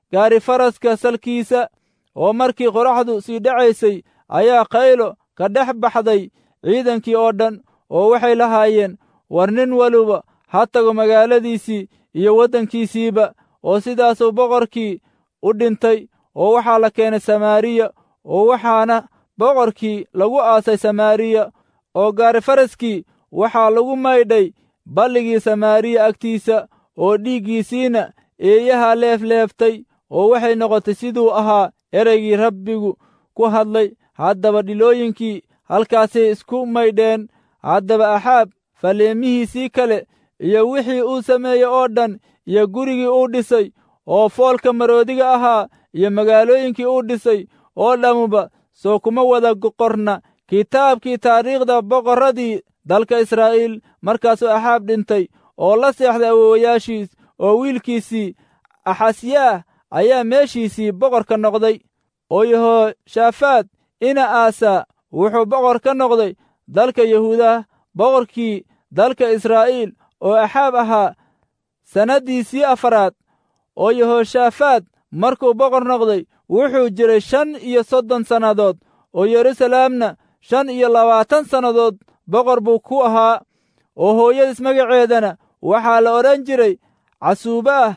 gaari faraska salkiisa oo markii qoraxdu sii dhacaysay ayaa qaylo ka dhex baxday ciidankii oo dhan oo waxay lahaayeen war nin waliba ha tago magaaladiisii iyo waddankiisiiba oo sidaasuu boqorkii u dhintay oo waxaa la keenay samaariya oo waxaana boqorkii lagu aasay samaariya oo gaari faraskii waxaa lagu maydhay balligii samaariya agtiisa oo dhiiggiisiina eeyaha leefleeftay oo waxay noqotay siduu ahaa ereygii rabbigu ku hadlay haddaba dhilooyinkii halkaasay isku maydheen haddaba axaab faleemihiisii kale iyo wixii uu sameeyey oo dhan iyo gurigii uu dhisay oo foolka maroodiga ahaa iyo magaalooyinkii uu dhisay oo dhammuba soo kuma wada qorna kitaabkii taariikhda boqorradii dalka israa'iil markaasuu axaab dhintay oo la seexday awoowayaashiis oo wiilkiisii axasyaah ayaa meeshiisii boqor ka noqday oo yehoshaafaad ina aasaa wuxuu boqor ka noqday dalka yahuudah boqorkii dalka israa'iil oo axaab ahaa sannaddiisii afaraad oo yehoshaafaad markuu boqor noqday wuxuu jiray shan iyo soddon sannadood oo yeruusalaamna shan iyo labaatan sannadood boqor buu ku ahaa oo hooyadiis magaceedana waxaa la odhan jiray casuubaah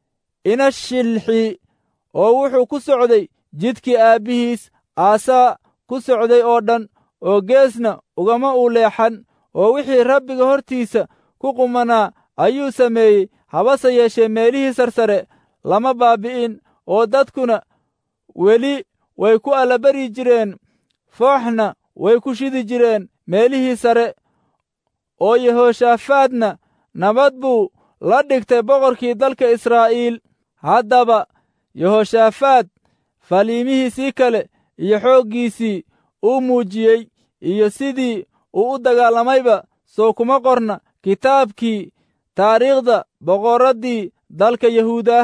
inashilxi oo wuxuu ku socday jidkii aabbihiis aasaa ku socday oo dhan oo geesna ugama uu leexan oo wixii rabbiga hortiisa ku qumanaa ayuu sameeyey habase yeeshee meelihii sarsare lama baabbi'in oo dadkuna weli way ku allabari jireen fooxna way ku shidi jireen meelihii sare oo yehoshaafaadna nabad buu la dhigtay boqorkii dalka israa'iil haddaba yehoshaafaad faliimihiisii kale iyo xooggiisii uu muujiyey iyo sidii uu u dagaalamayba soo kuma qorna kitaabkii taariikhda boqorraddii dalka yahuudah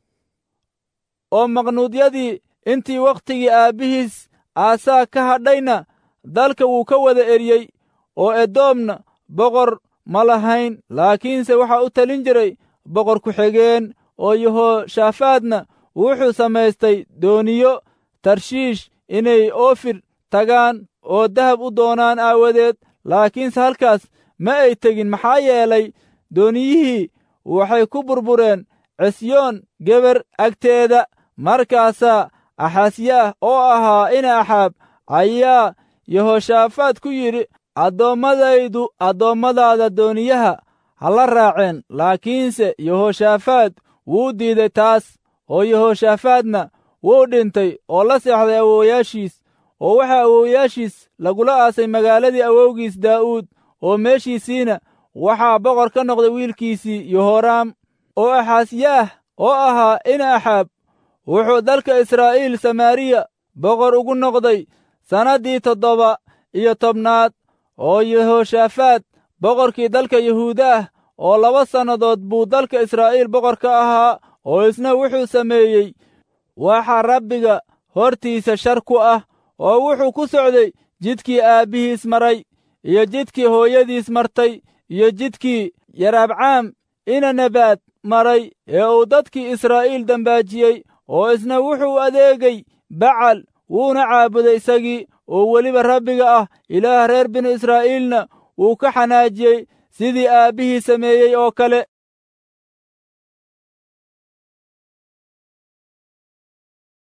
oo maqnuudyadii intii wakhtigii aabbihiis aasaa ka hadhayna dalka wuu ka wada eryey oo edoomna boqor ma lahayn laakiinse waxaa u talin jiray boqor ku-xigeen oo yehoshaafaadna wuxuu samaystay dooniyo tarshiish inay oofir tagaan oo dahab u doonaan aawadeed laakiinse halkaas ma ay tegin maxaa yeelay dooniyihii waxay ku burbureen cisyoon geber agteeda markaasaa axasyaah oo ahaa ina axaab ayaa yehoshaafaad ku yidhi addoommadaydu addoommadaada dooniyaha ha la raaceen laakiinse yehoshaafaad wuu diiday taas oo yehoshaafaadna wuu dhintay oo la seexday awoowayaashiis oo waxaa awoowayaashiis lagula aasay magaaladii awowgiis daa'uud oo meeshiisiina waxaa boqor ka noqday wiilkiisii yehoraam oo axasyaah oo ahaa ina axaab wuxuu dalka israa'iil samaariya boqor ugu noqday sannaddii toddoba iyo tobnaad oo yehoshaafaad boqorkii dalka yahuudaah oo laba sannadood buu dalka israa'iil boqor ka ahaa oo isna wuxuu sameeyey waxa rabbiga hortiisa shar ku ah oo wuxuu ku socday jidkii aabbihiis maray iyo jidkii hooyadiis martay iyo jidkii yaraabcaam ina nabaad maray ee uu dadkii israa'iil dambaajiyey oo isna wuxuu adeegay bacal wuuna caabuday isagii oo weliba rabbiga ah ilaah reer binu israa'iilna wuu ka xanaajiyey sidii aabbihii sameeyey oo kale